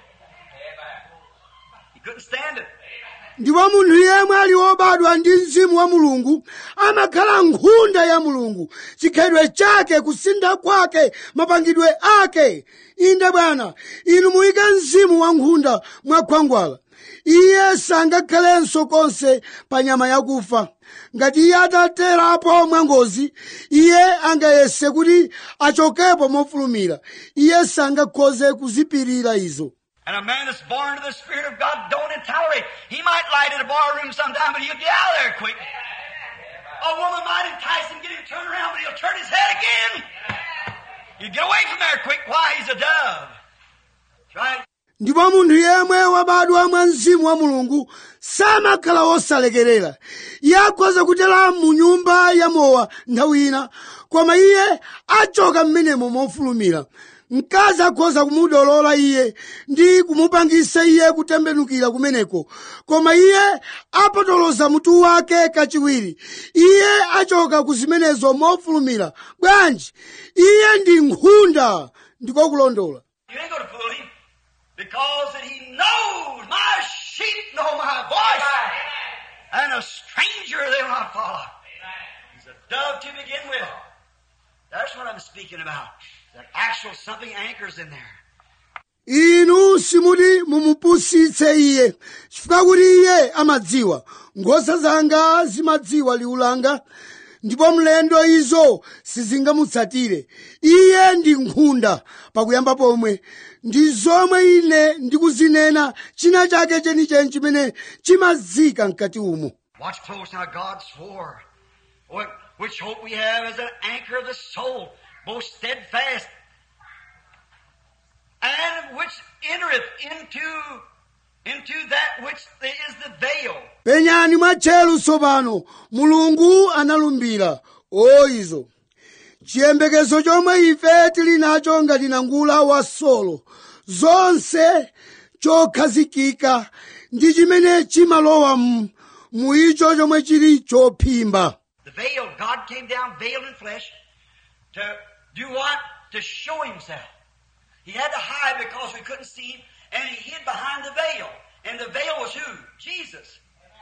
He couldn't stand it. ndipo munthu yemwe ali wobadwa ndi mzimu wa mulungu amakhala nkhunda ya mulungu chikhalidwe chake kusintha kwake mapangidwe ake inde bwana inu muyike mzimu wa nkhunda mwakhwangwala iye sangakhalenso konse pa nyama yakufa ngati iye ataterapo mwangozi iye angayese kuti achokepo mofulumira iye sangakhoze kuzipirira izo And a man that's born of the Spirit of God don't tolerate. He might light at a bar room sometime, but he'll get out of there quick. A woman might entice him, get him turned around, but he'll turn his head again. You get away from there quick. Why? He's a dove. That's right. ndipo munthu yemwe wabadwa mwa mzimu wa mulungu samakhala wosalekerera iye akhoza kutera mu nyumba ya mowa nthawi ina koma iye achoka mmenemo mofulumira mkazi akhoza kumudolola iye ndi kumupangisa iye kutembenukira kumeneko koma iye apotoloza mutu wake kachiwiri iye achoka ku zimenezo mofulumira bwanji iye ndi nkhunda ndiko kulondola You ain't going to fool him because that he knows my sheep know my voice, and a stranger they will not follow. He's a dove to begin with. That's what I'm speaking about. That actual something anchors in there. inu simuti mumupusitse iye chifukwa kuti iye amadziwa nkhosa zanga zimadziwa liwu langa ndipo mlendo izo sizingamutsatire iye ndi nkhunda pakuyamba pomwe ndi zomwe ine ndikuzinena china chake chenicheni chimene chimazika mkati umo Watch close now. God swore, "What- which hope we have as an anchor of the soul, both steadfast, and which entereth into into that which is the veil." penyani mwatcheru tsopano mulungu analumbira o izo chiyembekezo chomwe ife tili nacho ngati nangula wa solo zonse chokhazikika ndi chimene chimalowa mu- mu icho chomwe chili chophimba The veil, God came down veiled in flesh to do what? To show himself. He had to hide because we couldn't see him, and he hid behind the veil. And the veil was who? Jesus.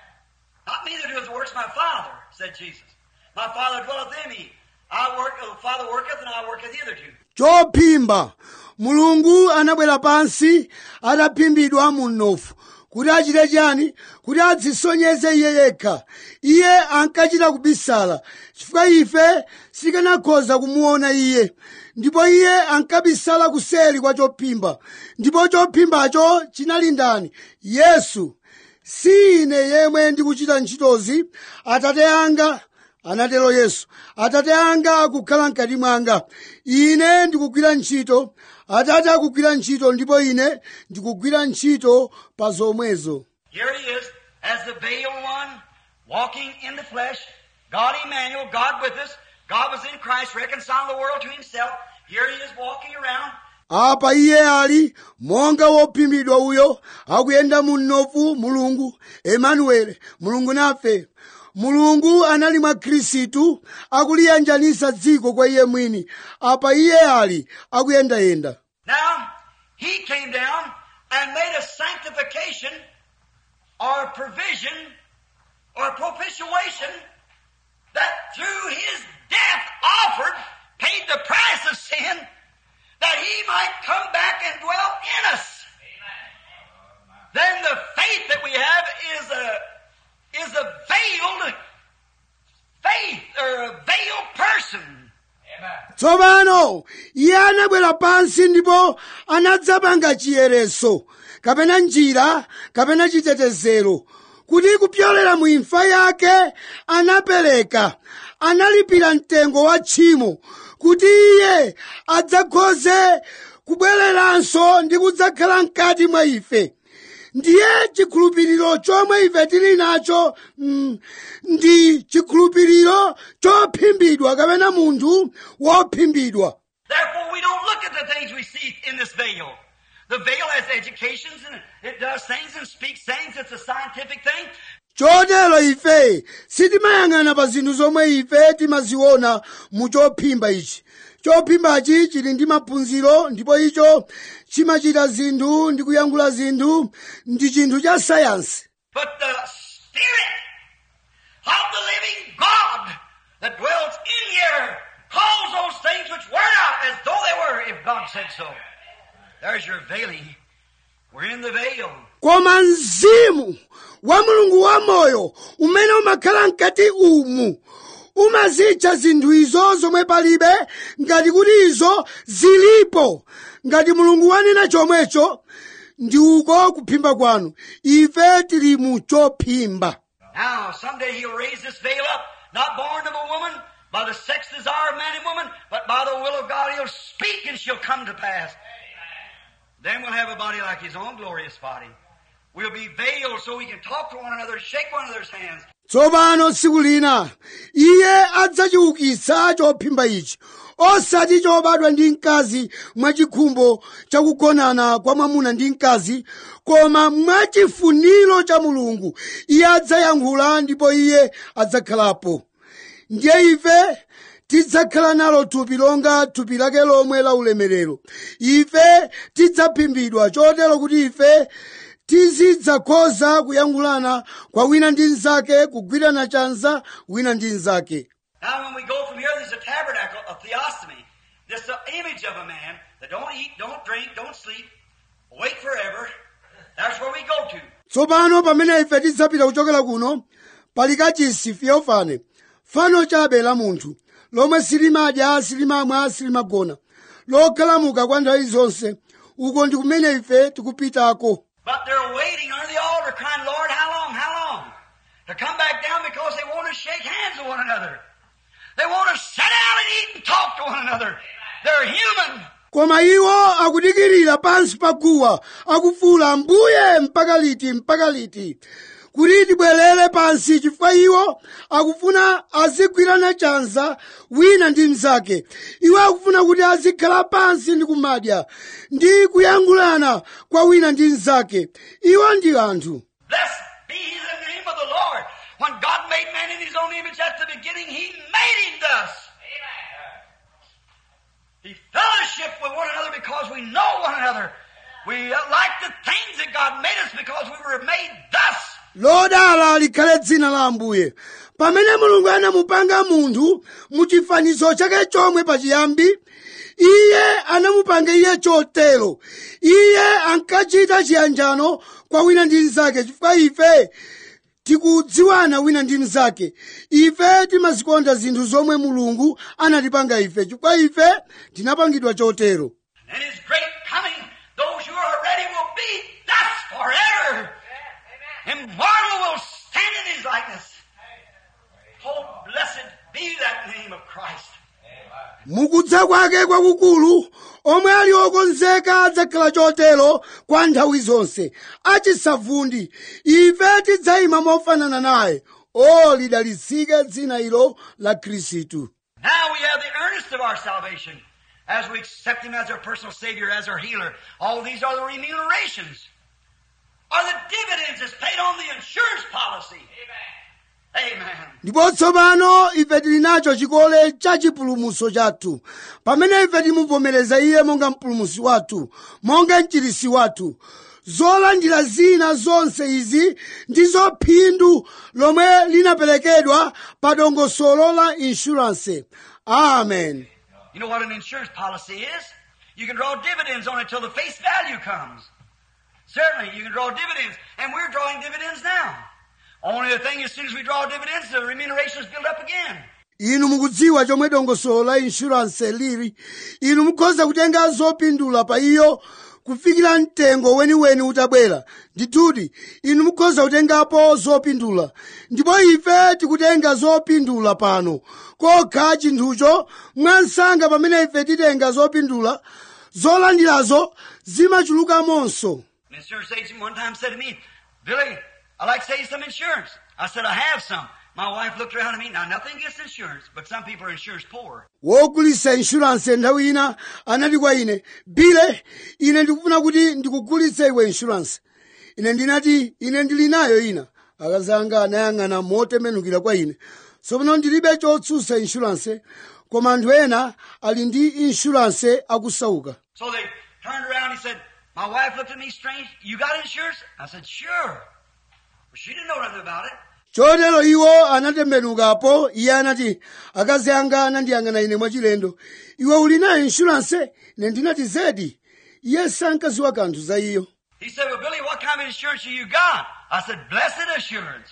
Not me that doeth the works of my Father, said Jesus. My Father dwelleth in me. I work, the Father worketh, and I worketh hitherto. chophimba mulungu anabwera pansi ataphimbidwa mu mnofu kuti achite chani kuti adzisonyeze iye yekha iye ankachita kubisala chifukwa ife sikanakhoza kumuona iye ndipo iye ankabisala kuseri kwa chophimba ndipo chophimbacho chinali ndani yesu si ine yemwe ndikuchita ntchitozi atate anga anatero yesu atate anga akukhala mkati mwanga ine ndikugwira ntchito atate akugwira ntchito ndipo ine ndikugwira ntchito pa zomwezo Here he is, as the veiled one, walking in the flesh. God Emmanuel, God with us. God was in Christ, reconciling the world to himself. Here he is walking around. apa iye ali monga wophimbidwa uyo akuyenda mu mnofu mulungu emanuele mulungu nafe mulungu anali mwa khristu akuliyanjanisa dziko kwa iye mwini apa iye ali akuyendayenda Now, he came down and made a sanctification or provision or propitiation that through his death offered, paid the price of sin, that he might come back and dwell in us. Then the faith that we have is a is a veiled faith or a veiled person. tsopano iye anabwera pansi ndipo anadzapanga chiyereso kapena njira kapena chitetezero kuti kupyolera mu imfa yake anapereka analipira mtengo wa tchimo kuti iye adzakhoze kubwereranso ndi kudzakhala mkati mwa ife ndiye chikhulupiriro chomwe ife tili nacho mm, ndi chikhulupiriro chophimbidwa kapena munthu wophimbidwa Therefore, we don't look at the things we see in this veil. The veil has educations and it does things and speaks things. It's a scientific thing. chotero ife sitimayang'ana pa zinthu zomwe ife timaziona mu chophimba ichi chophimbachi chili ndi maphunziro ndipo icho chimachita zinthu ndi kuyankhula zinthu ndi chinthu cha sayansi But the Spirit of the living God that dwells in here calls those things which were not as though they were, if God said so. There's your veiling. We're in the veil. koma mzimu wa mulungu wamoyo umene umakhala mkati umu umazitcha zinthu izo zomwe palibe ngati kuti izo zilipo ngati mulungu wanena chomwecho ndi uko kuphimba kwanu ife tili mu chophimba Now, someday he'll raise this veil up, not born of a woman, by the sex desire of man and woman, but by the will of God he'll speak and she'll come to pass. Then we'll have a body like his own glorious body. We'll be veiled so we can talk to one another, shake one another's hands. tsopano tsiku lina iye adzachiukitsa chophimba ichi osati chobadwa ndi mkazi mwachikhumbo chakugonana kwa mwamuna ndi mkazi koma mwachifuniro cha mulungu iye adzayankhula ndipo iye adzakhalapo ndiye ife tidzakhala nalo thupi longa thupi lake lomwe la ulemerero ife tidzaphimbidwa chotero kuti ife tizidzakhoza kuyankhulana kwa wina ndi mnzake kugwirana chanza wina ndi mnzake Now when we go from here, there's a tabernacle, a theostomy. This the image of a man that don't eat, don't drink, don't sleep, wait forever. That's where we go to. tsopano pamene ife tidzapita kuchokera kuno pali kachisi fiofane fano chabe la munthu lomwe silimadya silimamwa silimagona lokhalamuka kwa nthawi zonse uko ndi kumene ife tikupitako But they're waiting under the altar crying, Lord, how long, how long? To come back down because they want to shake hands with one another. They want to sit down and eat and talk to one another. They're human. koma iwo akudikirira pansi pa guwa akufuula mbuye mpaka liti mpaka liti kuti tibwerere pansi chifukwa iwo akufuna azigwirana chanza wina ndi mnzake iwo akufuna kuti azikhala pansi ndi kumadya ndi kuyankhulana kwa wina ndi mnzake iwo ndi anthu Blessed be the name of the Lord. When God made man in his own image at the beginning, he made him thus. He fellowship with one another because we know one another. We like the things that God made us because we were made thus. lodala likhale dzina la ambuye pamene mulungu anamupanga munthu mu chifanizo chake chomwe pachiyambi iye anamupanga iye chotero iye ankachita chiyanjano kwa wina ndi mnzake chifukwa ife tikudziwana wina ndi mnzake ife timazikonda zinthu zomwe mulungu anatipanga ife chifukwa ife tinapangidwa chotero And his great coming, those who are ready will be thus forever. Immortal will stand in his likeness. Oh, blessed be that name of Christ. mukudza kwake kwakukulu omwe ali okonzeka adzakhala chotero kwa nthawi zonse achisavundi ife tidzayima mofanana naye o lidalitsike dzina ilo la khristu Now we have the earnest of our salvation as we accept Him as our personal Savior, as our healer. All these are the remunerations, are the dividends that's paid on the insurance policy. Amen. ndipo tsopano ife tili nacho chikole cha chipulumutso chathu pamene ife timuvomereza iye monga mpulumutsi wathu monga mchirisi wathu zolandira zina zonse izi ndizo phindu lomwe linaperekedwa pa dongosolo la inshuranse amen You know what an insurance policy is? You can draw dividends on it till the face value comes. Certainly, you can draw dividends, and we're drawing dividends now. Only the thing, as soon as we draw dividends, the remuneration is built up again. inu mukudziwa chomwe dongosolo la inshuranse lili inu mukhoza kutenga zopindula pa iyo kufikira mtengo weniweni utabwera ndithudi inu mukhoza kutengapo zopindula ndipo ife tikutenga zopindula pano kokha chinthucho mwansanga pamene ife titenga zopindula zolandirazo zimachulukamonso An insurance agent one time said to me, Billy, I'd like to sell you some insurance. I said, I have some. My wife looked around at me. Now, nothing against insurance, but some people are insurance poor. wogulitsa inshuranse nthawi ina anati kwa ine bile ine ndikufuna kuti ndikugulitse iwe inshuranse ine ndinati ine ndili nayo ina akazi anga anayang'ana motembenukira kwa ine tsopano ndilibe chotsutsa inshuranse koma anthu ena ali ndi inshuranse akusauka So they turned around. He said, My wife looked at me strange. You got insurance? I said, Sure. Well, she didn't know nothing about it. chotero iwo anatembenukapo iye anati akazi anga anandiyang'ana ine mwachilendo iwe uli nayo inshuranse ine ndinati zedi iye sankaziwa kanthu za iyo He said, Well, Billy, what kind of insurance have you got? I said, Blessed assurance.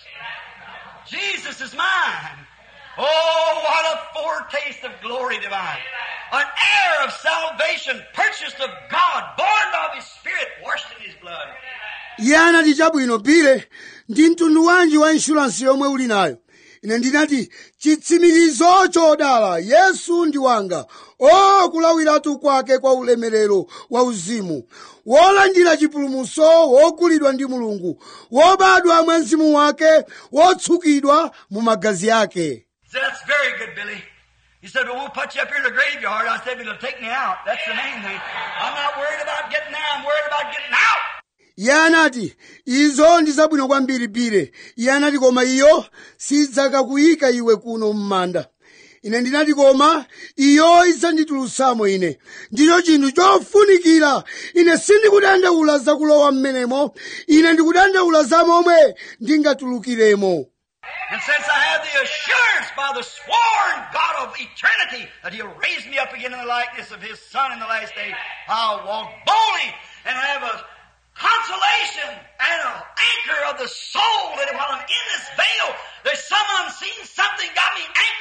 Jesus is mine. Oh, what a foretaste of glory divine. An heir of salvation, purchased of God, born of His Spirit, washed in His blood. iye anati chabwino bile ndi mtundu wanji wa inshuransi yomwe uli nayo ine ndinati chitsimikizo chodala yesu ndi wanga o kulawiratu kwake kwa ulemerero wa uzimu wolandira chipulumutso wogulidwa ndi mulungu wobadwa mwa mzimu wake wotsukidwa mu magazi ake He said, That's very good, Billy. He said, Well, we'll put you up here in the graveyard. I said, It'll take me out. That's the main thing. I'm not worried about getting there. I'm worried about getting out. iye anati izo ndi zabwino kwambiri bile iye anati koma iyo sidzakakuyika iwe kuno m'manda ine ndinati koma iyo idzanditulutsamo ine ndicho chinthu chofunikira ine sindikudandaula zakulowa m'menemo ine ndikudandaula za momwe ndingatulukiremo And since I have the assurance by the sworn God of eternity that He'll raise me up again in the likeness of His Son in the last day, I'll walk boldly and have a consolation and an anchor of the soul that while I'm in this veil, there's some unseen something got me anchored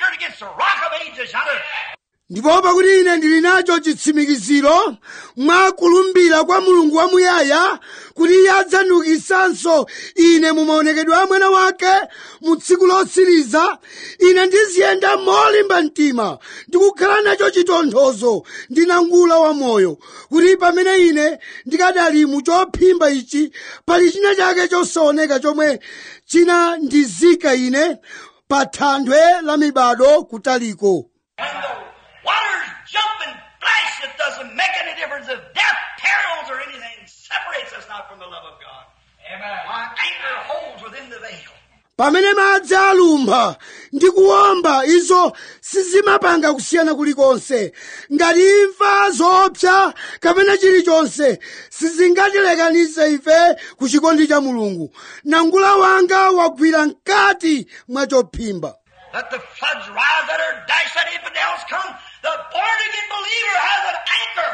ndipo pakuti ine ndili nacho chitsimikiziro mwa kulumbira kwa mulungu wamuyaya kuti iye adzandiukitsanso ine mu maonekedwe a mwana wake mu tsiku lotsiriza ine ndiziyenda molimba mtima ndikukhala nacho chitonthozo ndi nangula wa moyo kuti pamene ine ndikadali mu chophimba ichi pali china chake chosaoneka chomwe chinandizika ine pa thanthwe la mibado kutaliko When the waters jump and flash, it doesn't make any difference if death, perils, or anything separates us not from the love of God. Amen. My anchor holds within the veil. pamene madzi alumpha ndi kuwomba izo sizimapanga kusiyana kulikonse ngati imfa zoopsa kapena chilichonse sizingatilekanitse ife ku chikondi cha mulungu nangula wanga wagwira mkati mwa chophimba Let the floods rise, let her dash, let infidels come. The born again believer has an anchor.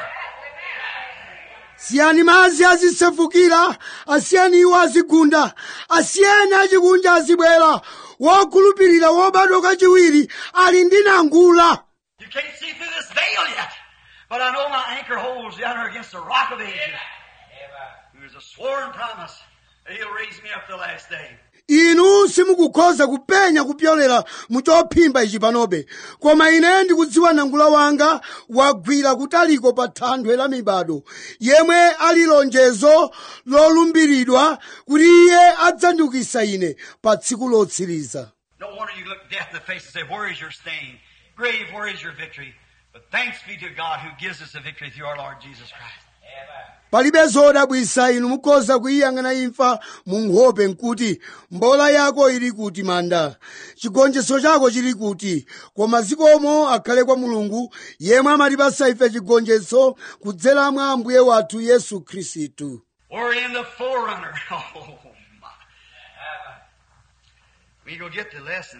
siyani madzi azisefukira asiyani iwo azigunda asiyani achikunja azibwera wokhulupirira wobadwa kachiwiri ali ndi nangula You can't see through this veil yet, but I know my anchor holds yonder against the rock of ages. There's a sworn promise that He'll raise me up the last day. inu simukukhoza kupenya kupyolera mu chophimba ichi panobe koma ine ndikudziwa nangula wanga wagwira kutaliko pa thanthwe la mibado yemwe ali lonjezo lolumbiridwa kuti iye adzandiukitsa ine pa tsiku lotsiriza No wonder you look death in the face and say, Where is your sting? Grave, where is your victory? But thanks be to God who gives us the victory through our Lord Jesus Christ. palibe zodabwitsa inu mukhoza kuyiyang'ana imfa mu nkhope nkuti mbola yako ili kuti manda chigonjetso chako chili kuti koma zikomo akhale kwa mulungu yemwe amatipasa ife chigonjetso kudzera mwa ambuye wathu yesu khristu We're in the forerunner. Oh, my. We go get the lesson.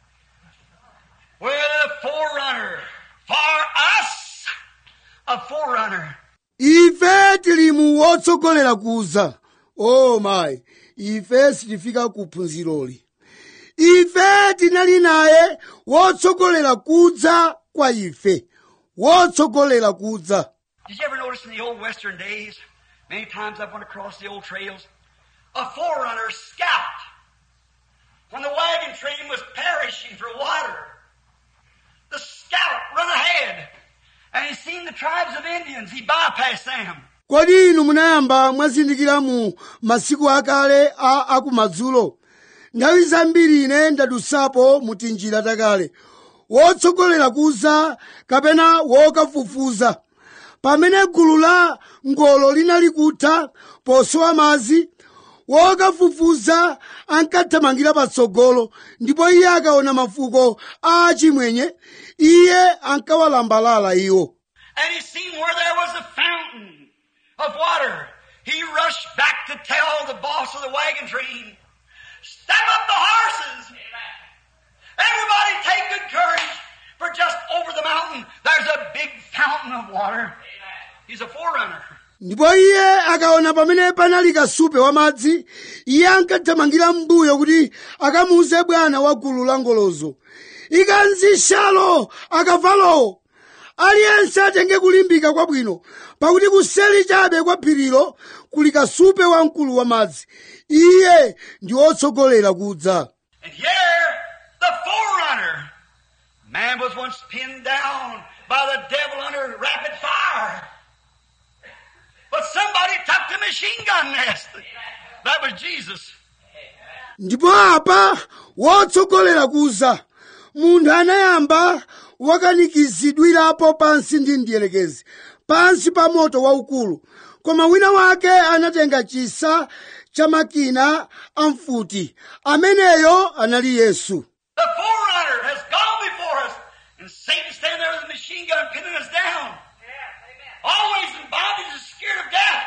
We're the forerunner. For us, a forerunner. ife tili mu wotsogolera kuza o mayi ife sitifika ku phunziroli ife tinali naye wotsogolera kudza kwa ife wotsogolera kudza Did you ever notice in the old western days, many times I've went across the old trails, a forerunner scout. When the wagon train was perishing for water, the scout run ahead, and he seen the tribes of Indians. He bypassed them. kodi inu munayamba mwazindikira mu masiku akale a akumadzulo nthawi zambiri ine ndadusapo mu tinjira takale wotsogolera kuza kapena wokafufuza pamene gulu la ngolo linali kutha posowa madzi wokafufuza ankathamangira patsogolo ndipo iye akaona mafuko a achimwenye iye ankawalambalala iwo And he seen where there was a fountain of water. He rushed back to tell the boss of the wagon train, step up the horses. Everybody take good courage, for just over the mountain, there's a big fountain of water. He's a forerunner. ndipo iye akaona pamene panali kasupe wamadzi iye ankathamangira m'mbuyo kuti akamuuze bwana wa gulu la ngolozo ikanzishalo akavalowo aliyense atenge kulimbika kwabwino pakuti kuseli chabe kwa phirilo kuli kasupe wamkulu wamadzi iye ndi wotsogolera kudza And here, the forerunner. Man was once pinned down by the devil under rapid fire. But somebody took the machine gun nest. That was Jesus. ndipo apa wotsogolera kuza munthu anayamba wakanikizidwirapo pansi ndi mdierekezi pansi pa moto waukulu koma wina wake anatenga chisa cha makina amfuti ameneyo anali yesu The forerunner has gone before us. And Satan standing there with a machine gun pinning us down. Always in bondage and scared of death.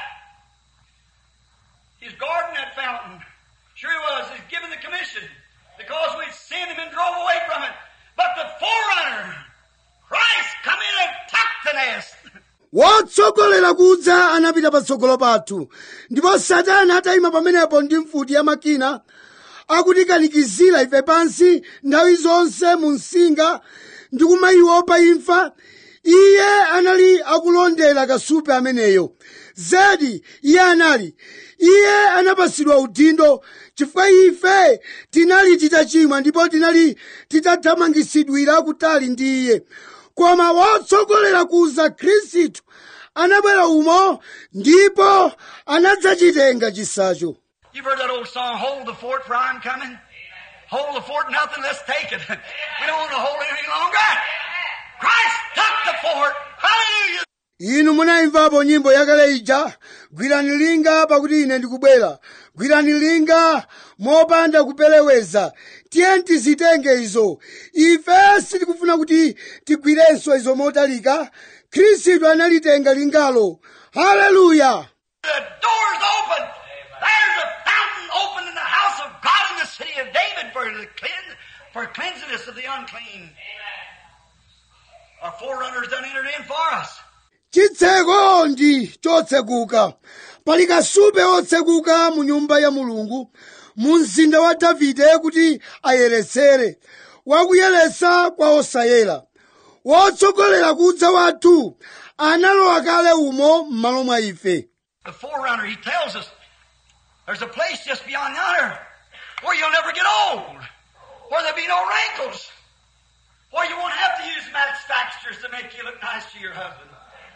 He's guarding that fountain. Sure he was. He's given the commission. Because we'd sinned him and drove away from it. But the forerunner, Christ, come in and tuck the nest. wotsogolera kudza anapita patsogolo pathu ndipo satana atayima pamenepo ndi mfuti ya makina akutikanikizira ife pansi nthawi zonse mu msinga ndi kumayiopa imfa iye anali akulondera kasupe ameneyo zedi iye anali iye anapasidwa udindo chifukwa ife tinali titachimwa ndipo tinali titathamangisidwira kutali ndi iye koma wotsogolera kuza khristu anabwera umo ndipo anadzachitenga chisacho You've heard that old song, Hold the Fort for I'm coming? Hold the fort, nothing, let's take it. we don't want to hold it any longer. Christ took the fort. Hallelujah. inu munayimvapo nyimbo yakale ija gwirani linga pakuti ine ndikubwera gwirani linga mopanda kupeleweza tiye tizitenge izo ife sitikufuna kuti tigwirenso izo motalika khristu analitenga lingalo haleluya The door's open. There's a fountain open in the house of God in the city of David for the cleanse, for cleansiness of the unclean. Our forerunners done entered in for us. chitseko ndi chotsekuka pali kasupe otsekuka mu nyumba ya mulungu mu mzinda wa davide kuti ayeretsere wakuyeretsa kwa osayera wotsogolera kudza wathu analowa kale umo m'malo mwa ife The forerunner, he tells us there's a place just beyond yonder where you'll never get old, where there'll be no wrinkles, where you won't have to use match fixtures to make you look nice to your husband.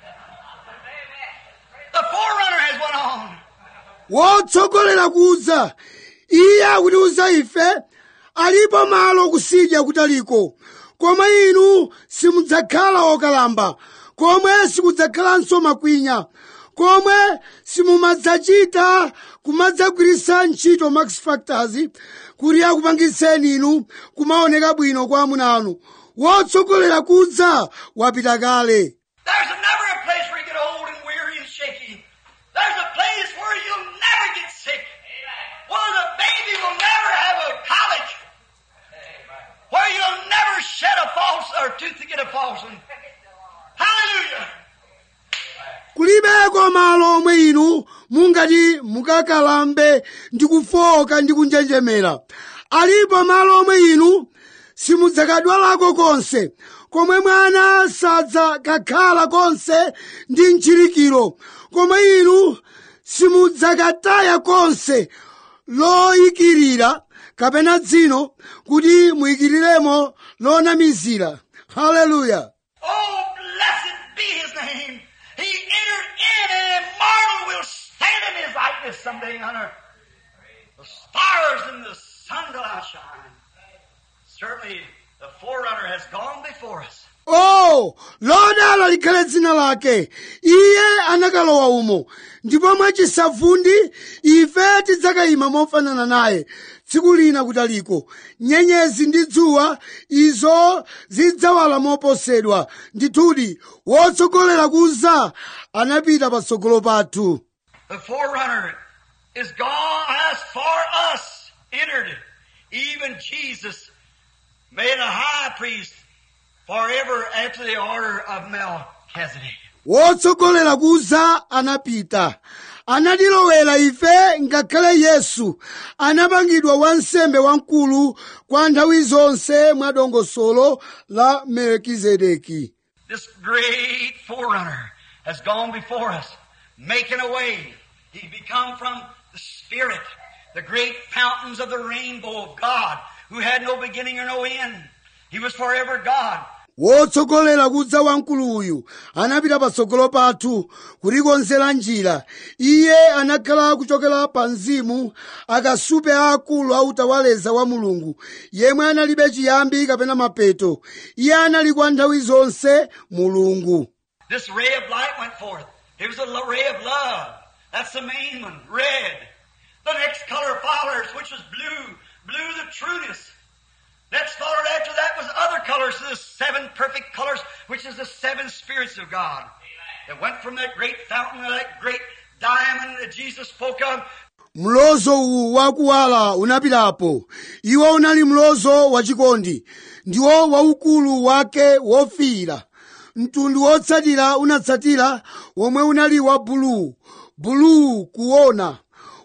The forerunner has went on. wotsogolera kudza iye akutiuza ife alipo malo kusidya kutaliko koma inu simudzakhala okalamba komwe sikudzakhalanso makwinya komwe simumadzachita kumadzagwiritsa ntchito max factors kuti akupangitseni inu kumaoneka bwino kwa amuna anu wotsogolera kudza wapita kale There's never a place where you get old and weary and shaky. There's a place where you'll never get sick. Where the baby will never have a colic. Where you'll never shed a false or tooth to get a false one. Hallelujah. kulibeko malo omwe inu mungati mukakalambe ndi kufoka ndi kunjenjemera alipo malo omwe inu simudzakadwalako konse komwe mwana sadzakakhala konse ndi mchirikiro komwe inu simudzakataya konse loyikirira kapena dzino kuti muyikiriremo lonamizira haleluya Oh, blessed be his name. He entered in and immortal will stand in his likeness someday on earth. The stars and the sun will outshine. Certainly the forerunner has gone before us. oh lodala likhale dzina lake iye anakalowa umo ndipo mwachisavundi ife tidzakayima mofanana naye tsiku lina kutaliko nyenyezi ndi dzuwa izo zidzawala moposedwa ndithudi wotsogolera kuza anapita patsogolo pathu The forerunner is gone as for us entered. Even Jesus made a high priest forever after the order of Melchizedek. wotsogolera kuza anapita anatilowera ife ngakhale yesu anapangidwa wansembe wamkulu kwa nthawi zonse mwa dongosolo la melkizedeki This great forerunner has gone before us, making a way. He become from the Spirit, the great fountains of the rainbow of God, who had no beginning or no end. He was forever God. wotsogolera kudza wamkulu uyu anapita patsogolo pathu kutikonzera njira iye anakhala kuchokera pa mzimu akasupe aakulu autawaleza wa mulungu yemwe analibe chiyambi kapena mapeto iye anali kwa nthawi zonse mulungu This ray of light went forth. It was a lo- ray of love. That's the main one, red. The next color followers, which was blue. Blue, the trueness. Next followed after that was other colors, the seven perfect colors, which is the seven spirits of God. That went from that great fountain, that great diamond that Jesus spoke of, mlozo uwu wakuwala unapitapo iwo unali mlozo wachikondi ndiwo waukulu wake wofiira mtundu wotsatira unatsatira womwe unali wa buluu buluu kuona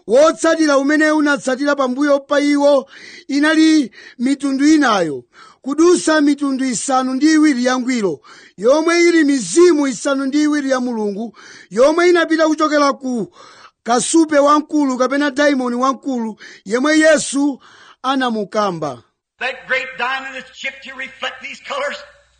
wotsatira umene unatsatira pambuyo pa iwo inali mitundu inayo kudusa mitundu isanu ndi iwiri yangwiro yomwe ili mizimu isanu ndi iwiri ya mulungu yomwe inapita kuchokera ku kasupe wamkulu kapena daimoni wamkulu yemwe yesu anamukamba That great diamond that's chipped to reflect these colors.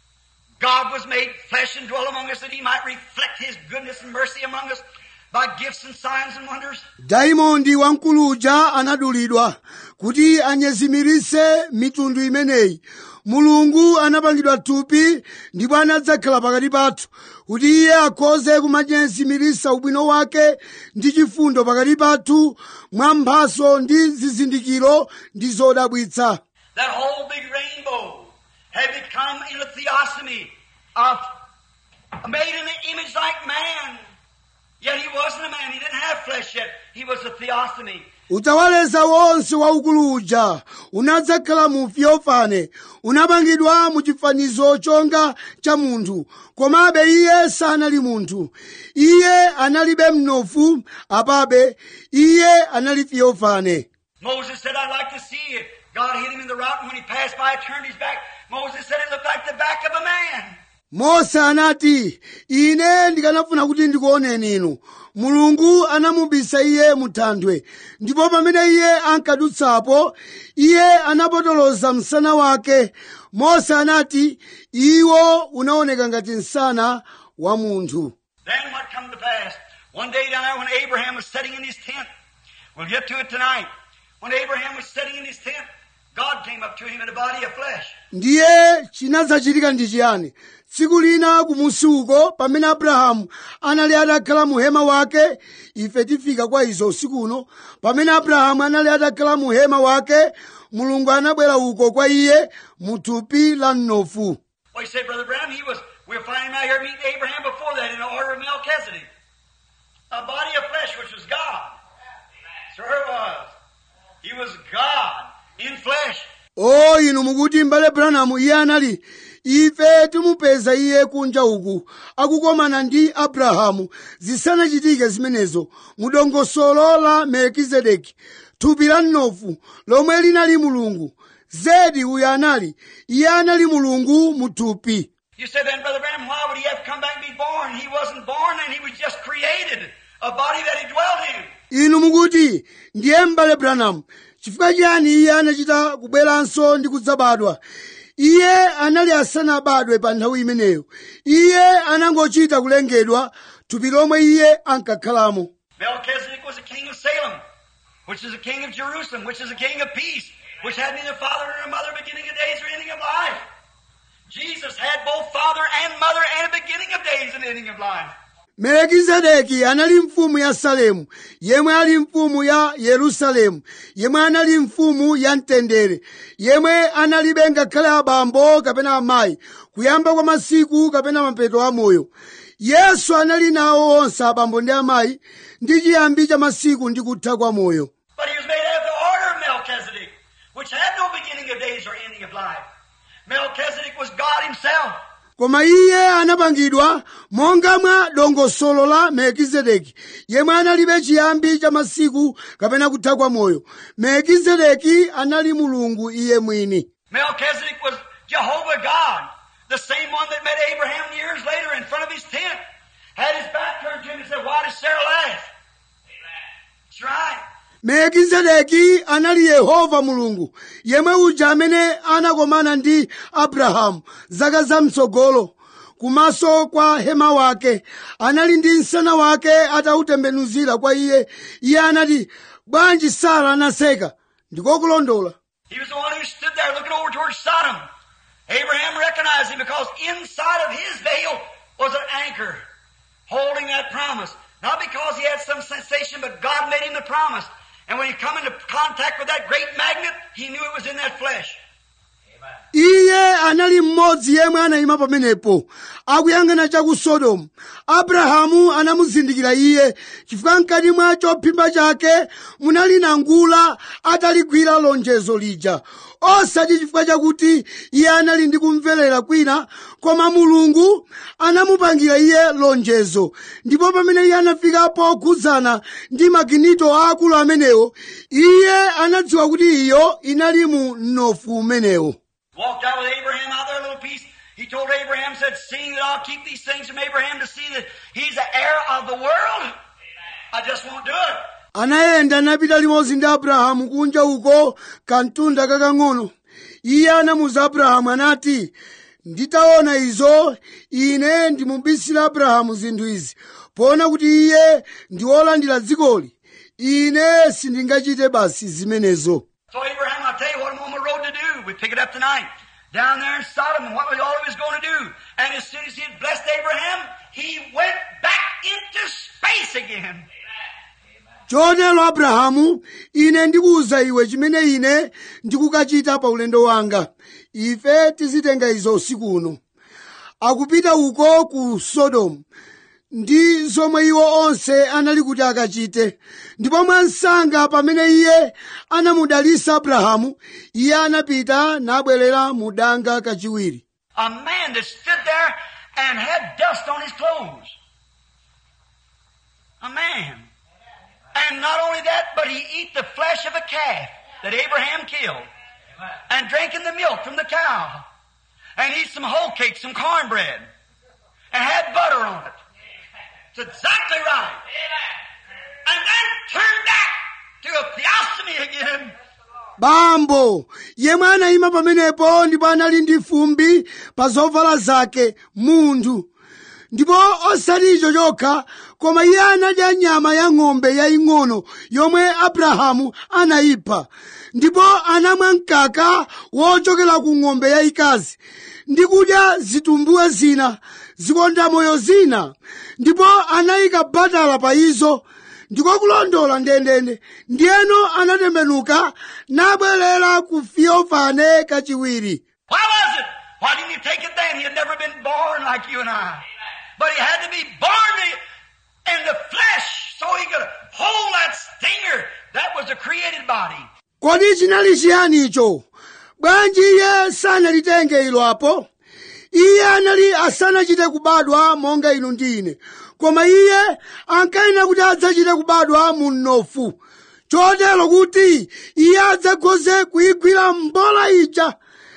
God was made flesh and dwell among us that he might reflect his goodness and mercy among us by gifts and signs and wonders. daimondi wamkulu uja anadulidwa kuti anyezimirise mitundu imeneyi mulungu anapangidwa thupi ndipo anadzakhala pakati pathu kuti iye akhoze kumanyezimirisa ubwino wake ndi chifundo pakati pathu mwa mphaso ndi zizindikiro ndi zodabwitsa That whole big rainbow had become in a theophany of made in the image like man. Yet he wasn't a man. He didn't have flesh yet. He was a theophany. utawaleza wonse waukulu uja unadzakhala mu fiofane unapangidwa mu chifanizo chonga cha munthu komabe iye sanali munthu iye analibe mnofu apabe iye anali fiofane Moses said, I'd like to see you. God hit him in the rock, and when he passed by, turned his back. Moses said it looked like the back of a man. mose anati ine ndikanafuna kuti ndikuoneni inu mulungu anamubisa iye mu thanthwe ndipo pamene iye ankadutsapo iye anapotoloza msana wake mose anati iwo unaoneka ngati msana wa munthu Then what come to pass? One day down there when Abraham was sitting in his tent, we'll get to it tonight. When Abraham was sitting in his tent, God came up to him in a body of flesh. ndiye chinadzachitika ndi chiyani tsiku lina kumusi uko pamene abrahamu anali atakhala mu hema wake ife tifika kwa izo usiku uno pamene abrahamu anali atakhala mu hema wake mulungu anabwera uko kwa iye mu thupi la mnofu Well, he said, Brother Branham, he was, we'll find him out here meeting Abraham before that in the order of Melchizedek. A body of flesh, which was God. Sure it was. He was God in flesh. o inu mukuti mbale branamu iye anali ife timupeza iye kunja uku akukomana ndi abrahamu zisanachitike zimenezo mu dongosolo la melkizedeki thupi la mnofu lomwe linali mulungu zedi uyo anali iye anali mulungu mu thupi You said then, Brother Branham, why would he have to come back and be born? He wasn't born and he was just created a body that he dwelt in. inu mukuti ndiye mbale branamu chifukwa chiyani iye anachita kubweranso ndi kudzabadwa iye anali asanabadwe pa nthawi imeneyo iye anangochita kulengedwa thupi lomwe iye ankakhalamo Melchizedek was a king of Salem, which is a king of Jerusalem, which is a king of peace, which had neither father nor mother, beginning of days or ending of life. Jesus had both father and mother and a beginning of days and ending of life. melekizedeki anali mfumu ya salemu yemwe ali mfumu ya yerusalemu yemwe anali mfumu ya mtendere yemwe analibe ngakhale abambo kapena amayi kuyamba kwa masiku kapena mapeto a moyo yesu anali nawo onse abambo ndi amayi ndi chiyambi cha masiku ndi kutha kwa moyo But he was made after the order of Melchizedek, which had no beginning of days or ending of life. Melchizedek was God himself. koma iye anapangidwa monga mwa dongosolo la melkizedeki yemwe analibe chiyambi cha masiku kapena kutha kwa moyo melkizedeki anali mulungu iye mwini Melchizedek was Jehovah God, the same one that met Abraham years later in front of his tent. Had his back turned to him and said, Why does Sarah laugh? That's right. melkizedeki anali yehova mulungu yemwe uja amene anakomana ndi abrahamu zaka zamtsogolo kumaso kwa hema wake anali ndi msana wake atautembenuzira kwa iye iye anati bwanji sara anaseka ndikokulondola He was the one who stood there looking over towards Sodom. Abraham recognized him because inside of his veil was an anchor holding that promise. Not because he had some sensation, but God made him the promise. And when he come into contact with that great magnet, he knew it was in that flesh. iye anali mmodzi yemwe anayima pamenepo akuyang'ana cha ku sodomu abrahamu anamuzindikira iye chifukwa mkati mwa chophimba chake munali nangula ataligwira lonjezo lija osati chifukwa chakuti iye anali ndi kumverera kwina koma mulungu anamupangira iye lonjezo ndipo pamene iye anafika pokhudzana ndi maginito aakulu amenewo iye anadziwa kuti iyo inali mu mnofu umenewo Walked out with Abraham out there a little piece. He told Abraham, said, seeing that I'll keep these things from Abraham to see that he's the heir of the world, I just won't do it. anayenda napita limodzi ndi abrahamu kunja uko kantunda kakang'ono iye anamuza abrahamu anati nditaona izo ine ndimubisira abrahamu zinthu izi poona kuti iye ndi wolandira dzikoli ine sindingachite basi zimenezo So Abraham, I'll tell you what I'm on the road to do. We pick it up tonight. Down there in Sodom and what was all he was going to do. And as soon as he had blessed Abraham, he went back into space again. chotero abrahamu ine ndikuwuza iwe chimene ine ndikukachita pa ulendo wanga ife tizitenga izo usiku uno akupita uko ku sodomu ndi zomwe iwo onse anali kuti akachite ndipo mwansanga pamene iye anamudalisa abrahamu iye anapita nabwerera mu danga kachiwiri A man that stood there and had dust on his clothes. A man. And not only that, but he eat the flesh of a calf that Abraham killed. And drinking the milk from the cow. And eat some whole cake, some cornbread. And had butter on it. It's exactly right. And then turn back to a theophany again. bambo yemwe anayima pamenepo ndipo anali ndi fumbi pa zovala zake munthu ndipo osati icho chokha koma iye anadya nyama ya ng'ombe yaying'ono yomwe abrahamu anayipha ndipo anamwa mkaka wochokera ku ng'ombe yayikazi ndi kudya zitumbuwe zina zikondamoyo zina ndipo anayika batala pa izo ndiko kulondola ndendende ndiyeno anatembenuka nabwerera ku fiofane kachiwiri Why was it? Why didn't he take it then? He had never been born like you and I. But he had to be born in the flesh so he could hold that stinger. That was a created body. kodi chinali chiyani icho bwanji iye sanalitenge ilo apo iye anali asanachite kubadwa monga inu ndi ine koma iye ankayenera kuti adzachite kubadwa mu mnofu chotero kuti iye adzakhoze kuyigwira mbola ija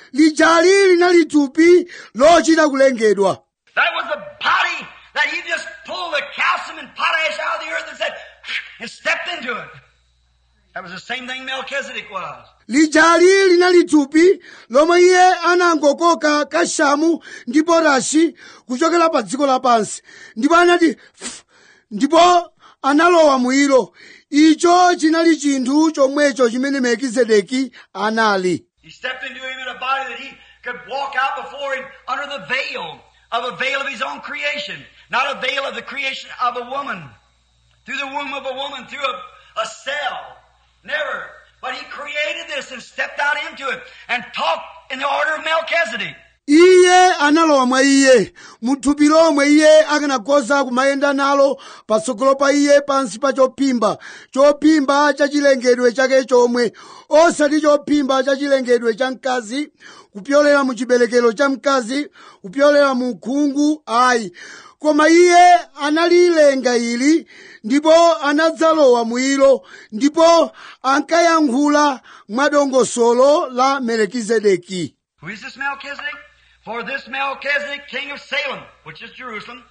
lijali linali thupi lochita kulengedwa That was the body that he just pulled the calcium and potash out of the earth and said, and stepped into it. That was the same thing Melchizedek was. lijali linali thupi lomwe iye anangokoka kashamu ndi potashi kuchokera pa dziko lapansi ndipo anati "Pfu," ndipo analowa mwilo icho chinali chinthu chomwecho chimene melkizedeki anali He stepped into him in a body that he could walk out before him under the veil of a veil of his own creation, not a veil of the creation of a woman, through the womb of a woman, through a, a cell. Never. But he created this and stepped out into it and talked in the order of Melchizedek. iye analowa mwa iye mu thupi lomwe iye akanakhoza kumayenda nalo patsogolo pa iye pansi pa chophimba chophimba cha chilengedwe chake chomwe osati chophimba cha chilengedwe cha mkazi kupyolera mu chiberekero cha mkazi kupyolera mu khungu ayi koma iye analilenga ili ndipo anadzalowa mwilo ndipo ankayankhula mwadongosolo la melekizedeki Who is this Melchizedek? For this Melchizedek, king of Salem, which is Jerusalem,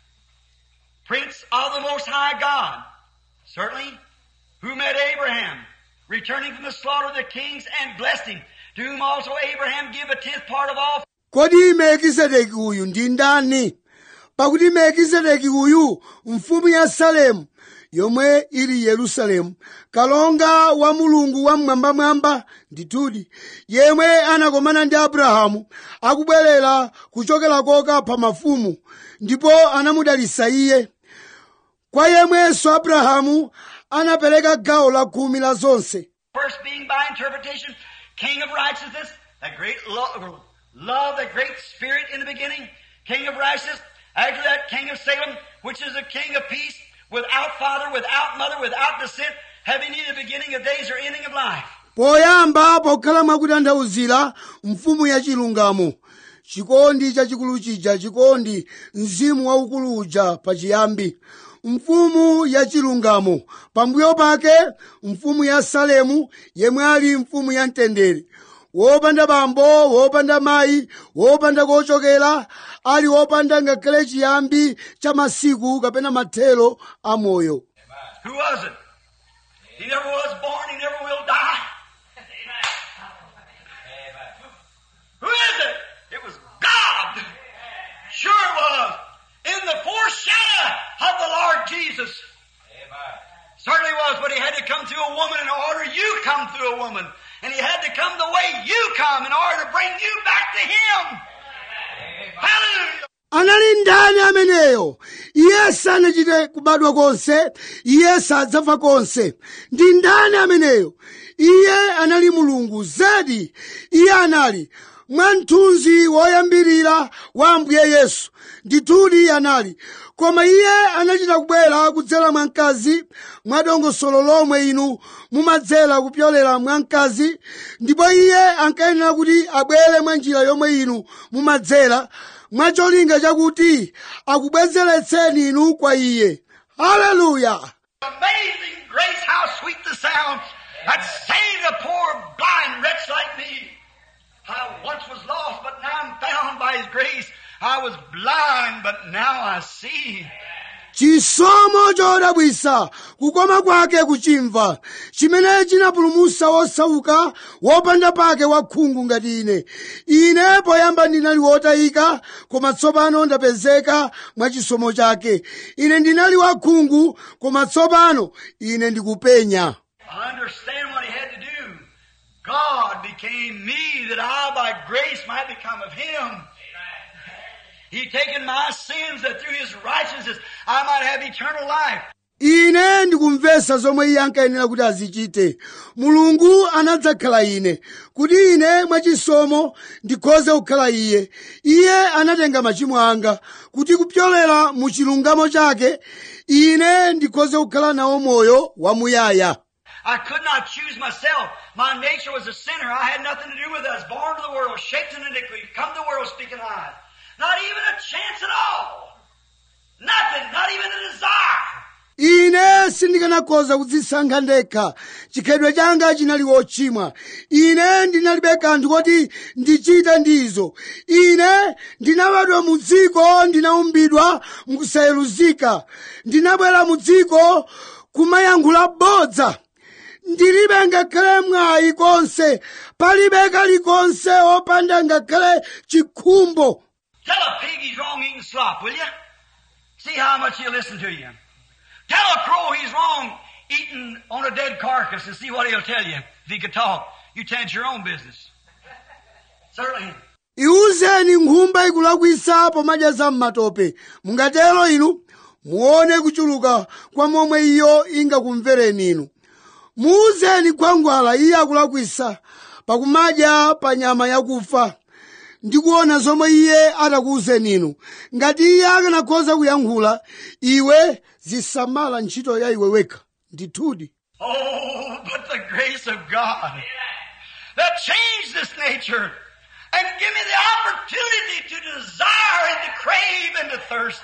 prince of the Most High God, certainly, who met Abraham, returning from the slaughter of the kings and blessed him, to whom also Abraham gave a tenth part of all kodi melkizedeki uyu ndi ndani pakuti melkizedeki uyu mfumu ya salemu yomwe ili yerusalemu kalonga wa mulungu wamwambamwamba ndithudi yemwe anakomana ndi abrahamu akubwerera kuchokera koka pa mafumu ndipo anamudalisa iye kwa yemwenso abrahamu anapereka gawo la khumi la zonse First being by interpretation, King of righteousness, that great lo- love, that great spirit in the beginning, king of righteousness. After that, king of Salem, which is a king of peace, without father, without mother, without descent, having neither beginning of days or ending of life. poyamba pokhala mwakutanthauzira mfumu ya chilungamo chikondi chachikulu chija chikondi mzimu waukulu uja pachiyambi mfumu ya chilungamo pambuyo pake mfumu ya salemu yemwe ali mfumu ya mtendere wopanda bambo wopanda mayi wopanda kochokera ali wopanda ngakhale chiyambi cha masiku kapena mathelo a moyo Who was it? He never was born, he never will die. Who is it? It was God. Sure it was. In the foreshadow of the Lord Jesus. Certainly was, but he had to come through a woman in order you come through a woman. And he had to come the way you come in order to bring you back to him. Hallelujah. anali ndani ameneyo iye sanachite kubadwa konse iye sadzafa konse ndi ndani ameneyo iye anali mulungu zedi iye anali mwamthunzi woyambirira wa ambuye yesu ndithudi anali koma iye anachita kubwera kudzera mwa mkazi mwa dongosolo lomwe inu mumadzera kupyolera mwa mkazi ndipo iye ankayenera kuti abwere mwa njira yomwe inu mumadzera mwacholinga chakuti akubwezeretseni inu kwa iye haleluya Amazing grace, how sweet the sound that saved a poor blind wretch like me. I once was lost, but now I'm found by His grace. I was blind, but now I see. chisomo chodabwisa kukoma kwake kuchimva chimene chinapulumutsa wosauka wopanda pake wakhungu ngati ine ine poyamba ndinali wotayika koma tsopano ndapezeka mwa chisomo chake ine ndinali wakhungu koma tsopano ine ndikupenya I understand what He had to do. God became me that I by grace might become of Him. He taken my sins that through His righteousness I might have eternal life. ine ndikumvetsa zomwe iye ankayenera kuti azichite mulungu anadzakhala ine kuti ine mwachisomo ndikhoze kukhala iye iye anatenga machimo anga kuti kupyolera mu chilungamo chake ine ndikhoze kukhala nawo moyo wamuyaya I could not choose myself. My nature was a sinner. I had nothing to do with it. I was born to the world, shaped in iniquity, come to the world speaking lies. Not even a chance at all. Nothing, not even a desire. ine sindikanakhoza kudzisankha ndekha chikhalidwe changa chinali wochimwa ine ndinalibe kanthu koti ndichite ndizo ine ndinabadwa mu dziko ndinaumbidwa mukusayeruzika ndinabwera mu dziko kumayankhula bodza ndilibe ngakhale mwayi konse palibe kalikonse opanda ngakhale chikhumbo Tell a pig he's wrong eating slop, will you? See how much he'll listen to you. Tell a crow he's wrong eating on a dead carcass and see what he'll tell you if he could talk. You tend your own business. Certainly. iwuzeni nkhumba ikulakwisa pomadya za m'matope mungatero inu muone kuchuluka kwa momwe iyo ingakumvereni inu muwuzeni khwangwala iye akulakwisa pakumadya pa nyama yakufa ndikuona zomwe iye atakuwuzeni inu ngati iye akanakhoza kuyankhula iwe zisamala ntchito ya iwe wekha ndithudi Oh, but the grace of God that changed this nature and give me the opportunity to desire and to crave and to thirst.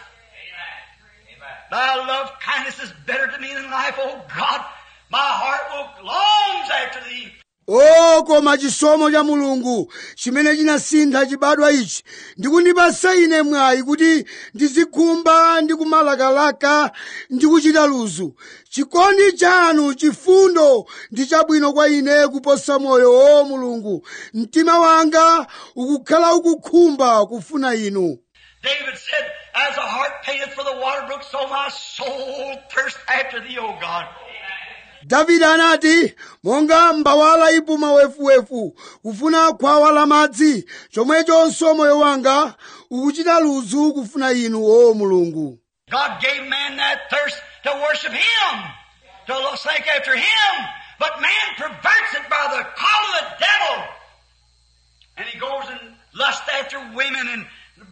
Thy love kindness is better to me than life, oh God. My heart will longs after thee. o koma chisomo cha mulungu chimene chinasintha chibadwa ichi ndikundipasa ine mwayi kuti ndizikhumba ndi kumalakalaka ndi kuchita luzu chikondi chanu chifundo ndi chabwino kwa ine kuposa moyo o mulungu mtima wanga ukukhala ukukhumba kufuna inu David said, As a heart panteth for the water brook, so my soul thirsts after thee, O God. davide anati monga mbawala ipuma wefuwefu kufuna khwawa la madzi chomwechonso moyo wanga ukuchita luzu kufuna inu o mulungu God gave man that thirst to worship Him, to seek after Him, but man perverts it by the call of the devil. And he goes and lusts after women and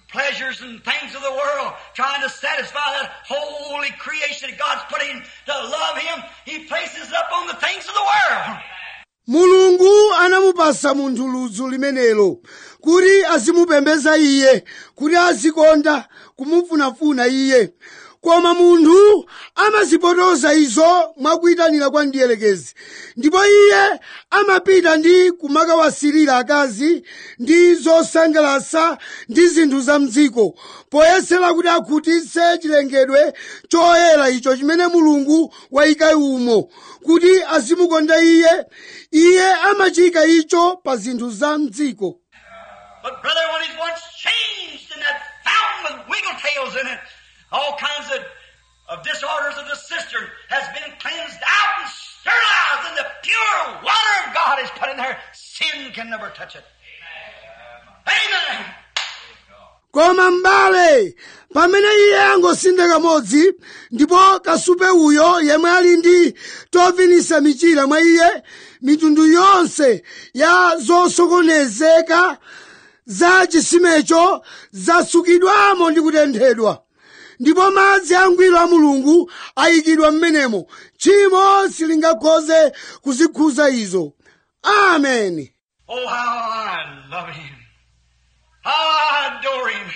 pleasures and things of the world, trying to satisfy that holy creation that God's put in to love Him, He places up on the things of the world. mulungu anamupasa munthu ludzu limenelo kuti azimupembedza iye kuti azikonda kumufunafuna iye koma munthu amazipotoza izo mwakuyitanira kwa ndiyelekezi ndipo iye amapita ndi kumakawasirira akazi ndi zosangalasa ndi zinthu za mdziko poyesera kuti akhutitse chilengedwe choyera icho chimene mulungu wayika umo kuti azimukonda iye iye amachika icho pa zinthu za mdziko But brother, when he's once changed in that fountain with wiggle tails in it, all kinds of, of disorders of the cistern has been cleansed out and sterilized, and the pure water of God is put in there. Sin can never touch it. Amen. koma m'bale pamene iye angosintha kamodzi ndipo kasupe uyo yemwe ali ndi tovinisa michira mwa iye mitundu yonse ya zosokonezeka za chisimecho zasukidwamo ndi kutenthedwa ndipo madzi angwiro a mulungu ayikidwa m'menemo tchimo silingakhoze kuzikhuza izo ameni Oh, how I love him. How I adore him.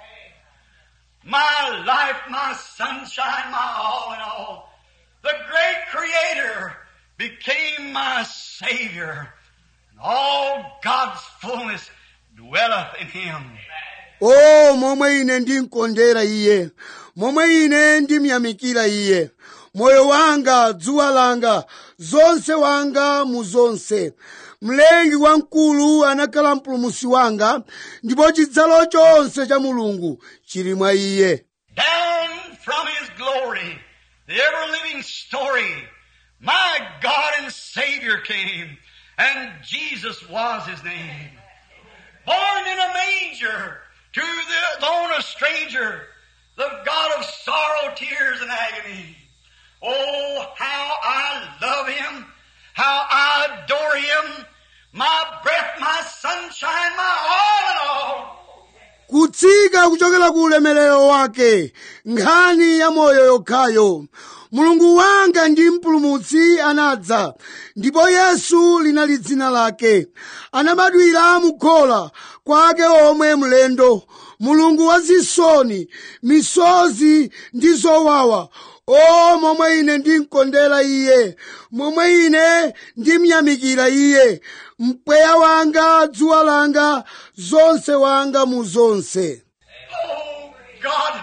My life, my sunshine, my all in all. The great creator became my savior. And all God's fullness dwelleth in him. o momwe ine ndimkondera iye momwe ine ndimyamikira iye moyo wanga dzuwa langa zonse wanga mu zonse mlengi wamkulu anakhala mpulumusi wanga ndipo chidzalo chonse cha mulungu chili mwa iye Down from his glory, the ever living story, my God and Savior came, and Jesus was his name. Born in a manger, to the lone a stranger, the God of sorrow, tears, and agony. Oh, how I love him, how I adore him, my breath, my sunshine, my all in all. kutsika kuchokera ku ulemerero wake nkhani ya moyo yokhayo mulungu wanga ndi mpulumutsi anadza ndipo yesu linali dzina lake anabadwira mukhola kwake omwe mlendo mulungu wazisoni misozi ndi zowawa o momwe ine ndimkondera iye momwe ine ndimyamikira iye mpweya wanga dzuwa langa zonse wanga mu zonse Oh, God.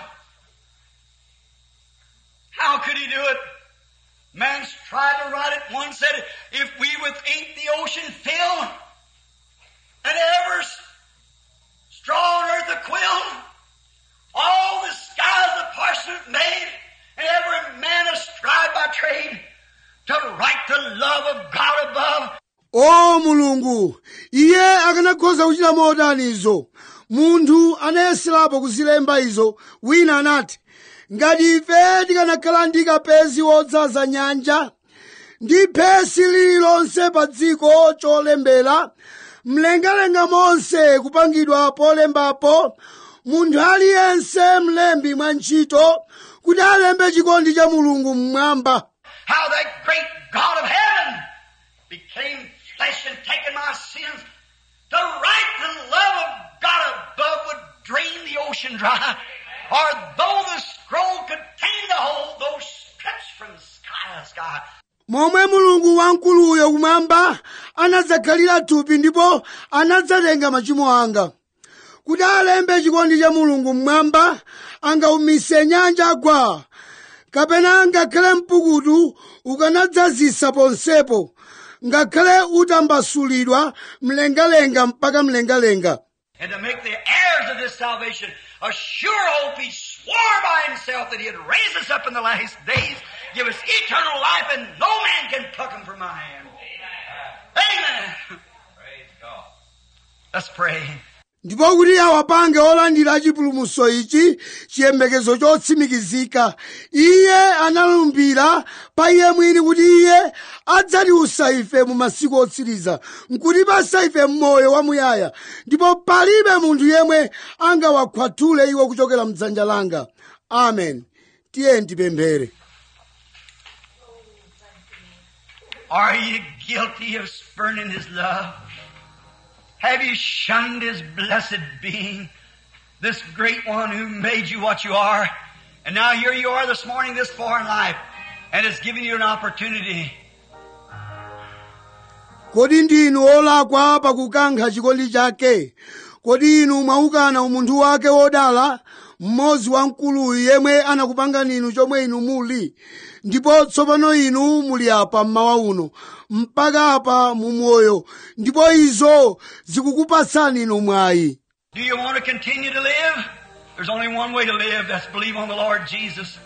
How could he do it? Man's tried to write it. One said, if we with ink the ocean fill, and every s- straw on earth a quill, all the skies a parchment made, and every man a scribe by trade, to write the love of God above, o mulungu iye akanakhoza kuchita motani izo munthu anayeserapo kuzilemba izo wina anati ngati ife tikanakhala ndi kapezi wodzaza nyanja ndi phesi lililonse pa dziko cholembera mlengalenga monse kupangidwa polembapo munthu aliyense mlembi mwa ntchito kuti alembe chikondi cha mulungu mmwamba how that great God of heaven became flesh and taken my sins to write the love of God above would drain the ocean dry. Or though the scroll contained the whole, though stretched from sky to sky. momwe mulungu wamkuluyo kumwamba anadzakhalira thupi ndipo anadzatenga machimo anga kuti alembe chikondi cha mulungu mmwamba angaumise nyanja agwa kapena ngakhale mpukutu ukanadzazisa ponsepo ngakhale utambasulidwa mlengalenga mpaka mlengalenga And to make the heirs of this salvation a sure hope, he swore by himself that he'd raise us up in the last days, give us eternal life, and no man can pluck him from my hand. Amen. Praise God. Let's pray. ndipo kuti awapange olandira chipulumutso ichi chiyembekezo chotsimikizika iye analumbira pa iye mwini kuti iye adzatiusa ife mu masiku otsiriza nkutipasa ife moyo wamuyaya ndipo palibe munthu yemwe angawakhwathule iwo kuchokera mdzanja langa amen tiye tipemphere Are you guilty of spurning His love? Have you shunned His blessed being? This great one who made you what you are. And now here you are this morning, this far in life, and has given you an opportunity. kodi ndinu olakwa pakukankha chikondi chake kodi inu mwaukana umunthu wake wodala mmodzi wamkuluyu yemwe anakupangani inu chomwe inu muli ndipo tsopano inu muli apa mmawa uno mpaka apa mu moyo ndipo izo zikukupatsani inu mwayi Do you want to continue to live? There's only one way to live, that's believe on the Lord Jesus.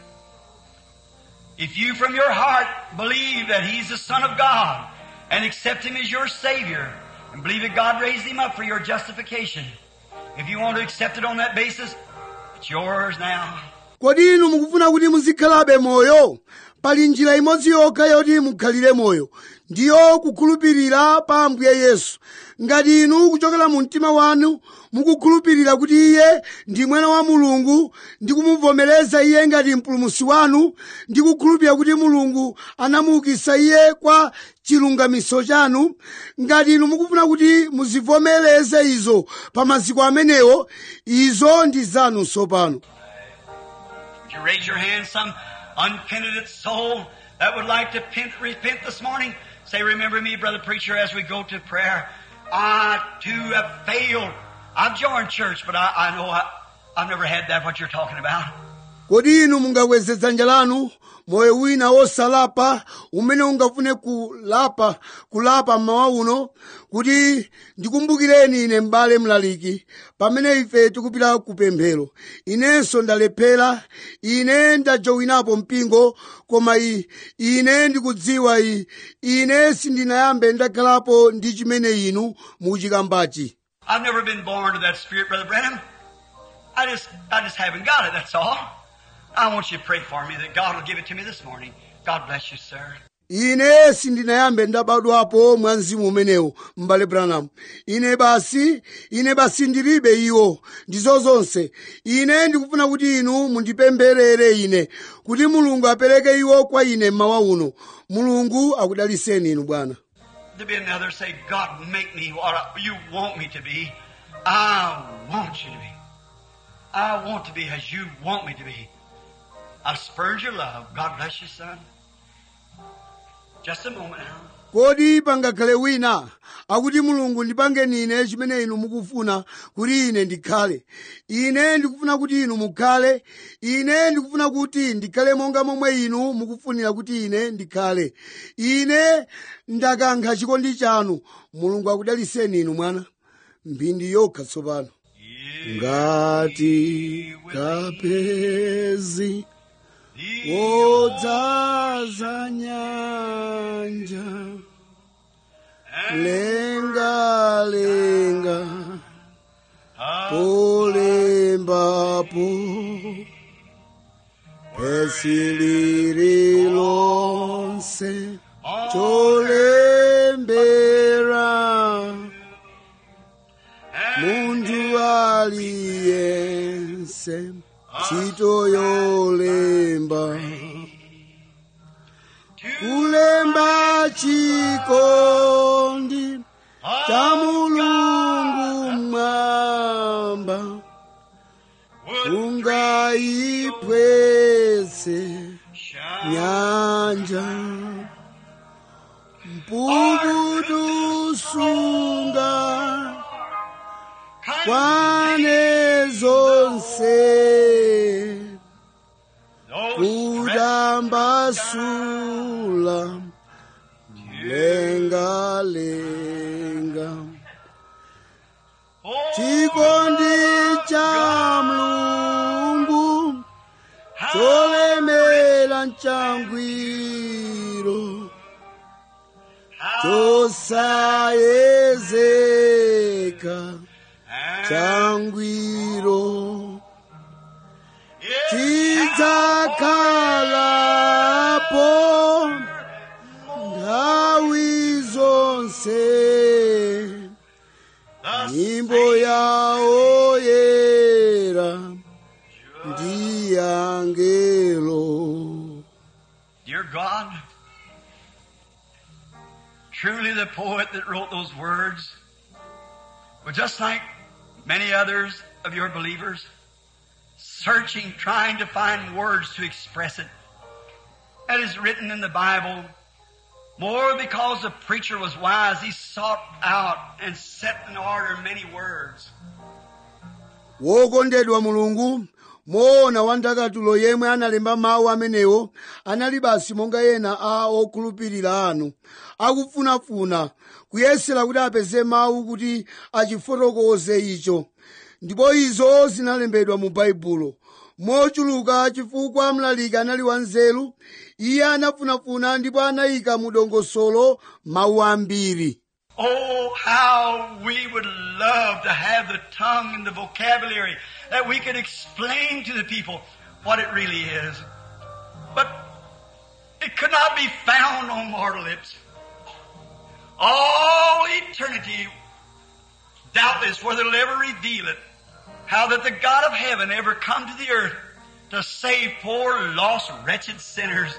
If you from your heart believe that He's the Son of God and accept Him as your Savior and believe that God raised Him up for your justification, if you want to accept it on that basis, it's yours now. kodi inu mukufuna kuti muzikhalabe moyo pali njira imodzi yokha yoti mukhalire moyo ndiyo kukhulupirira pa ambuye yesu ngati inu kuchokera mu mtima wanu mukukhulupirira kuti iye ndi mwana wa mulungu ndi kumuvomereza iye ngati mpulumutsi wanu ndi kukhulupirira kuti mulungu anamuukitsa iye kwa chilungamiso chanu ngati inu mukufuna kuti muzivomereze izo pa maziko amenewo izo ndi zanu tsopano Would you raise your hand, some unpenitent soul that would like to pent, repent this morning? Say, remember me, brother preacher, as we go to prayer. I too have failed. I've joined church, but I, I know I, I've never had that, what you're talking about. kodi inu mungakweze dzanja lanu moyo wina wosalapa umene ungafune kulapa kulapa mmawa uno kuti ndikumbukireni ine m'bale mlaliki pamene ife tikupita kupemphero inenso ndalephera ine ndajowinapo mpingo koma i, ine ndikudziwa i, ine sindinayambe ndakhalapo ndi chimene inu muchikambachi I've never been born to that spirit, brother Brenham. I just, I just haven't got it, that's all. I want you to pray for me that God will give it to me this morning. God bless you, sir. ine sindinayambe ndabadwapo mwa mzimu umenewo m'bale branham ine basi ine basi ndilibe iwo ndizo zonse ine ndikufuna kuti inu mundipempherere ine kuti mulungu apereke iwo kwa ine mmawa uno mulungu akudaliseni inu bwana To be another say, God, make me what you want me to be. I want you to be. I want to be as you want me to be. I've spurned your love. God bless you, son. Just a moment now. kodi pangakhale wina akuti mulungu ndipangeni ine chimene inu mukufuna kuti ine ndikhale ine ndikufuna kuti inu mukhale ine ndikufuna kuti ndikhale monga momwe inu mukufunira kuti ine ndikhale ine ndakankha chikondi chanu mulungu akudaliseni inu mwana mphindi yokha tsopano ngati kapezi wodzaza nyanja lenga lenga polembapo pesi lililonse cholembera munthu aliyense ntchito yolemba kulemba chikondi cha mulungu mwamba ungaipwese nyanja mpukutusunga kwane zonse kudambasula lenga lenga chikondi cha mlungu cholemera mchangwiro chosayezeka changwiro It tidzakhalapo nthawi zonse the nyimbo yawo yera ndi angelo Dear God, truly the poet that wrote those words was just like many others of your believers, searching, trying to find words to express it. That is written in the Bible. More because the preacher was wise, he sought out and set in order many words. wokondedwa mulungu moona wandakatulo yemwe analemba mawu amenewo anali basi monga ena a okhulupirira anu akufunafuna kuyesera kuti apeze mawu kuti achifotokoze icho ndipo izo zinalembedwa mu baibulo mochuluka chifukwa mlaliki anali wanzeru iye anafunafuna ndipo anayika mu dongosolo mawu ambiri Oh, how we would love to have the tongue and the vocabulary that we could explain to the people what it really is. But it could not be found on mortal lips. All eternity, doubtless, whether it'll ever reveal it, how that the God of heaven ever come to the earth to save poor, lost, wretched sinners.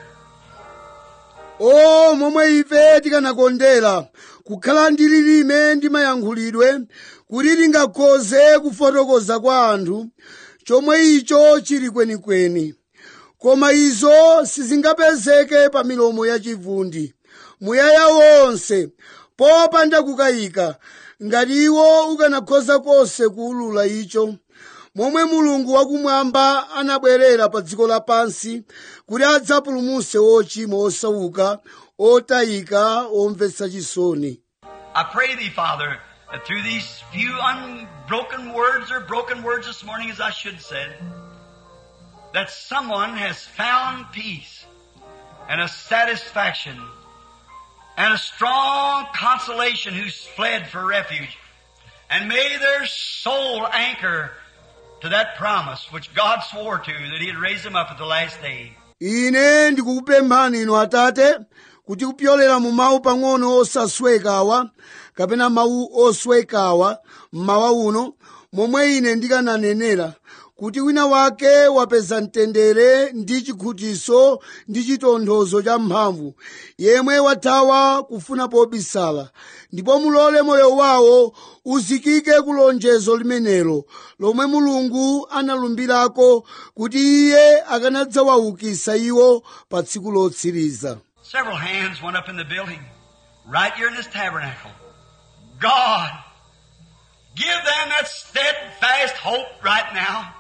o momwe ife tikanakondera kukhala ndi lilime ndi mayankhulidwe kuti tingakhoze kufotokoza kwa anthu chomwe icho chili kwenikweni koma izo sizingapezeke pa milomo yachivundi muyaya wonse popanda kukayika ngati iwo ukanakhoza konse kuulula icho momwe mulungu wakumwamba anabwerera pa dziko lapansi kuti adzapulumutse ochimwa osauka otayika omvetsa chisoni I pray thee, Father, that through these few unbroken words or broken words this morning, as I should said, that someone has found peace and a satisfaction and a strong consolation who's fled for refuge. And may their soul anchor to that promise which God swore to that He'd raise them up at the last day. ine ndikukupemphani inu atate kuti kupyolera mu mawu pang'ono osaswekawa kapena mawu oswekawa mmawa uno momwe ine ndikananenera kuti wina wake wapeza mtendere ndi chikhutiso ndi chitonthozo cha mphamvu yemwe wathawa kufuna pobisala ndipo mulole moyo wawo uzikike ku lonjezo limenelo lomwe mulungu analumbirako kuti iye akanadzawaukitsa iwo pa tsiku lotsiriza Several hands went up in the building, right here in this tabernacle. God, give them that steadfast hope right now.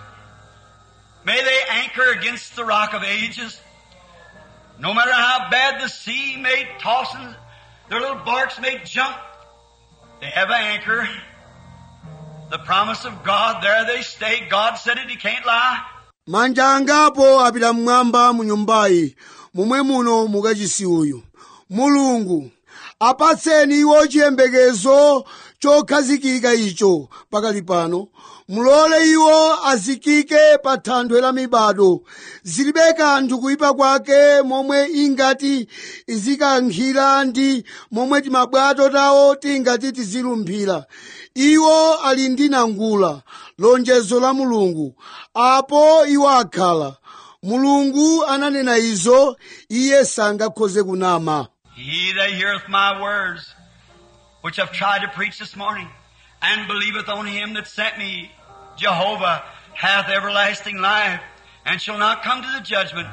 May they anchor against the rock of ages. No matter how bad the sea may toss and their little barks may jump, they have an anchor. The promise of God, there they stay. God said it, He can't lie. manja angapo apita mmwamba mu nyumbayi momwe muno mukachisi uyu mulungu apatseni iwo chiyembekezo chokhazikika icho pakali pano mulole iwo azikike pa thanthwe la mibado zilibe kanthu kuyipa kwake momwe ingati izikankhira ndi momwe timabwato tawo tingati tizilumphira iwo ali ndi nangula lonjezo la mulungu apo iwo akhala mulungu ananena izo iye sangakhoze kunama He that heareth my words, which I've tried to preach this morning, and believeth on him that sent me, Jehovah, hath everlasting life, and shall not come to the judgment,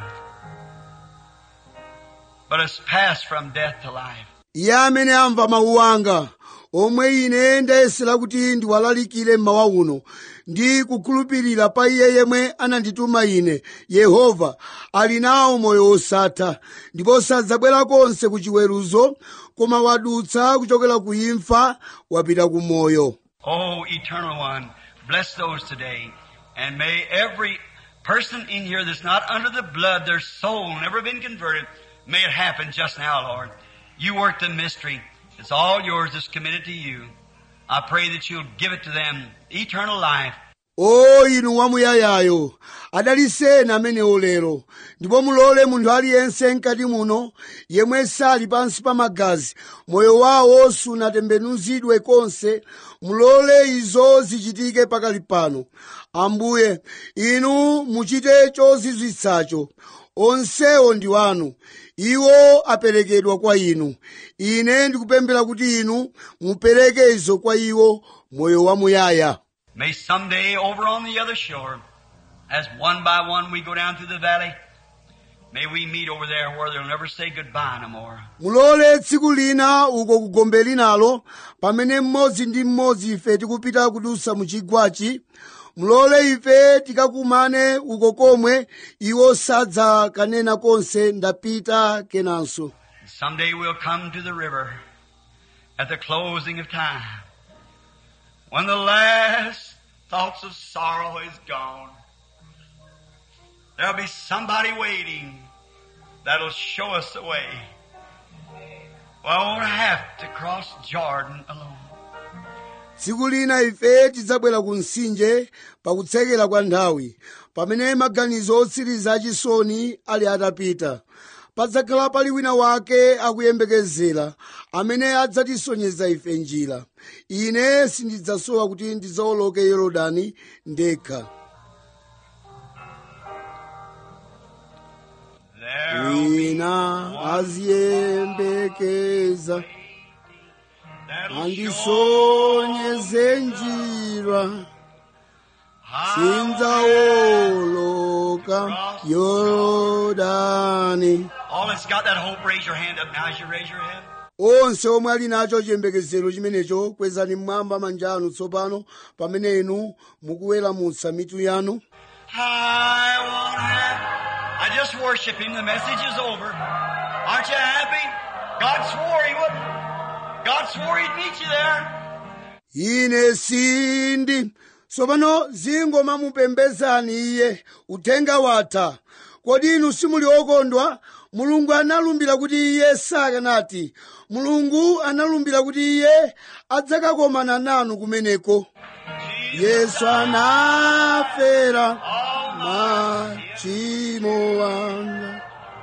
but is passed from death to life. iye amene amva mawu anga omwe ine ndayesera kuti ndiwalalikire mmawa uno ndi kukhulupirira pa iye yemwe anandituma ine yehova ali nawo moyo wosatha ndipo sadzabwera konse ku chiweruzo koma wadutsa kuchokera ku imfa wapita ku moyo Oh, eternal one, bless those today, and may every person in here that's not under the blood, their soul never been converted, may it happen just now, Lord. You work the mystery. It's all yours. It's committed to you. I pray that you'll give it to them eternal life. o inu wamuyayayo adaliseni amenewo lero ndipo mulole munthu aliyense mkati muno yemwe sali pansi pa magazi moyo wawo sunatembenuzidwe konse mulole izo zichitike pakali pano ambuye inu muchite chozizwitsacho onsewo ndi wanu iwo aperekedwa kwa inu ine ndikupemphera kuti inu mupereke izo kwa iwo moyo wamuyaya May someday over on the other shore, as one by one we go down through the valley, may we meet over there where they'll never say goodbye no more. mulole tsiku lina uko kugombe linalo pamene mmodzi ndi mmodzi ife tikupita kudusa mu chigwachi mulole ife tikakumane uko komwe iwo sadzakanena konse ndapita kenanso And someday we'll come to the river at the closing of time. When the last thoughts of sorrow is gone, there'll be somebody waiting that'll show us the way. Well, I won't have to cross Jordan alone. tsiku lina ife tidzabwera ku mtsinje pakutsekera kwa nthawi pamene maganizo otsiriza achisoni ali atapita padzakhala pali wina wake akuyembekezera amene adzatisonyeza ife njira ine sindidzasowa kuti ndidzawoloke yorodani ndekha There'll be wina aziyembekeza that'll show andisonyeze njira sindzawoloka yorodani All that's got that hope, raise your hand up now as you raise your hand. onse omwe ali nacho chiyembekezero chimenecho kwezani mmwamba manja anu tsopano pamene inu mukuweramutsa mitu yanu I won't have. I just worship Him. The message is over. Aren't you happy? God swore He would. God swore He'd meet you there. ine sindi tsopano zingoma mupembezani iye uthenga watha kodi inu simuli okondwa mulungu analumbira kuti iye sakanati mulungu analumbira kuti iye adzakakomana nanu kumeneko yesu anafera machimo wanga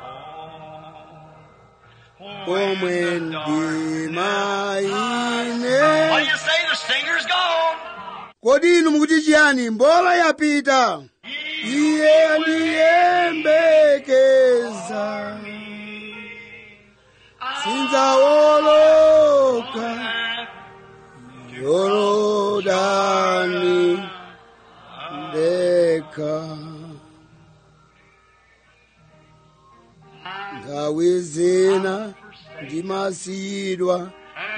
omwe ndima ine What do you say? The singer's gone. kodi inu mukuti chiyani mbola yapita iye andiyembekeza sindzawoloka yorodani ndekha nthawi zina ndimasiyidwa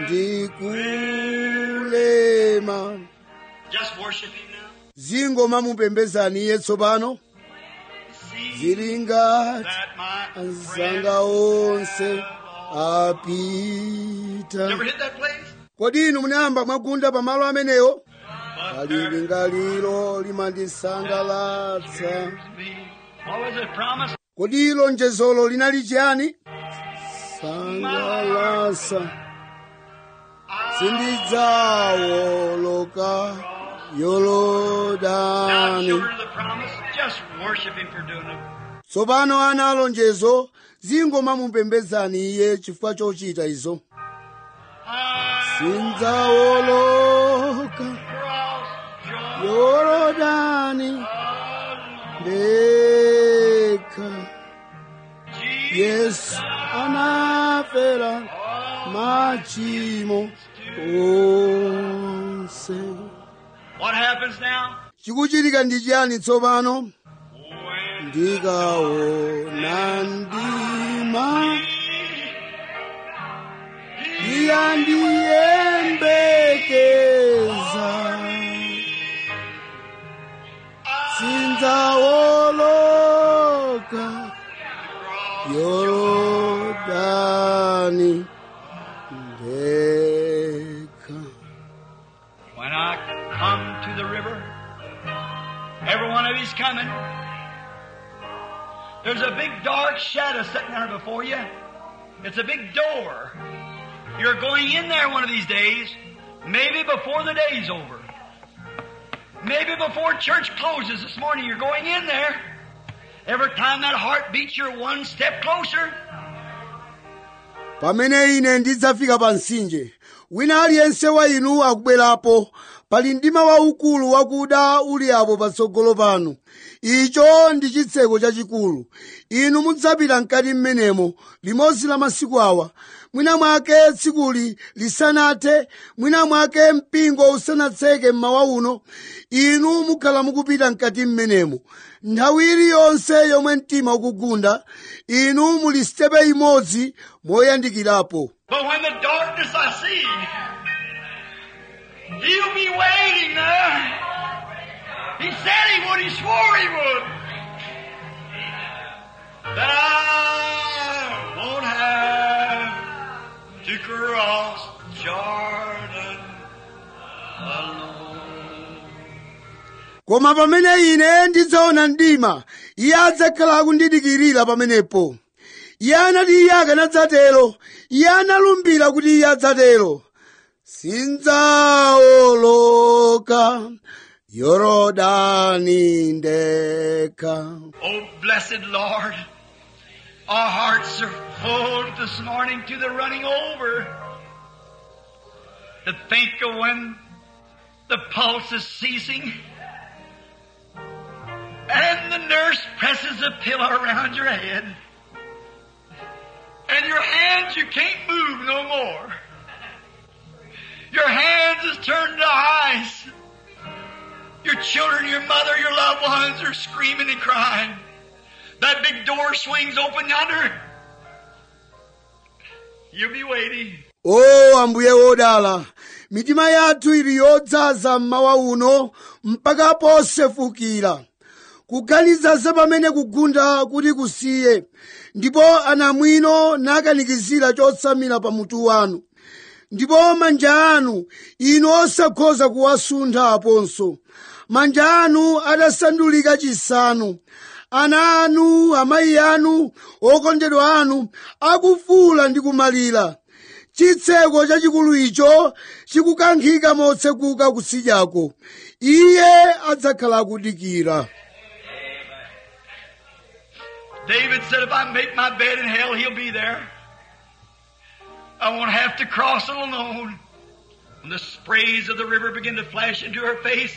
ndikulema Just worship Him now. zingoma mupembezani iye tsopano See zili ngati that my anzanga onse apita Ever hit that place? kodi inu munayamba mwagunda pamalo amenewo But pali there lingaliro limandisangalatsa be. What was it promised? kodi lonjezolo linali chiyani sangalasa sindidzawoloka Now, yorodani children of the promise, just worship Him for doing it. tsopano ana alonjezo zingoma mupembezani iye chifukwa chochita izo sindzawoloka Cross Jordan. yorodani ndekha yesu anafera machimo onse What happens now? chikuchitika ndi chiyani tsopano When ndikaona ndima iyandiyembekeza sindzawoloka yorodani ndekha When I come to the river, every one of you's coming. There's a big dark shadow sitting there before you. It's a big door. You're going in there one of these days. Maybe before the day's over. Maybe before church closes this morning, you're going in there. Every time that heart beats, you're one step closer. pamene ine ndidzafika pa mtsinje wina aliyense wa inu akubwerapo pali mdima waukulu wakuda uli apo patsogolo panu icho ndi chitseko chachikulu inu mudzapita mkati mmenemo limodzi la masiku awa mwina mwake tsikuli lisanathe mwina mwake mpingo usanatseke mmawa uno inu mukhala mukupita mkati mmenemo nthawi iliyonse yomwe mtima ukugunda inu muli sitepe imodzi moyandikirapo But when the darkness I see, he'll be waiting there. He said he would, he swore he would. That I won't have to cross Jordan alone. koma pamene ine ndidzaona mdima iye adzakhala akundidikirira pamenepo iye anati iye akanadzatero iye analumbira kuti iye adzatero sindzaoloka yorodani ndekha Oh, blessed Lord, our hearts are full this morning to the running over. To think of when the pulse is ceasing and the nurse presses a pillow around your head and your hands you can't move no more. Your hands is turned to ice. Your children, your mother, your loved ones are screaming and crying. That big door swings open yonder. You'll be waiting. o ambuye wodala mitima yathu ili yodzaza mmawa uno mpaka posefukira kuganiza za pamene kugunda kuti kusiye ndipo anamwino nakanikizira chotsamira pa mutu wanu ndipo manja anu inu osakhoza kuwasuntha aponso manja anu atasandulika chisanu ana anu amayi anu okondedwa anu akufuula ndi kumalira chitseko chachikulu icho chikukankhika motsekuka kutsidyako iye adzakhala akudikira David said, if I make my bed in hell, he'll be there. I won't have to cross it alone. When the sprays of the river begin to flash into her face,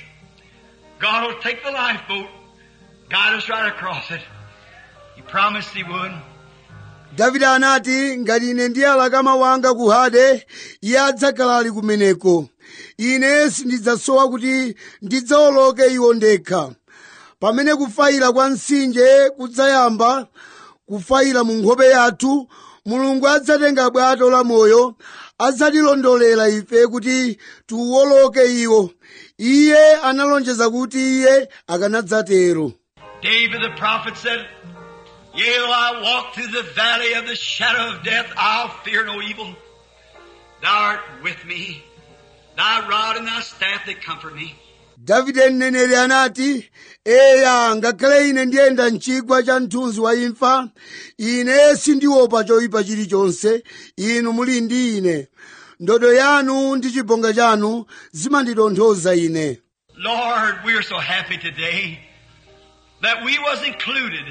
God will take the lifeboat, guide us right across it. He promised He would. davide anati ngati ine ndiyalaka mawu anga ku hade iye adzakhala ali kumeneko ine sindidzasowa kuti ndidzawoloke iwo ndekha pamene kufayira kwa mtsinje kudzayamba kufayira mu nkhope yathu mulungu adzatenga bwato la moyo adzatilondolera ife kuti tiwoloke iwo iye analonjeza kuti iye akanadzatero David the prophet said, Yea, though I walk through the valley of the shadow of death, I'll fear no evil. Thou art with me. Thy rod and thy staff, they comfort me. davide mneneri anati eya ngakhale ine ndiyenda mchigwa cha mthunzi wa imfa ine sindiopa choyipa chilichonse inu muli ndi ine ndodo yanu ndi chibonga chanu zimanditonthoza ine Lord, we are so happy today that we was included,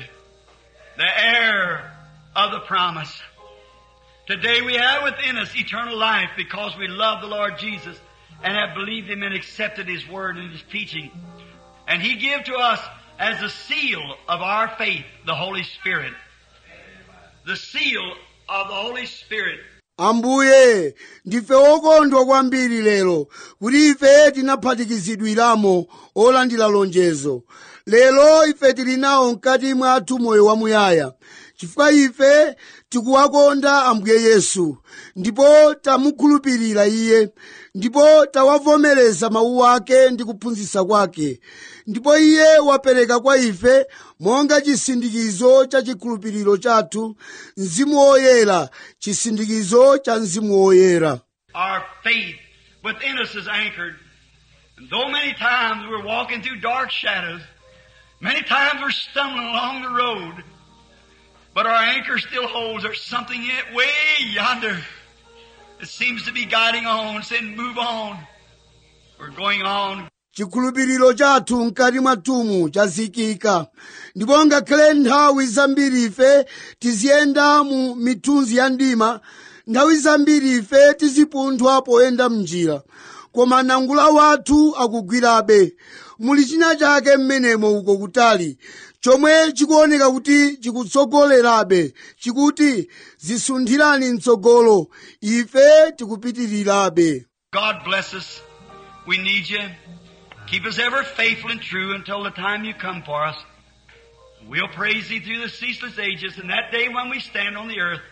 the heir of the promise. Today we have within us eternal life because we love the Lord Jesus and have believed Him and accepted His Word and His teaching. And He gave to us as a seal of our faith the Holy Spirit. The seal of the Holy Spirit. ambuye ndife okondwa kwambiri lero kuti ife tinaphatikizidwiramo olandira lonjezo lero ife tili nawo mkati mwathu moyo wamuyaya chifukwa ife tikuwakonda ambuye yesu ndipo tamukhulupirira iye ndipo tawavomereza mawu ake ndi kuphunzitsa kwake ndipo iye wapereka kwa ife monga chisindikizo cha chikhulupiriro chathu mzimu woyera chisindikizo cha mzimu woyera Our faith within us is anchored. And though many times we're walking through dark shadows, many times we're stumbling along the road, but our anchor still holds. There's something in it way yonder. It seems to be guiding on, saying, move on. We're going on. chikhulupiriro chathu mkati mwathumu chazikika ndipo ngakhale nthawi zambiri ife tiziyenda mu mithunzi ya mdima nthawi zambiri ife tizipunthwa poyenda mnjira koma nangula wathu akugwirabe muli china chake mmenemo uko kutali chomwe chikuoneka kuti chikutsogolerabe chikuti zisunthirani mtsogolo ife tikupitirirabe God bless us. We need you. Keep us ever faithful and true until the time you come for us. We'll praise thee through the ceaseless ages and that day when we stand on the earth.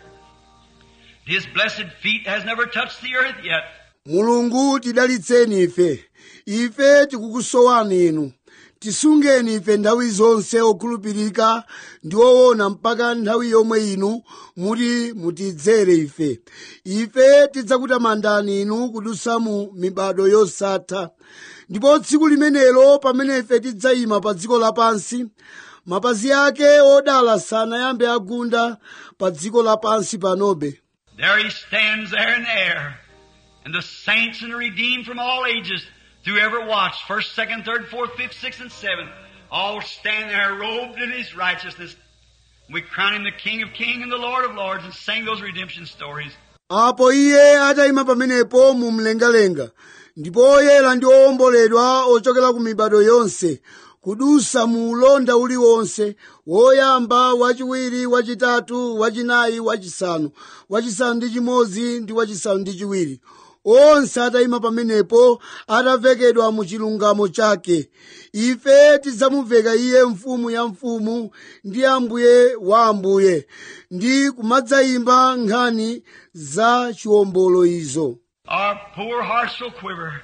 His blessed feet has never touched the earth yet. mulungu tidalitseni ife ife tikukusowani inu tisungeni ife nthawi zonse okhulupirika ndi owona mpaka nthawi yomwe inu muti mutidzere ife ife tidzakutamandani inu kudutsa mu mibado yosatha ndipo tsiku limenelo pamene ife tidzayima pa dziko lapansi mapazi ake odala sanayambe agunda pa dziko lapansi panobe There he stands there in the air. And the saints and the redeemed from all ages, through every watch, first, second, third, fourth, fifth, sixth, and seventh, all stand there robed in his righteousness. We crown him the King of Kings and the Lord of Lords and sing those redemption stories. apo iye atayima pamenepo mu mlengalenga ndipo oyera ndi owomboledwa ochokera ku mibado yonse kudusa mu ulonda uliwonse woyamba wachiwiri wachitatu wachinayi wachisanu wachisanu ndi chimodzi ndi wachisanu ndi chiwiri onse atayima pamenepo atavekedwa mu chilungamo chake ife tidzamuveka iye mfumu ya mfumu ndi ambuye wa ambuye ndi kumadzayimba nkhani za chiwombolo izo Our poor hearts will quiver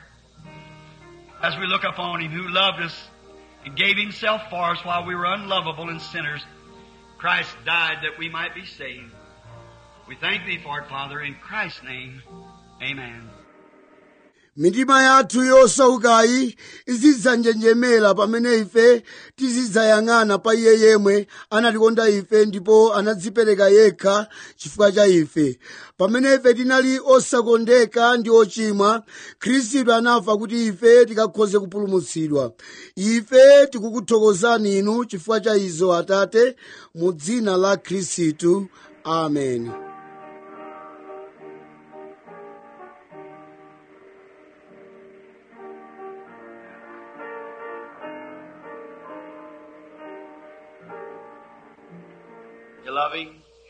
as we look upon him who loved us and gave himself for us while we were unlovable and sinners. Christ died that we might be saved. We thank thee for it, Father, in Christ's name. Amen. mitima yathu yosaukayi izidzanjenjemera pamene ife tizidzayang'ana pa iye yemwe anatikonda ife ndipo anadzipereka yekha chifukwa cha ife pamene ife tinali osakondeka ndi ochimwa khristu anafa kuti ife tikakhoze kupulumutsidwa ife tikukuthokozani inu chifukwa cha izo atate mu dzina la khristu amen You love him?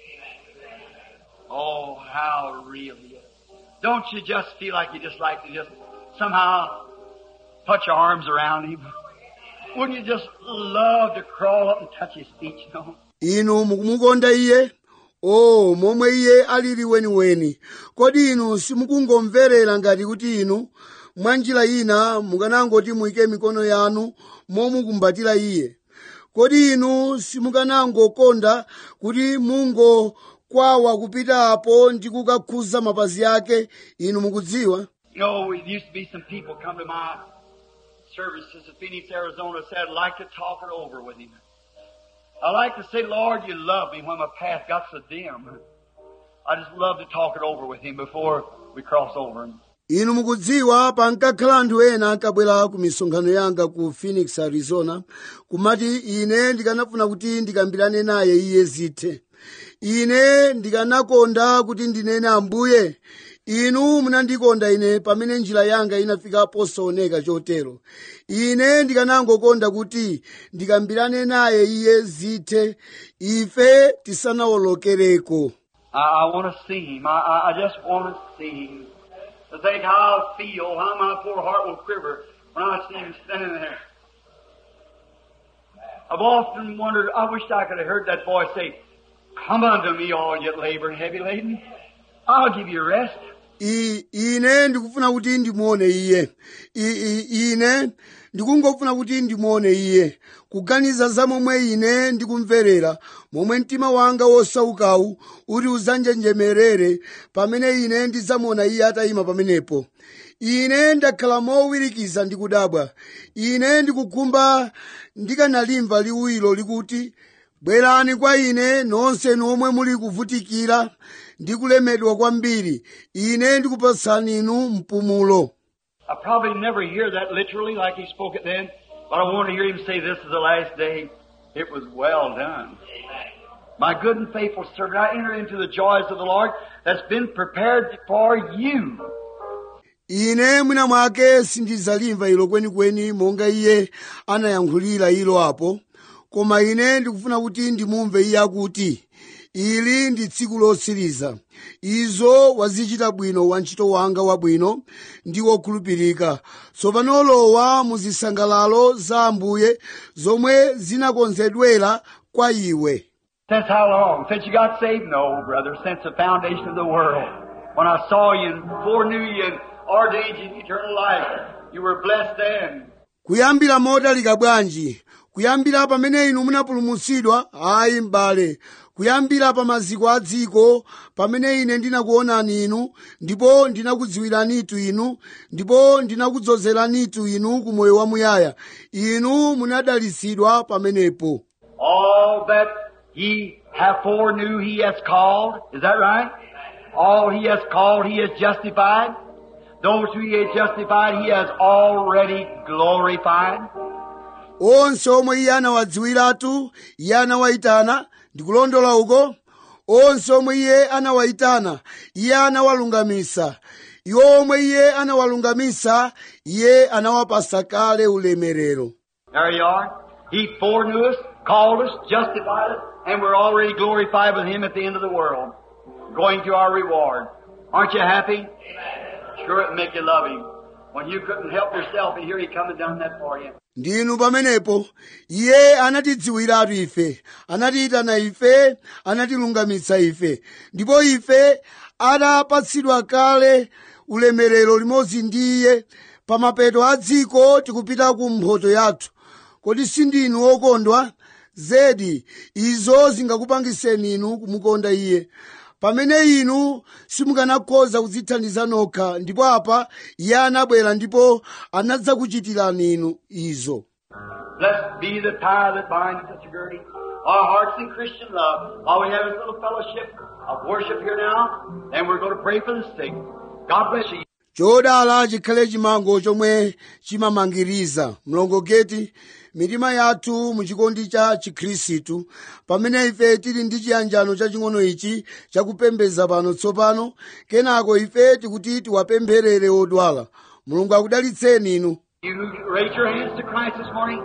Oh, how real he is. Don't you just feel like you just like to just somehow put your arms around him? Wouldn't you just love to crawl up and touch his feet, you know? inu mukumukonda iye o momwe iye alili weniweni kodi inu simukungomverera ngati kuti inu mwa njira ina mukanangoti muyike mikono yanu momukumbatira iye kodi inu simukanangokonda kuti mungokwawa kupita apo ndi kukakhuza mapazi ake inu mukudziwa You know, there used to be some people come to my services in Phoenix, Arizona, said, I'd like to talk it over with him. I like to say, Lord, you love me when my path got so dim. I just love to talk it over with him before we cross over. inu mukudziwa pankakhala anthu ena ankabwera ku misonkhano yanga ku phoenix arizona kumati ine ndikanafuna kuti ndikambirane naye iye zithe ine ndikanakonda kuti ndinene ambuye inu munandikonda ine pamene njira yanga inafika posaoneka chotero ine ndikanangokonda kuti ndikambirane naye iye zithe ife tisanawolokereko I, I want to see him. I, I, I just want to see him. To think how I'll feel, how my poor heart will quiver when I see him standing there. I've often wondered, I wish I could have heard that voice say, Come unto me, all ye labor and heavy laden. I'll give you rest. I- ine ndikufuna kuti ndimuone iye I- I- ine ndikungofuna kuti ndimuone iye kuganiza za momwe ine ndikumverera momwe mtima wanga wosaukawu uti uzanjenjemerere pamene ine ndidzamuona iye atayima pamenepo ine ndakhala mowirikiza ndi kudabwa ine ndikukhumba ndikanalimva liwiro likuti bwerani kwa ine nonse nomwe muli kuvutikira ndi kulemedwa kwambiri ine ndikupatsani inu mpumulo I probably never hear that literally like he spoke it then, but I want to hear him say this is the last day. It was well done. My good and faithful servant, I enter into the joys of the Lord that's been prepared for you. ine mwina mwake sindidzalimva ilo kwenikweni monga iye anayankhulira ilo apo koma ine ndikufuna kuti ndimumve iye akuti ili ndi tsiku lotsiriza izo wazichita bwino wantchito wanga wabwino ndi wokhulupirika tsopano lowa mu zisangalalo za ambuye zomwe zinakonzedwera kwa iwe Since how long? Since you got saved? No, brother, since the foundation of the world. When I saw you and foreknew you and ordained you in eternal life, you were blessed then. kuyambira motalika bwanji kuyambira pamene inu munapulumutsidwa ayi m'bale kuyambira pa maziko a dziko pamene ine ndinakuonani inu ndipo ndinakudziwiranitu inu ndipo ndinakudzozeranitu inu ku moyo wamuyaya inu munadalitsidwa pamenepo All that he have foreknew he has called. Is that right? All he has called he has justified. Those who he has justified he has already glorified. onse omwe iye anawadziwiratu iye anawayitana ndikulondola uko onse omwe iye anawayitana iye anawalungamisa iwo omwe iye anawalungamisa iye anawapasa kale ulemerero There you are. He foreknew us, called us, justified us, and we're already glorified with him at the end of the world. Going to our reward. Aren't you happy? Sure it'll make you love him. When you couldn't help yourself and here he come and done that for you. ndinu pamenepo iye anatidziwiratu ife anatiyitana ife anatilungamitsa ife ndipo ife atapatsidwa kale ulemerero limodzi ndi iye pa mapeto a dziko tikupita ku mphoto yathu kodi sindinu okondwa zedi izo zingakupangiseni inu kumukonda iye pamene inu simukanakhoza kudzithandiza nokha ndipo apa iye anabwera ndipo anadzakuchitirani inu izo Blessed be the tie that binds us to girding our hearts in Christian love. While we have this little fellowship of worship here now, and we're going to pray for the sick. God bless you. chodala chikhale chimango chomwe chimamangiriza mlongoketi mitima yathu muchikondi cha chikhristu pamene ife tili ndi chiyanjano chaching'ono ichi chakupembedza pano tsopano kenako ife tikuti tiwapempherere odwala mulungu akudalitseni inu You who raise your hands to Christ this morning,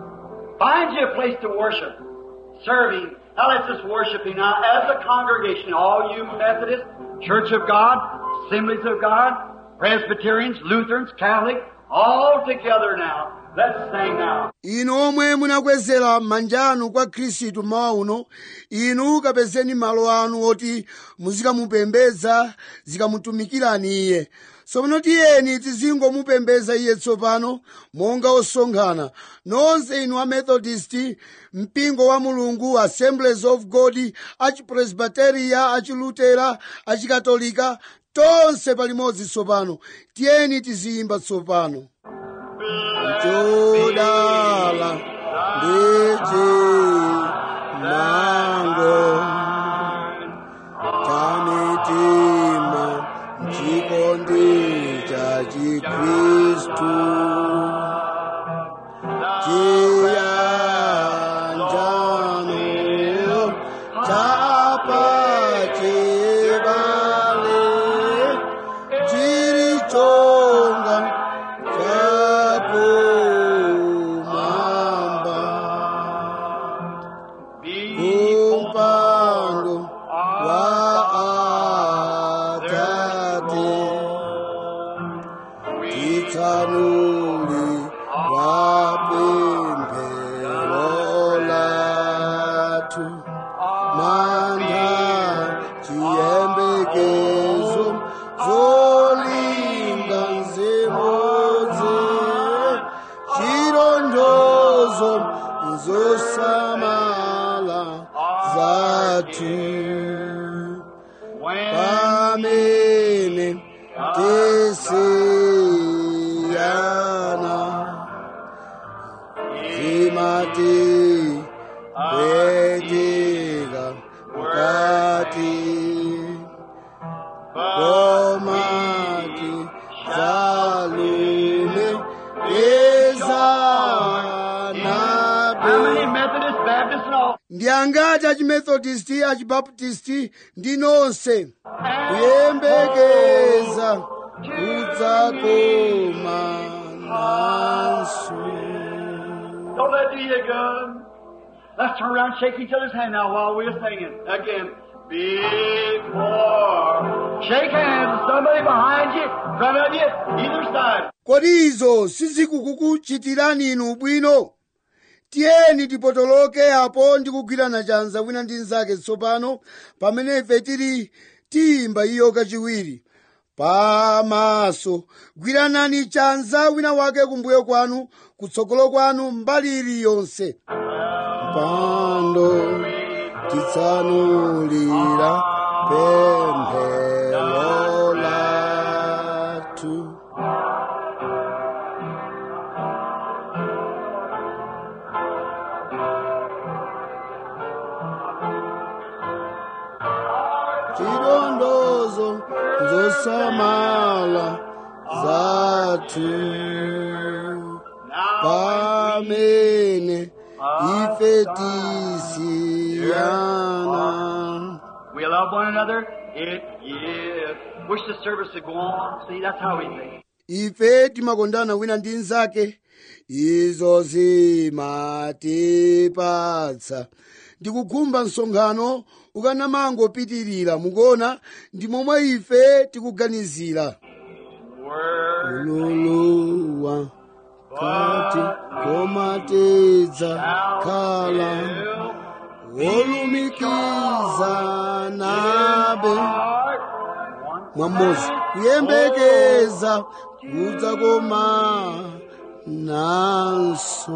find you a place to worship, serve Him. Now let's just worship Him now as a congregation. All you Methodists, Church of God, Assemblies of God, Presbyterians, Lutherans, Catholic, all together now. Let's sing now. inu omwe munakwezera manja anu kwa khristu mmawa uno inu kapezeni malo anu oti muzikamupembedza zikamutumikirani iye tsopano tiyeni tizingomupembedza iye tsopano monga osonkhana nonse inu amethodist mpingo wa mulungu assemblies of god achipresbiteria achilutera achikatolika tonse palimodzi tsopano tiyeni tiziyimba tsopano chodala ndeje mango chamitima chikondi cha chikristu chiyanjano chapachibale chirichonga chakumamba Be kumpando wa atate titsanuli wapemphero lathu manga chiyembekezo zolinga nzimodzi chilondolozo zosamala zathu when pamene tisiyana zimati kweti yembekeza How many nabe Methodist, Baptist, and all? ndi angati achimethodisti achibaptisti ndi nonse kuyembekeza kudzakoma nanso Don't let do you good. Let's turn around and shake each other's hand now while we're singing. Again. Before. Shake hands. Somebody behind you, in front of you, either side. kodi izo sizikukuchitirani inu bwino tiyeni tipotoloke apo ndi kugwirana chanza wina ndi mnzake tsopano pamene ife tili tiyimba iyo kachiwiri pamaso gwiranani chanza wina wake kumbuyo kwanu kutsogolo kwanu mbali iliyonse pando titsanulira pemphero lathu chilondozo zosamala zathu pamene ife tisiyana We love one another. It is. Wish the service would go on. See, that's how we think. ife timakondana wina ndi mnzake izo zimatipatsa ndikukhumba msonkhano ukanamangopitirira mukuona ndi momwe ife tikuganizira Word ululuwa kati komatedza khala wolumikiza nabe heart. mwamozi kuyembekeza kudzakoma nanso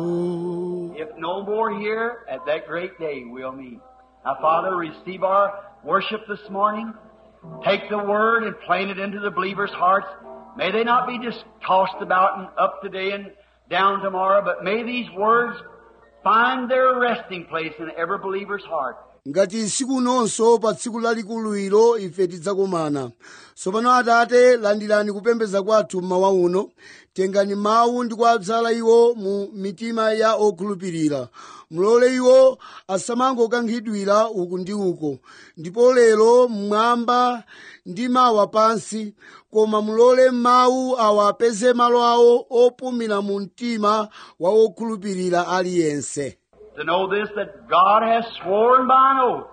If no more here, at that great day we'll meet. Now, Father, receive our worship this morning. Take the word and plant it into the believers' hearts. May they not be just tossed about and up today and down tomorrow, but may these words find their resting place in every believer's heart. ngati siku nonso pa tsiku lalikulu ilo ife tidzakomana tsopano atate landirani kupembedza kwathu mmawa uno tengani mawu ndi kuadzala iwo mu mitima ya okhulupirira mulole iwo asamangokankhidwira uku ndi uko ndipo lero mmwamba ndi mawa pansi koma mulole mawu awa apeze malo awo opumira mu mtima wa okhulupirira aliyense To know this, that God has sworn by an oath.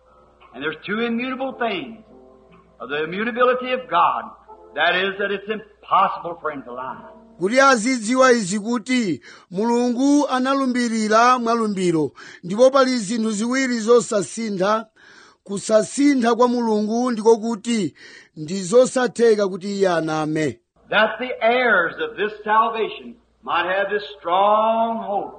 And there's two immutable things. Of the immutability of God. That is, that it's impossible for Him to lie. kuti azidziwa izi kuti mulungu analumbirira mwalumbiro ndipo pali zinthu ziwiri zosasintha kusasintha kwa mulungu ndiko kuti ndi zosatheka kuti iye aname That the heirs of this salvation might have this strong hope,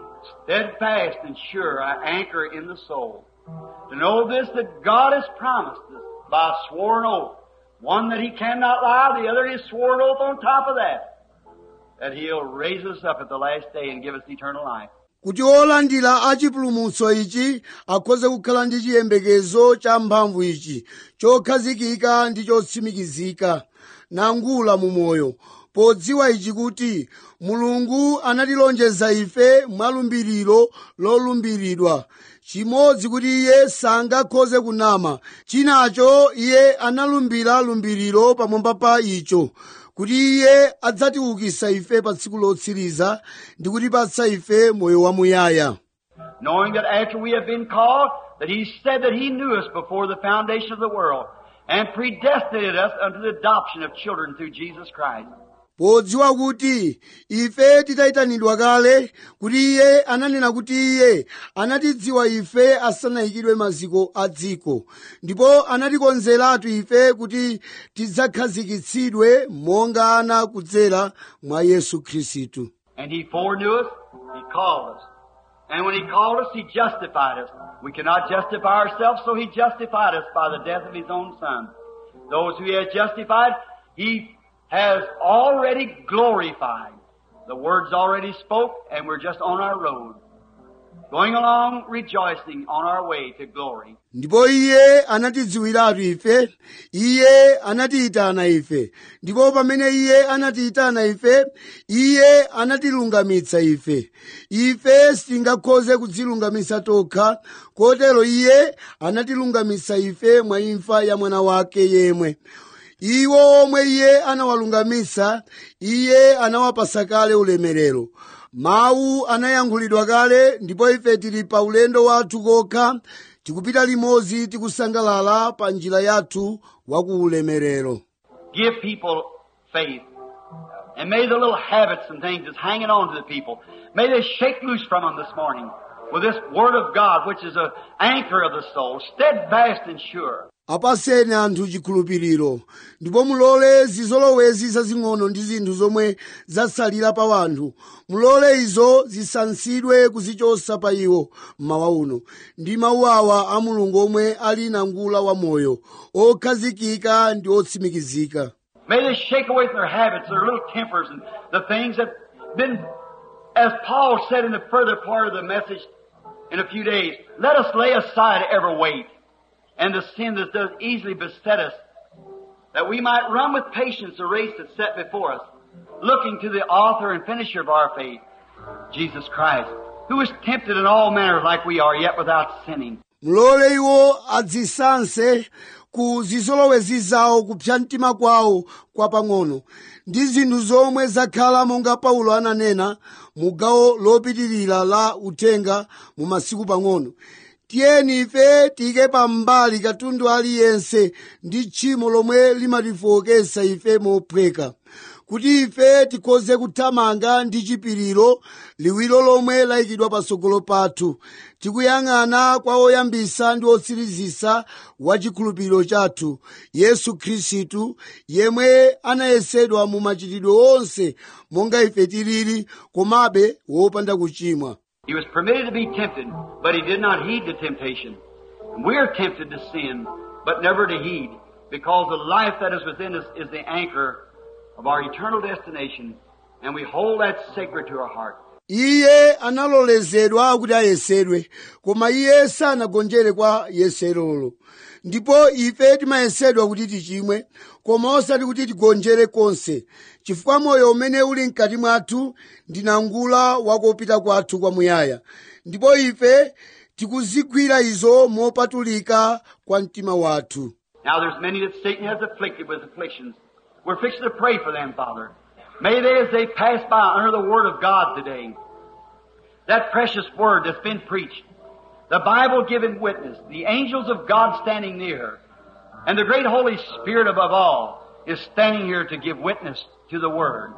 steadfast and sure, an anchor in the soul. To know this, that God has promised us by a sworn oath, one that He cannot lie, the other His sworn oath on top of that, that He'll raise us up at the last day and give us eternal life. kuti olandira achipulumutso ichi akhoze kukhala ndi chiyembekezo cha mphamvu ichi chokhazikika ndi chotsimikizika nangula mu moyo podziwa ichi kuti mulungu anatilonjeza ife mwalumbiriro lolumbiridwa chimodzi kuti iye sangakhoze kunama chinacho iye analumbira lumbiriro pamwamba pa icho kuti iye adzatiukisa ife pa tsiku lotsiriza ndi kutipatsa ife moyo wamuyaya knowing that after we have been called, that He said that He knew us before the foundation of the world and predestinated us unto the adoption of children through Jesus Christ. podziwa kuti ife titayitanidwa kale kuti iye ananena kuti iye anatidziwa ife asanayikidwe maziko a dziko ndipo anatikonzeratu ife kuti tidzakhazikitsidwe monga ana kudzera mwa yesu khristu And He foreknew us, He called us. And when He called us, He justified us. We cannot justify ourselves, so He justified us by the death of His own Son. Those who He has justified, He has already glorified. The word's already spoke, and we're just on our road. going along rejoicing on our way to glory. ndipo iye anatidziwiratu ife iye anatiyitana ife ndipo pamene iye anatiyitana ife iye anatilungamitsa ife ife sitingakhoze kudzilungamitsa tokha kotero iye anatilungamitsa ife mwa imfa ya mwana wake yemwe iwo omwe iye anawalungamitsa iye anawapasa kale ulemerero mawu anayankhulidwa kale ndipo ife tili pa ulendo wathu kokha tikupita limodzi tikusangalala pa njira yathu wa ku ulemerero Give people faith. And may the little habits and things that's hanging on to the people, may they shake loose from them this morning with this Word of God, which is an anchor of the soul, steadfast and sure. apaseni anthu chikhulupiriro ndipo mulole zizolowezi zazing'ono ndi zinthu zomwe zatsalira pa wanthu mulole izo zisansidwe kuzichosa pa iwo mmawa uno ndi mawu awa a mulungu omwe ali nangula wa moyo okhazikika ndi otsimikizika May they shake away their habits, their little tempers, and the things that been, as Paul said in the further part of the message in a few days, let us lay aside every weight and the sin that does easily beset us, that we might run with patience the race that's set before us, looking to the author and finisher of our faith, Jesus Christ, who was tempted in all manners like we are, yet without sinning. mulole iwo adzisanse ku zizolowezi zawo kupsa mtima kwawo kwapang'ono ndi zinthu zomwe zakhala monga paulo ananena mu gawo lopitirira la uthenga mu masiku pang'ono tiyeni ife tiyike pambali katundu aliyense ndi tchimo lomwe limatifowokesa ife mophweka kuti ife tikhoze kuthamanga ndi chipiriro liwiro lomwe layikidwa patsogolo pathu tikuyang'ana kwa oyambisa ndi otsirizisa wa chikhulupiriro chathu yesu khristu yemwe anayesedwa mu machitidwe onse monga ife tilili komabe wopanda kuchimwa He was permitted to be tempted, but he did not heed the temptation. And we are tempted to sin, but never to heed, because the life that is within us is the anchor of our eternal destination, and we hold that sacred to our heart. iye analolezedwa kuti ayesedwe koma iye sanagonjere kwa yeserolo ndipo ife timayesedwa kuti tichimwe koma osati kuti tigonjere konse chifukwa moyo umene uli mkati mwathu ndi nangula wakopita kwathu kwamuyaya ndipo ife tikuzigwira izo mopatulika kwa mtima wathu Now there's many that Satan has afflicted with afflictions. We're fixing to pray for them, Father. May they, as they pass by under the Word of God today, that precious Word that's been preached, the Bible giving witness, the angels of God standing near, and the great Holy Spirit above all is standing here to give witness to the Word.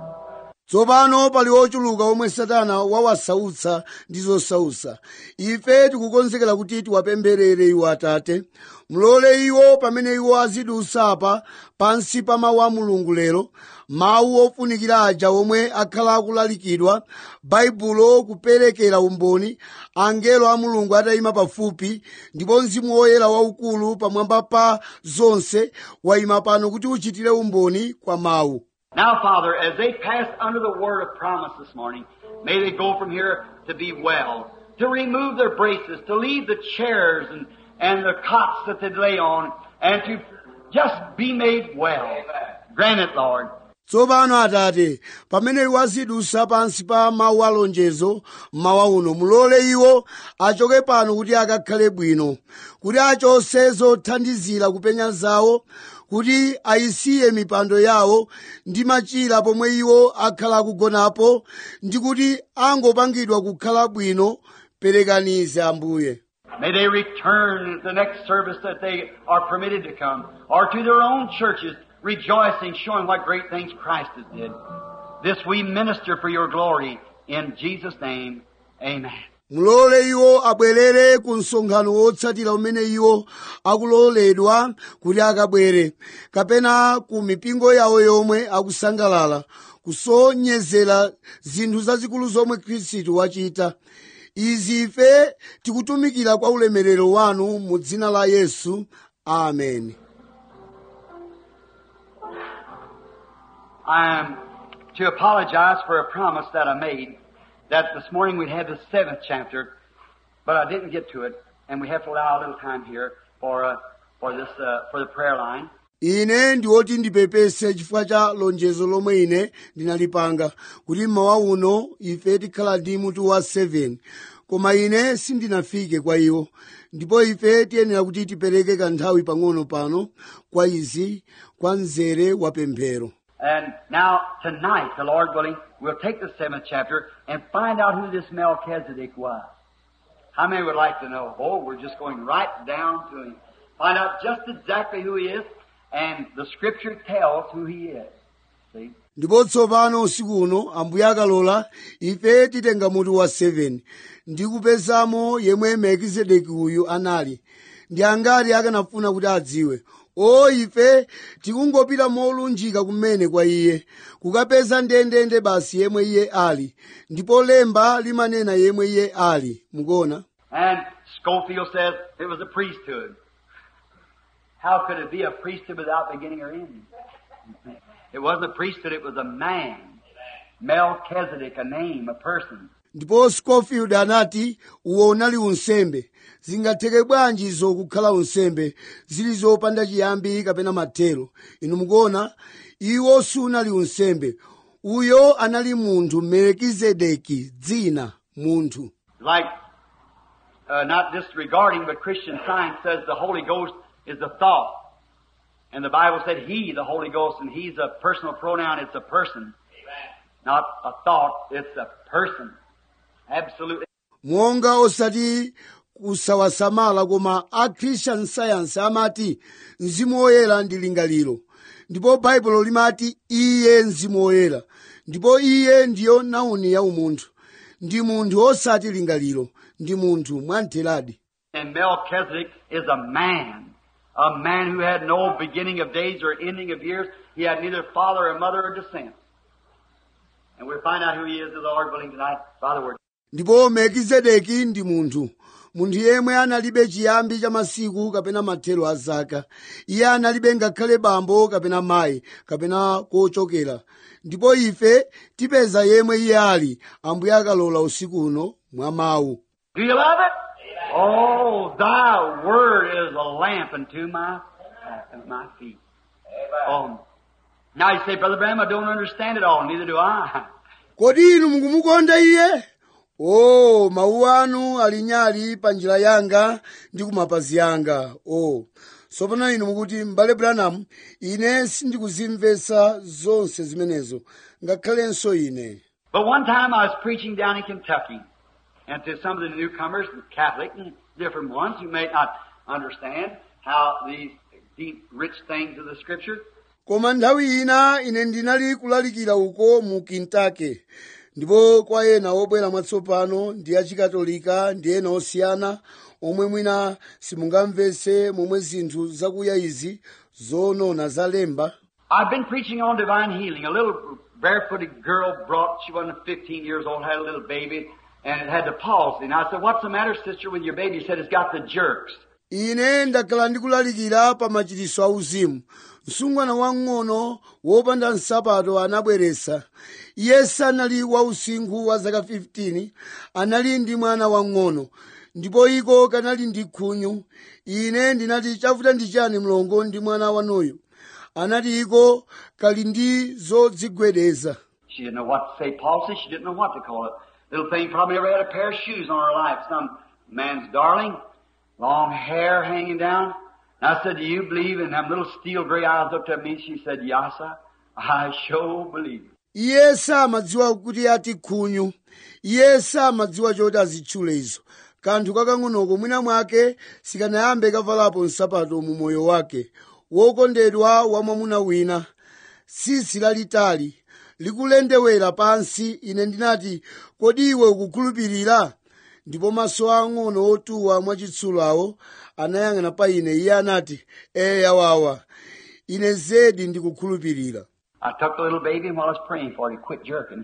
tsopano pali ochuluka omwe satana wawasautsa ndi zosautsa ife tikukonzekera kuti tiwapempherere iwo atate mulole iwo pamene iwo azidusa apa pansi pa mawu a mulungu lero mawu ofunikira aja omwe akhala akulalikidwa baibulo kuperekera umboni angelo a mulungu atayima pafupi ndipo mzimu woyera waukulu pamwamba pa zonse wayima pano kuti uchitire umboni kwa mawu Now, Father, as they pass under the word of promise this morning, may they go from here to be well, to remove their braces, to leave the chairs and, and the cots that they lay on, and to just be made well. Grant it, Lord. tsopano atate pamene iwo azidusa pansi pa mawu alonjezo mmawa uno mulole iwo achoke pano kuti akakhale bwino kuti achose zothandizira kupenya zawo kuti ayisiye mipando yawo ndi machira pomwe iwo akhala akugonapo ndi kuti angopangidwa kukhala bwino perekanize ambuye May they return to the next service that they are permitted to come, or to their own churches, rejoicing, showing what great things Christ has did. This we minister for your glory. In Jesus' name, amen. mulole iwo abwerere ku msonkhano wotsatira umene iwo akuloledwa kuti akabwere kapena ku mipingo yawo yomwe akusangalala kusonyezera zinthu zazikulu zomwe khristu wachita izi ife tikutumikira kwa ulemerero wanu mu dzina la yesu amen I am to apologize for a promise that I made that this morning we'd have the seventh chapter but I didn't get to it, and we have to allow a little time here for uh, for this uh, for the prayer line. ine ndi woti ndipepese chifukwa cha lonjezo lomwe ine ndinalipanga kuti mmawa uno ife tikhala ndi mutu wa 7 koma ine sindinafike kwa iwo ndipo ife tiyenera kuti tipereke kanthawi pang'ono pano kwa izi kwa mzere wa pemphero And now tonight, the Lord willing, we'll take the seventh chapter and find out who this Melchizedek was. How many would like to know? Oh, we're just going right down to him. Find out just exactly who he is, and the Scripture tells who he is. See? ndipo tsopano usiku uno ambuye akalola ife titenga mutu wa 7 ndi kupezamo yemwe melkizedeki uyu anali ndi angati akanafuna kuti adziwe o ife tikungopita molunjika kumene kwa iye kukapeza ndendende basi yemwe iye ali ndipo lemba limanena yemwe iye ali mukuona And Schofield says it was a priesthood. How could it be a priesthood without beginning or ending? It wasn't a priesthood, it was a man. Melchizedek, a name, a person. ndipo scofield anati uwo unali unsembe zingatheke bwanji izo kukhala unsembe zili zopanda chiyambi kapena mathero inu mukuona iwo sunali unsembe uyo anali munthu melkizedeki dzina munthu Like, uh, not disregarding, but Christian science says the Holy Ghost is a thought. And the Bible said He, the Holy Ghost, and He's a personal pronoun, it's a person. Not a thought, it's a person. Absolutely. monga osati kusawasamala koma a christian science amati mzimu woyera ndi lingaliro ndipo baibulo limati iye mzimu woyera ndipo iye ndiyo nauni ya umunthu ndi munthu osati lingaliro ndi munthu mwamtheradi And Melchizedek is a man. A man who had no beginning of days or ending of years. He had neither father or mother or descent. And we'll find out who he is, the Lord willing, tonight by the word. ndipo melkizedeki ndi munthu munthu yemwe analibe chiyambi cha masiku kapena mathero a zaka iye analibe ngakhale bambo kapena mayi kapena kochokera ndipo ife tipeza yemwe iye ali ambuye akalola usiku uno mwa mawu Do you love it? Oh, thy word is a lamp unto my, my feet. Oh. Now you say, Brother Bram, I don't understand it all. Neither do I. kodi inu mukumukonda iye o mawu anu ali nyali pa njira yanga ndi kumapazi yanga o tsopano inu mukuti m'bale branham ine sindikuzimvetsa zonse zimenezo ngakhalenso ine But one time I was preaching down in Kentucky, and to some of the newcomers, Catholic and different ones who may not understand how these deep, rich things of the Scripture. koma nthawi ina ine ndinali kulalikira uko mu kentucky ndipo kwa ena obwera mwatsopano ndi achikatolika ndi ena osiyana omwe mwina simungamvetse momwe zinthu zakuya izi zonona zalemba I've been preaching on divine healing. A little barefooted girl brought, she wasn't 15 years old, had a little baby, and it had the palsy. And I said, what's the matter, sister, with your baby? She said, it's got the jerks. ine ndakhala ndikulalikira pa machiritso auzimu msungwana wang'ono wopanda nsapato anabweretsa iye sanali wausinkhu wa zaka 15 anali ndi mwana wang'ono ndipo iko kanali ndi khunyu ine ndinati chavuta ndi chani mlongo ndi mwana wanuyu anati iko kali ndi zodzigwedeza She didn't know what to say palsy. She didn't know what to call it. Little thing probably never had a pair of shoes on her life. Some man's darling, long hair hanging down. And I said, do you believe? And them little steel gray eyes looked at me. She said, yes, sir. I sure believe. iye samadziwa kuti ati khunyu iye samadziwa choti azitchule izo kanthu kakang'onoko mwina mwake sikanayambe kavalapo nsapato mu moyo wake wokondedwa wa mwamuna wina tsitsi lalitali likulendewera pansi ine ndinati kodi iwe ukukhulupirira ndipo maso ang'ono otuwa mwachitsulo awo anayang'ana pa ine iye anati eya wawa ine zedi ndikukhulupirira I took the little baby and while I was praying for it, it quit jerking.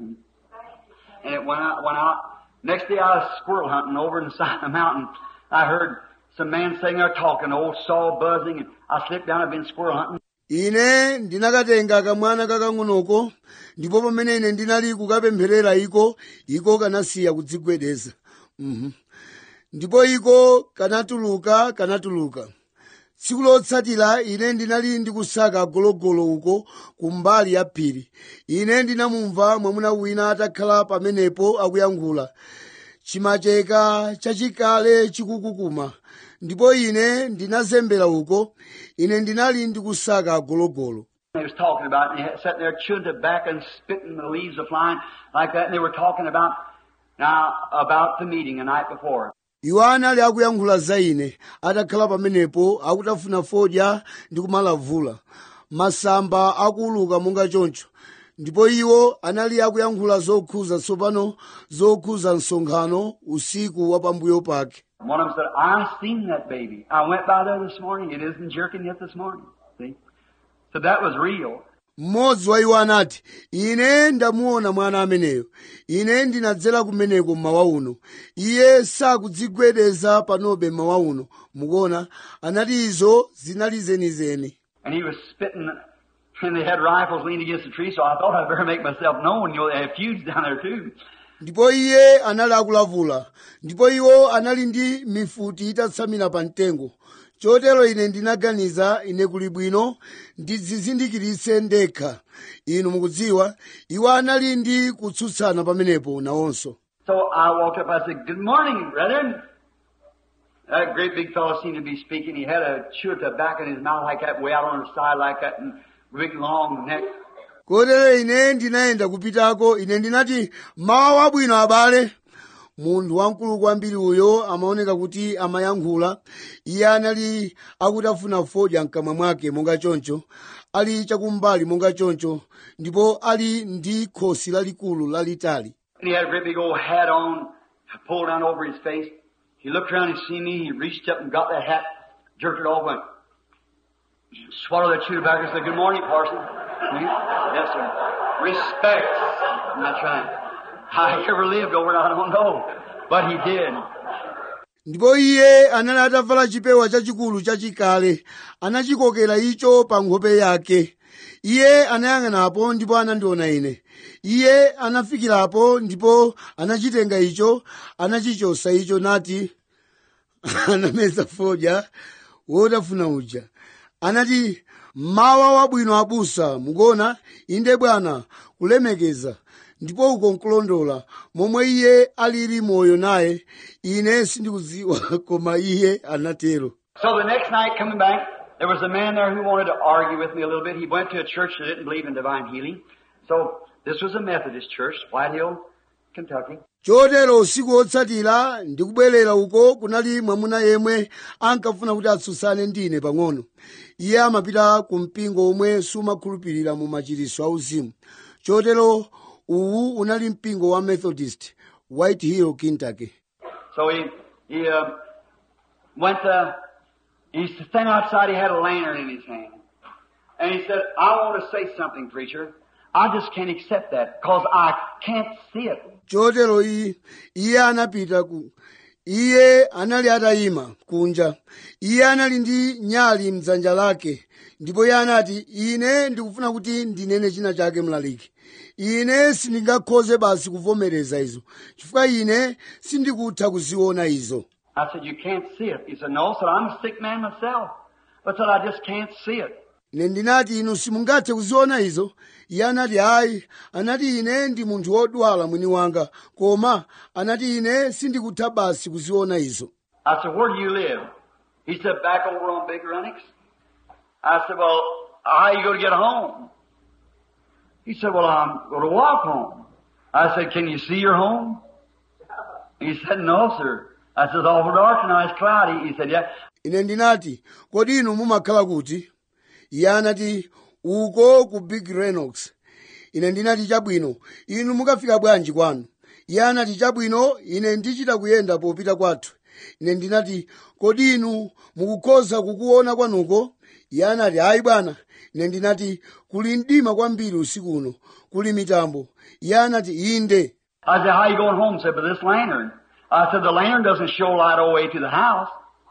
And it went out, went out. Next day I was squirrel hunting over in the side of the mountain. I heard some man sitting there talking, old saw buzzing, and I slipped down, I'd been squirrel hunting. ine ndinakatenga kamwana kakang'onoko ndipo pamene ine ndinali kukapempherera iko iko kanasiya kudzigwedeza Mhm. ndipo iko kanatuluka kanatuluka tsiku lotsatira ine ndinali ndikusaka gologolo uko kumbali ya phiri ine ndinamumva mwamuna wina atakhala pamenepo akuyankhula chimacheka chachikale chikukukuma ndipo ine ndinazembera uko ine ndinali ndikusaka gologolo They was talking about, and they had sitting there chewing tobacco and spitting the leaves of flying like that, and they were talking about now about the meeting the night before. iwo anali akuyankhula za ine atakhala pamenepo akutafuna fodya ndi kumalavula masamba akuuluka monga choncho ndipo iwo anali akuyankhula zokhuza tsopano zokhuza msonkhano usiku wa pambuyo pake One of them said, I seen that baby. I went by there this morning. It isn't jerking yet this morning. See? So that was real. mmodzi wa iwo anati ine ndamuona mwana ameneyo ine ndinadzera kumeneko mmawa uno iye sakudzigwedeza panobe mmawa uno mukuona anati izo zinali zenizeni And he was spitting, and they had rifles leaned against the tree, so I thought I'd better make myself known. You know, they have feuds down there too. ndipo iye anali akulavula ndipo iwo anali ndi mifuti itatsamira pa mtengo chotero ine ndinaganiza ine kuli bwino ndidzizindikiritse ndekha inu mukudziwa iwo anali ndi kutsutsana pamenepo nawonso So I walked up, I said, Good morning, brethren. That great big fellow seemed to be speaking. He had a chew of tobacco in his mouth like that, way out on his side like that, and big long neck. kotero ine ndinayenda kupitako ine ndinati mawa wabwino abale munthu wamkulu kwambiri uyo amaoneka kuti amayankhula iye anali akutafuna fodya mkamwa mwake monga choncho ali chakumbali monga choncho ndipo ali ndi khosi lalikulu lalitali And he had a great big old hat on, pulled down over his face. He looked around and seen me. He reached up and got that hat, jerked it off, went, swallowed that chew tobacco and said, Good morning, Parson. Me? Yes, sir. Respect. That's right. How he ever lived over it, I don't know. But he did. ndipo iye anali atavala chipewa chachikulu chachikale anachikokera icho pa nkhope yake iye anayang'anapo ndipo anandiona ine iye anafikirapo ndipo anachitenga icho anachichosa icho nati anameza fodya wotafuna uja anati mawa wabwino abusa mukuona inde bwana kulemekeza ndipo uko nkulondola momwe iye alili moyo naye ine sindikudziwa koma iye anatero So the next night coming back, there was a man there who wanted to argue with me a little bit. He went to a church that didn't believe in divine healing. So this was a Methodist church, White Hill, Kentucky. chotero usiku wotsatira ndikubwerera uko kunali mwamuna yemwe ankafuna kuti atsutsane ndine pang'ono iye amapita ku mpingo omwe sumakhulupirira mu machiritso auzimu chotero uwu unali mpingo wa methodist white hill kentucky So he, he, uh, went to, he standing outside, he had a lantern in his hand. And he said, I want to say something, preacher. I just can't accept that because I can't see it. chotero iye iye anapita ku iye anali atayima kunja iye anali ndi nyali mdzanja lake ndipo iye anati ine ndikufuna kuti ndinene china chake mlaliki ine sindingakhoze basi kuvomereza izo chifukwa ine sindikutha kuziona izo I said, you can't see it. He said, no, I said, I'm a sick man myself. But said, I just can't see it. ine ndinati inu simungathe kuziona izo iye anati ayi anati ine ndi munthu wodwala mwini wanga koma anati ine sindikutha basi kuziona izo I said, where do you live? He said, back over on Big Runnix. I said, well, how you going to get home? He said, well, I'm going to walk home. I said, can you see your home? He said, no, sir. I said, it's awful dark tonight, it's cloudy. He said, yeah. ine ndinati kodi inu mumakhala kuti iye anati uko ku big renox ine ndinati chabwino inu mukafika bwanji kwanu iye anati chabwino ine ndichita kuyenda popita kwathu ine ndinati kodi inu mukukhoza kukuona kwanuko iye anati ayi bwana ine ndinati kuli mdima kwambiri usiku uno kuli mitambo iye anati inde I said, how you going home? He said, with this lantern. I said, the lantern doesn't show light all the way to the house.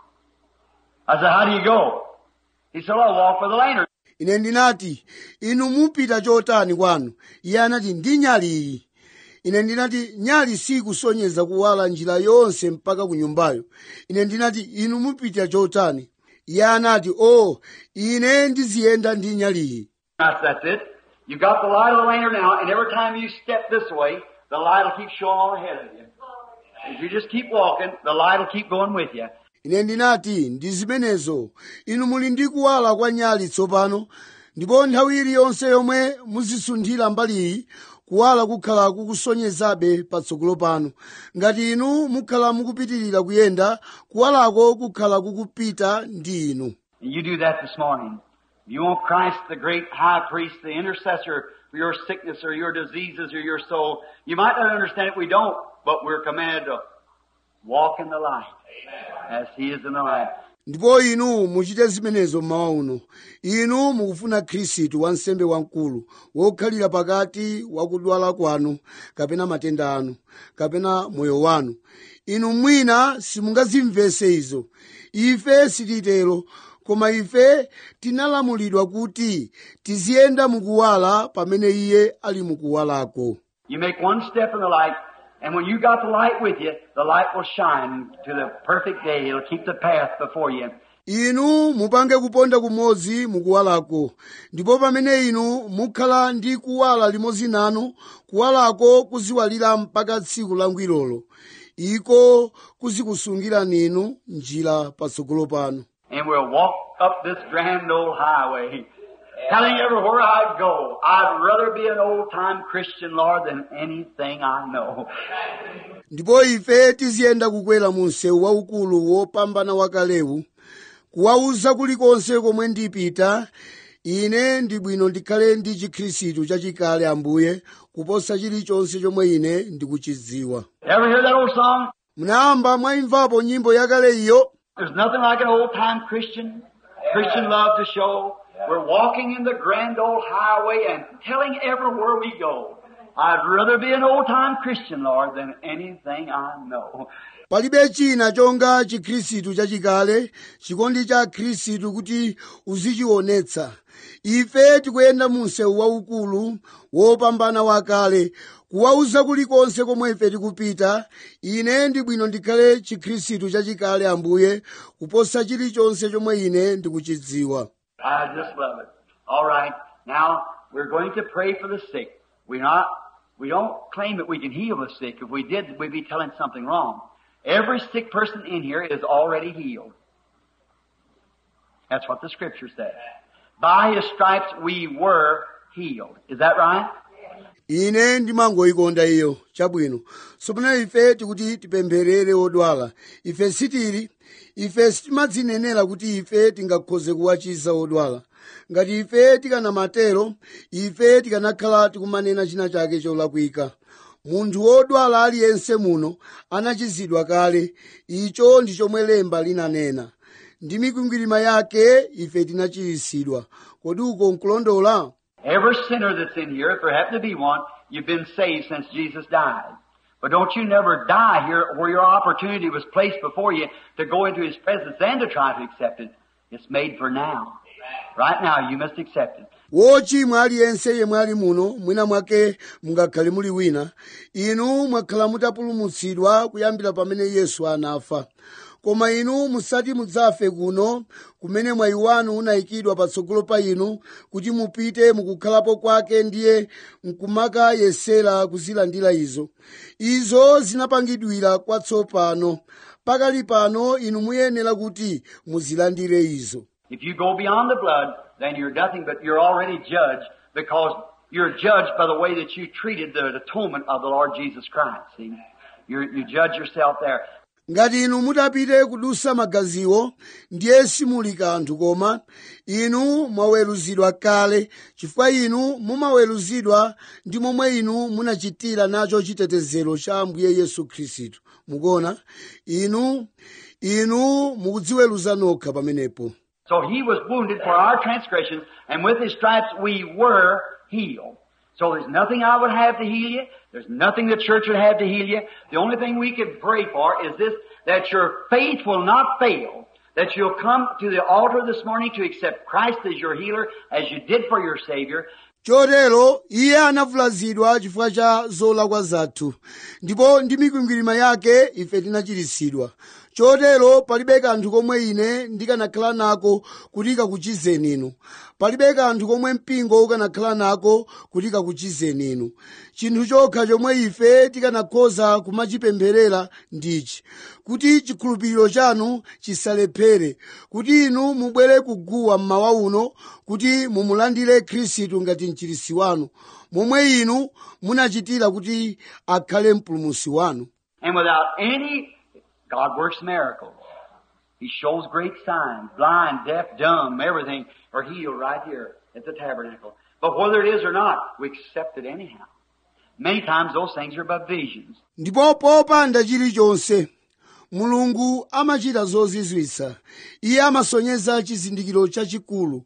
I said, how do you go? He said, I'll walk with the lantern. ine ndinati inu mupita chotani kwanu iye anati ndi nyali iyi ine ndinati nyali sikusonyeza kuwala njira yonse mpaka ku nyumbayo ine ndinati inu mupita chotani iye anati o ine ndiziyenda ndi nyaliyi I said, that's it. You've got the light of the lantern now, and every time you step this way, the light will keep showing on ahead of you. If you just keep walking, the light will keep going with you. ine ndinati ndi zimenezo inu muli ndi kuwala kwa nyali tsopano ndipo nthawi iliyonse yomwe muzisunthira mbaliyi kuwala kukhala kukusonyezabe patsogolo panu ngati inu mukhala mukupitirira kuyenda kuwalako kukhala kukupita ndi inu And you do that this morning. You want Christ, the great high priest, the intercessor for your sickness or your diseases or your soul. You might not understand it, we don't, but we're commanded to walk in the light as He is in the light. ndipo inu muchite zimenezo mmawa uno inu mukufuna khristu wansembe wamkulu wokhalira pakati wakudwala kwanu kapena matenda anu kapena moyo wanu inu mwina simungazimvese izo ife sititero koma ife tinalamulidwa kuti tiziyenda mukuwala pamene iye ali mukuwalako You make one step in the light, and when you got the light with you, the light will shine to the perfect day. It'll keep the path before you. inu mupange kuponda kumodzi mukuwalako ndipo pamene inu mukhala ndi kuwala limodzi nanu kuwalako kuziwalira mpaka tsiku langwirolo iko kuzikusungirani inu njira patsogolo panu And we'll walk up this grand old highway, telling everywhere I go, I'd rather be an old time Christian, Lord, than anything I know. ndipo ife tiziyenda kukwera mu msewu waukulu wopambana wakalewu kuwauza kulikonse komwe ndipita ine ndi bwino ndikhale ndi chikhristu chachikale ambuye kuposa chilichonse chomwe ine ndikuchidziwa Ever hear that old song? munayamba mwayimvapo nyimbo yakale iyo There's nothing like an old time Christian, Christian love to show. We're walking in the grand old highway and telling everywhere we go, I'd rather be an old time Christian, Lord, than anything I know. palibe china chonga chikhristu chachikale chikondi cha khristu kuti uzichionetsa ife tikuyenda mu msewu waukulu wopambana wakale kuwauza kulikonse komwe ife tikupita ine ndi bwino ndikhale chikhristu chachikale ambuye kuposa chilichonse chomwe ine ndikuchidziwa I just love it. All right. Now, we're going to pray for the sick. We're not, we don't claim that we can heal the sick. If we did, we'd be telling something wrong. Every sick person in here is already healed. That's what the scripture says. By his stripes we were healed. Is that right? ine ndimangoyikonda iyo chabwino tsopano ife tikuti tipempherere odwala ife sitili ife sitimadzinenera kuti ife tingakhoze kuwachiza odwala ngati ife tikanamatero ife tikanakhala tikumanena china chake cholakwika munthu wodwala aliyense muno anachizidwa kale icho ndi chomwe lemba linanena ndi mikwingwirima yake ife tinachiritsidwa kodi uko nkulondola Every sinner that's in here, if there happen to be one, you've been saved since Jesus died. But don't you never die here where your opportunity was placed before you to go into His presence and to try to accept it. It's made for now. Right now, you must accept it. wochimwa aliyense yemwe ali muno mwina mwake mungakhale muli wina inu mwakhala mutapulumutsidwa kuyambira pamene yesu anafa koma inu musati mudzafe kuno kumene mwayi wanu unayikidwa patsogolo pa inu kuti mupite mukukhalapo kwake ndiye nkumakayesera kuzilandira izo izo zinapangidwira kwatsopano pakali pano inu muyenera kuti muzilandire izo If you go beyond the blood, then you're nothing but you're already judged because you're judged by the way that you treated the atonement of the Lord Jesus Christ. See? you you judge yourself there. ngati inu mutapite kudusa magaziwo ndiye simuli kanthu koma inu mwaweruzidwa kale chifukwa inu mumaweruzidwa ndi momwe inu munachitira nacho chitetezero cha ambuye yesu khristu mukuona inu inu mukudziweruza nokha pamenepo So he was wounded for our transgressions, and with his stripes we were healed. So there's nothing I would have to heal you. There's nothing the church would have to heal you. The only thing we can pray for is this, that your faith will not fail. That you'll come to the altar this morning to accept Christ as your healer, as you did for your Savior. chotero iye anavulazidwa chifukwa cha zolakwa zathu ndipo ndi mikwingwirima yake ife tinachiritsidwa chotero palibe kanthu komwe ine ndikanakhala nako kuti kakuchizeni inu palibe kanthu komwe mpingo ukanakhala nako kuti kakuchizeni inu chinthu chokha chomwe ife tikanakhoza kumachipempherera ndichi kuti chikhulupiriro chanu chisalephere kuti inu mubwere kuguwa mmawa uno kuti mumulandire khristu ngati mchirisi wanu momwe inu munachitira kuti akhale mpulumusi wanu And without any, God works miracles. He shows great signs. Blind, deaf, dumb, everything are healed right here at the tabernacle. But whether it is or not, we accept it anyhow. Many times those things are but visions. ndipo popanda chilichonse mulungu amachita zozizwitsa iye amasonyeza chizindikiro chachikulu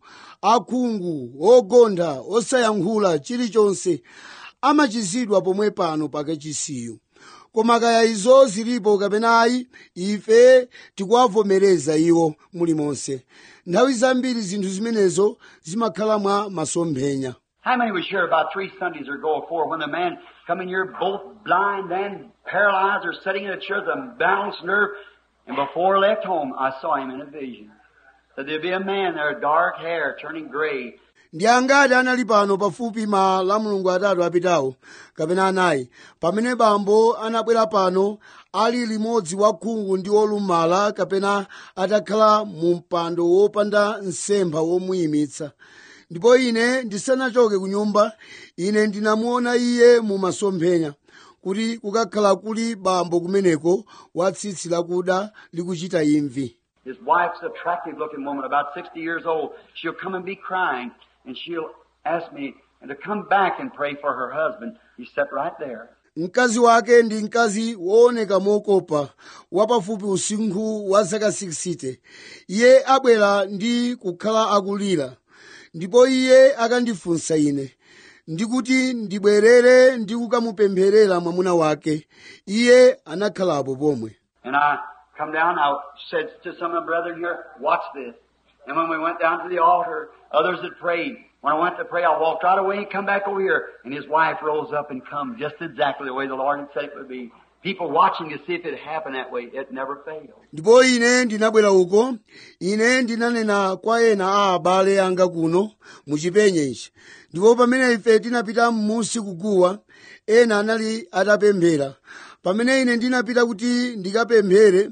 akhungu ogontha osayankhula chilichonse amachizidwa pomwe pano pakachisiyu koma kaya izo zilipo kapena ayi ife tikuwavomereza iwo mulimonse nthawi zambiri zinthu zimenezo zimakhala mwa masomphenya How many was here about three Sundays ago or four when the man come in here both blind and paralyzed or sitting in a chair with a balanced nerve and before I left home I saw him in a vision. That there'd be a man there, dark hair turning gray, ndi angati anali pano pafupi ma la mulungu atatu apitawo kapena anayi pamene bambo anabwera pano ali limodzi wakhungu ndi olumala kapena atakhala mu mpando wopanda nsempha womuyimitsa ndipo ine ndisanachoke ku nyumba ine ndinamuona iye mu masomphenya kuti kukakhala kuli bambo kumeneko wa tsitsi lakuda likuchita imvi His wife's attractive looking woman, about 60 years old. She'll come and be crying and she'll ask me to come back and pray for her husband. He sat right there. mkazi wake ndi mkazi wooneka mokopa wapafupi usinkhu wa zaka 60 iye abwera ndi kukhala akulira ndipo iye akandifunsa ine ndikuti ndibwerere ndi kukamupempherera mwamuna wake iye anakhalapo pomwe And I come down, I said to some of the brethren here, watch this. And when we went down to the altar, others had prayed. When I went to pray, I walked right away and come back over here. And his wife rose up and come just exactly the way the Lord had said it would be. People watching to see if it happened that way. It never failed. ndipo ine ndinabwera uko ine ndinanena kwa ena a abale anga kuno muchipenye ichi ndipo pamene ife tinapita m'munsi kuguwa ena anali atapemphera pamene ine ndinapita kuti ndikapemphere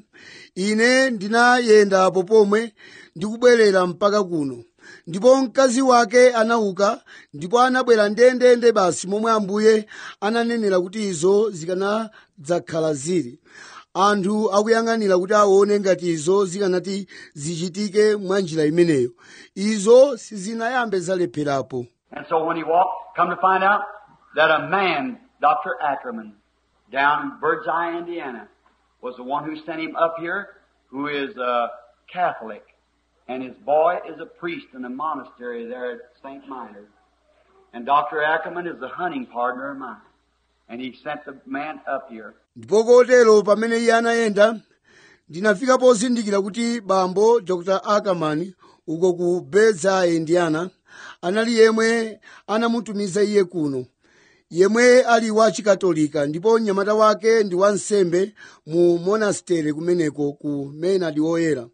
ine ndinayendapo pomwe ndikubwerera mpaka kuno ndipo mkazi wake anauka ndipo anabwera ndendende basi momwe ambuye ananenera kuti izo zikanadzakhala zili anthu akuyang'anira kuti aone ngati izo zikanati zichitike mwa njira imeneyo izo sizinayambe zalepherapo And so when he walked, come to find out that a man, Dr. Ackerman, down in Bird's Eye, Indiana, was the one who sent him up here, who is a Catholic. And his boy is a priest in a monastery there at St. Minor. And Dr. Ackerman is the hunting partner of mine. And he sent the man up here. ndipo kotero pamene iye anayenda ndinafika pozindikira kuti bambo dr ackerman uko ku bedza indiana anali yemwe anamutumiza iye kuno yemwe ali wa chikatolika ndipo mnyamata wake ndi wansembe mu monastere kumeneko ku maynard oyera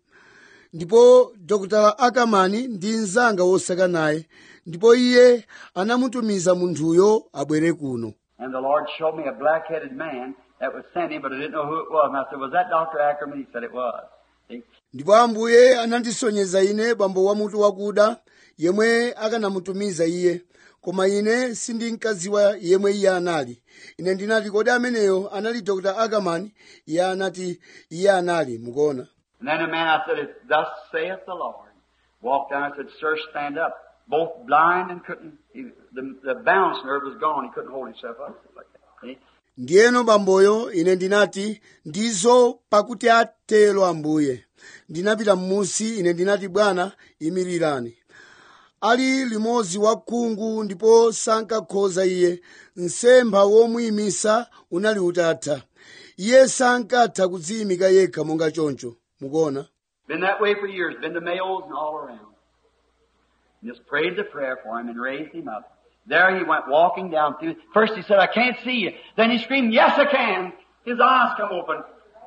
ndipo dr ackerman ndi mnzanga wosaka naye ndipo iye anamutumiza munthuyo abwere kuno And the Lord showed me a black-headed man that was sent him, but I didn't know who it was. And I said, was that Dr. Ackerman? He said it was. See? ndipo ambuye anandisonyeza ine bambo wamutu wakuda yemwe akanamutumiza iye koma ine sindinkadziwa yemwe iye anali ine ndinati kodi ameneyo anali dr ackerman iye anati iye anali mukuona And then the man, I said, Thus saith the Lord. Walked down, I said, Sir, stand up. Both blind and couldn't, he, the, the balance nerve was gone. He couldn't hold himself up like that. See? ndiyeno bamboyo ine ndinati ndizo pakuti atero ambuye ndinapita m'munsi ine ndinati bwana imirirani ali limodzi wakhungu ndipo sankakhoza iye msempha womuyimisa unali utatha iye sankatha kudziyimika yekha monga choncho mukuona Been that way for years. Been to Mayos and all around. And just prayed the prayer for him and raised him up. There he went walking down through. First he said, I can't see you. Then he screamed, Yes, I can. His eyes come open.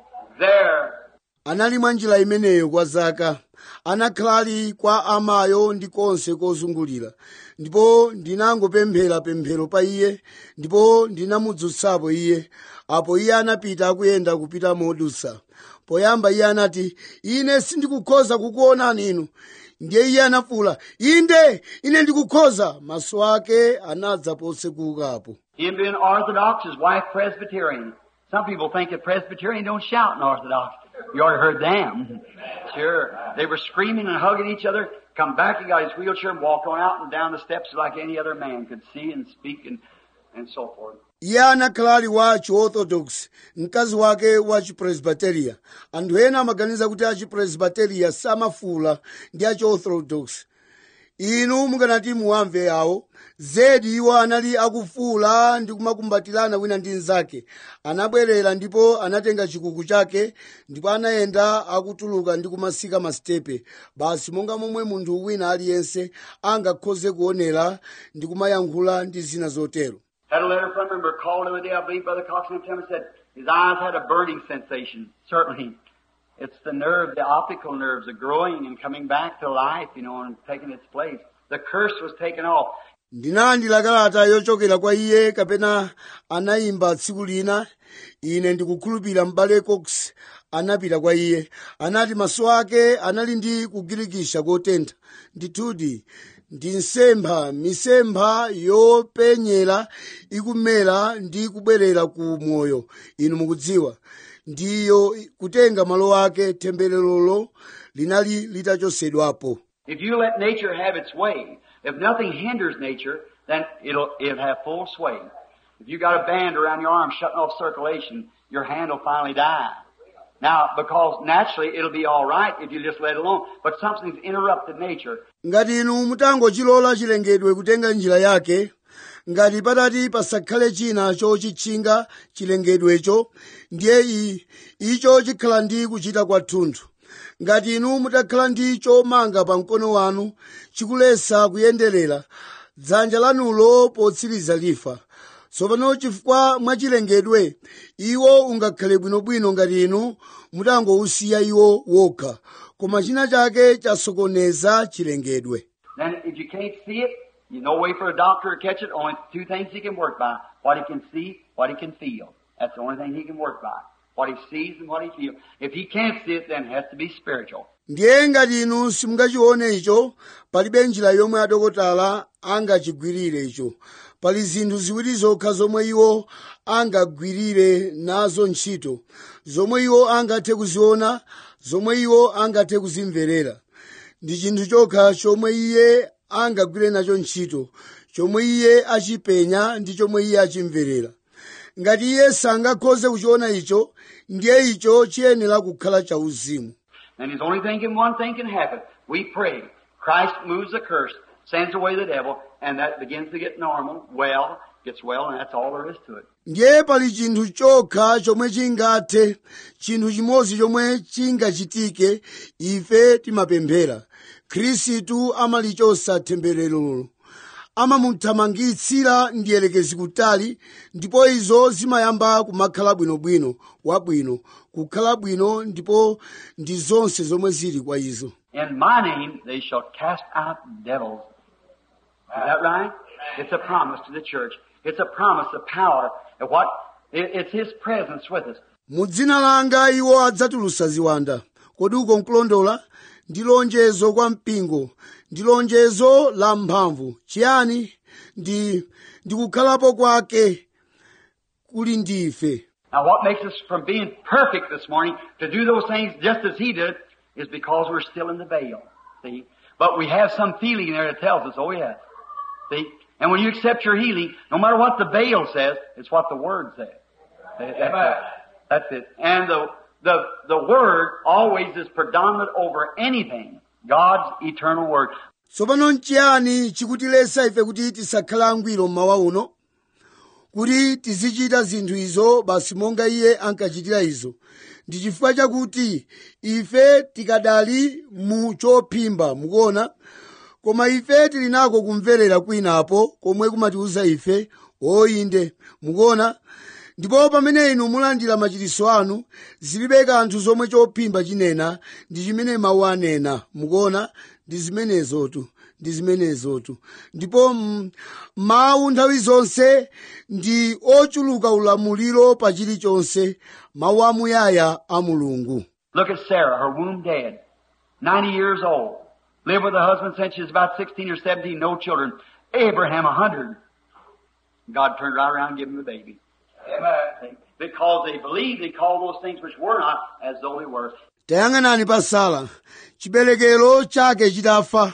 There. anali mwa njira imeneyo kwa zaka anakhala ali kwa amayo ndi konse kozungulira ndipo ndinangopemphera pemphero pa iye ndipo ndinamudzutsapo iye apo iye anapita akuyenda kupita modusa poyamba iye anati ine sindikukhoza kukuonani inu ndiye iye anafuwula inde ine ndikukhoza maso ake anadza posekukapo Him being Orthodox, his wife Presbyterian. Some people think that Presbyterian don't shout in Orthodox. You already heard them. Sure. They were screaming and hugging each other. Come back, he got his wheelchair and walked on out and down the steps like any other man could see and speak and, and so forth. iye anakhala ali wa chiorthodox mkazi wake wa chipresbiteria anthu ena amaganiza kuti achipresbiteria samafuula ndi achiorthodox inu mukanati muwamve awo zedi iwo anali akufuula ndi kumakumbatirana wina ndi mnzake anabwerera ndipo anatenga chikuku chake ndipo anayenda akutuluka ndi kumasika masitepe basi monga momwe munthu wina aliyense angakhoze kuonera ndi kumayankhula ndi zina zotero Had a letter from him, or called the other day, I believe Brother Cox and him said his eyes had a burning sensation. Certainly. It's the nerve, the optical nerves are growing and coming back to life, you know, and taking its place. The curse was taken off. ndinalandira kalata yochokera kwa iye kapena anayimba tsiku lina ine ndikukhulupirira m'bale cox anapita kwa iye anati maso ake anali ndi kugirikisha kotentha ndithudi ndi nsempha misempha yopenyera ikumera ndi kubwerera ku moyo inu mukudziwa ndiyo kutenga malo ake tembererolo linali litachotsedwapo If you let nature have its way, if nothing hinders nature, then it'll, it'll have full sway. If you got a band around your arm shutting off circulation, your hand will finally die. Now, because naturally it'll be alright if you just let it alone, but something's interrupted nature. ngati inu mutangochilola chilengedwe kutenga njira yake ngati patati pasakhale china chochitchinga chilengedwecho ndiye i- icho chikhala ndi kuchita kwathunthu ngati inu mutakhala ndi chomanga pa mkono wanu chikulesa kuyenderera dzanja lanulo potsiriza lifa tsopano chifukwa mwachilengedwe iwo ungakhale bwinobwino ngati inu mutangousiya iwo wokha koma china chake chasokoneza chilengedwe Then if you can't see it, you no way for a doctor to catch it. Only two things he can work by. What he can see, what he can feel. That's the only thing he can work by. What he sees and what he feels. If he can't see it, then it has to be spiritual. ndiye ngati inu simungachione icho palibe njira yomwe adokotala angachigwirire icho pali zinthu ziwiri zokha zomwe iwo angagwirire nazo ntchito zomwe iwo angathe kuziona zomwe iwo angathe kuzimverera ndi chinthu chokha chomwe iye angagwire nacho ntchito chomwe iye achipenya ndi chomwe iye achimverera ngati iye sangakhoze kuchiona icho ndiye icho chiyenera kukhala chauzimu And his only thing and one thing can happen. We pray. Christ moves the curse, sends away the devil, and that begins to get normal, well, gets well, and that's all there is to it. ndiye pali chinthu chokha chomwe chingathe chinthu chimodzi chomwe chingachitike ife timapemphera khristu amalichosa tembererolo amamuthamangitsira ndiyelekezi kutali ndipo izo zimayamba kumakhala bwinobwino wabwino kukhala bwino ndipo ndi zonse zomwe zili kwa izo In my name they shall cast out devils. Is that right? It's a promise to the church. It's a promise of power. And what? it- It's His presence with us. mu dzina langa iwo adzatulutsa ziwanda kodi uko nkulondola ndi lonjezo kwa mpingo ndi lonjezo la mphamvu chiyani ndi ndi kukhalapo kwake kuli ndife Now what makes us from being perfect this morning to do those things just as He did is because we're still in the veil. See? But we have some feeling there that tells us, oh yes. See? And when you accept your healing, no matter what the veil says, it's what the Word says. That's it. That's it. And the, the, the Word always is predominant over anything. God's eternal Word. tsopano nchiyani chikutilesa ife kuti tisakhale angwiro mmawa uno kuti tizichita zinthu izo basi monga iye ankachitira izo ndi chifukwa chakuti ife tikadali mu chophimba mukuona koma ife tili nako kumverera kwinapo komwe kumatiuza ife oyinde mukuona ndipo pamene inu mulandira machiritso anu zilibe kanthu zomwe chophimba chinena ndi chimene mawu anena mukuona ndi zimenezotu ndi zimenezotu ndipo mm, mawu nthawi zonse ndi ochuluka ulamuliro pa chilichonse mawu amuyaya a mulungu Look at Sarah, her womb dead. 90 years old. Lived with her husband since she was about 16 or 17, no children. Abraham, 100. God turned right around and gave him a baby. Amen. Because they believed, they called those things which were not as though they were. tayang'anani pa sara chiberekero chake chitafa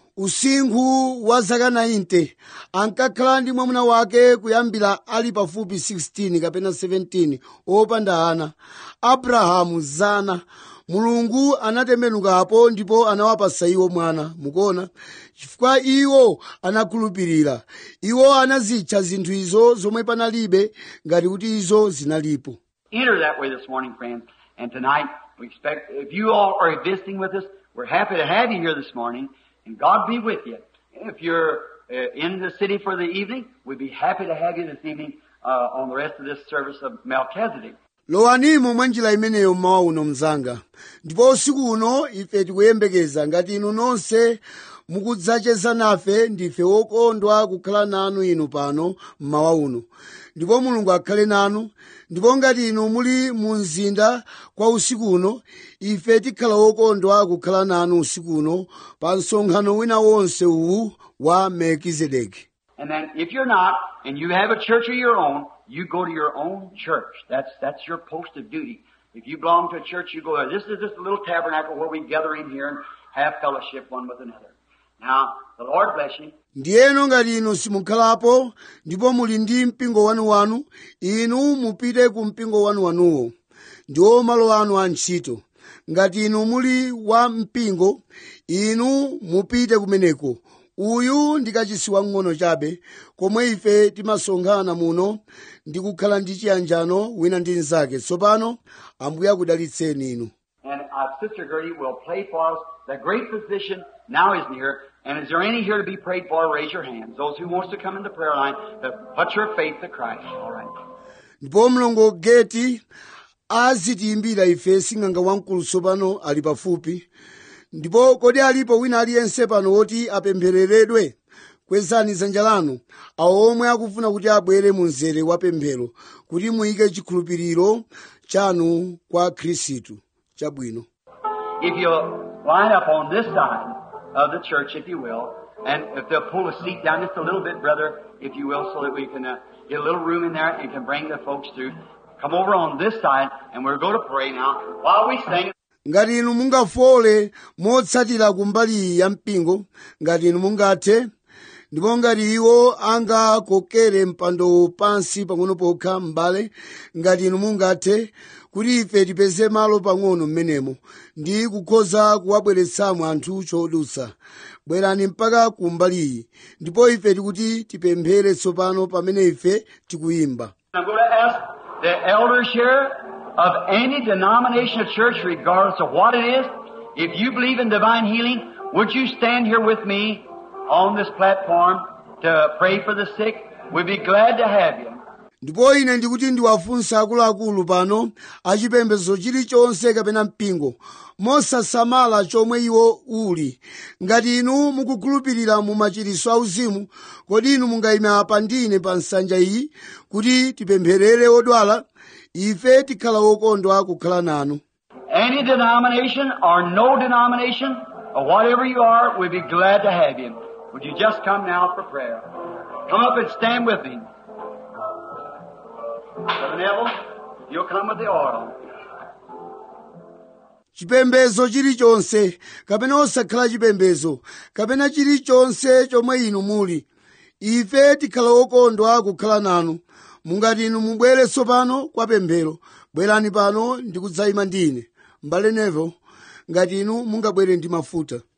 usinkhu wa zaka 90 ankakhala ndi mwamuna wake kuyambira ali pafupi 16 kapena 17 opanda ana abrahamu zana mulungu anatembenukapo ndipo anawapasa iwo mwana mukuona chifukwa iwo anakhulupirira iwo anazitcha zinthu izo zomwe panalibe ngati kuti izo zinalipo Enter that way this morning, friends. And tonight, we expect, if you all are visiting with us, we're happy to have you here this morning, and God be with you. If you're uh, in the city for the evening, we'd be happy to have you this evening uh, on the rest of this service of Melchizedek. lowanimo mwa njira imeneyo mmawa uno mzanga ndipo usiku uno ife tikuyembekeza ngati inu nonse mukudzacheza nafe ndife wokondwa kukhala nanu inu pano mmawa uno ndipo mulungu akhale nanu ndipo ngati inu muli mu mzinda kwa usiku uno ife tikhala wokondwa kukhala nanu usiku uno pa msonkhano wina wonse uwu wa melkizedeki And then if you're not, and you have a church of your own, you go to your own church. That's, that's your post of duty. If you belong to a church, you go there. This is just a little tabernacle where we gather in here and have fellowship one with another. Now, the Lord bless you. ndiyeno ngati inu simukhalapo ndipo muli ndi mpingo wanuwanu inu mupite ku mpingo wanuwanuwo ndiwo malo anu a ntchito ngati inu muli wa mpingo inu mupite kumeneko uyu ndi kachisi wang'ono chabe komwe ife timasonkhana muno ndi kukhala ndi chiyanjano wina ndi mnzake tsopano ambuye akudalitseni inu And uh, Sister Gertie will play for us. The great physician now is near. And is there any here to be prayed for? Raise your hands. Those who wants to come in the prayer line, to put your faith to Christ. All right. ndipo mlongo geti azitiyimbira ife sing'anga wamkulu tsopano ali pafupi ndipo kodi alipo wina aliyense pano woti apemphereredwe kwezani dzanja lanu awo omwe akufuna kuti abwere mu mzere wa pemphero kuti muyike chikhulupiriro chanu kwa khristu chabwino If you'll line up on this side of the church, if you will, and if they'll pull a seat down just a little bit, brother, if you will, so that we can uh, get a little room in there and can bring the folks through. Come over on this side, and we're going to pray now while we sing. ngati inu mungafole motsatira kumbali iyi ya mpingo ngati inu mungathe ndipo ngati iwo angakokere mpando pansi pang'ono pokha m'bale ngati inu mungathe kuti ife tipeze malo pang'ono m'menemo ndi kukhoza kuwabweretsamo anthu chodutsa bwerani mpaka kumbali iyi ndipo ife tikuti tipemphere tsopano pamene ife tikuyimba I'm going to ask the elders here of any denomination of church, regardless of what it is, if you believe in divine healing, would you stand here with me on this platform to pray for the sick? We'd be glad to have you. ndipo ine ndikuti ndiwafunsa akuluakulu pano achipembedzo chilichonse kapena mpingo mosasamala chomwe iwo uli ngati inu mukukhulupirira mu machiritso auzimu kodi inu mungayima pa ndine pa nsanja iyi kuti tipempherere odwala ife tikhala wokondwa kukhala nanu Any denomination or no denomination, or whatever you are, we'd be glad to have you. Would you just come now for prayer? Come up and stand with me. Brother Neville, you'll come with the oil. chipembedzo chilichonse kapena osakhala chipembedzo kapena chilichonse chomwe inu muli ife tikhala okondwa kukhala nanu mungati inu mubwere tsopano kwa pemphero bwerani pano ndi kudzayima ndine mbale nevo ngati inu mungabwere ndi mafuta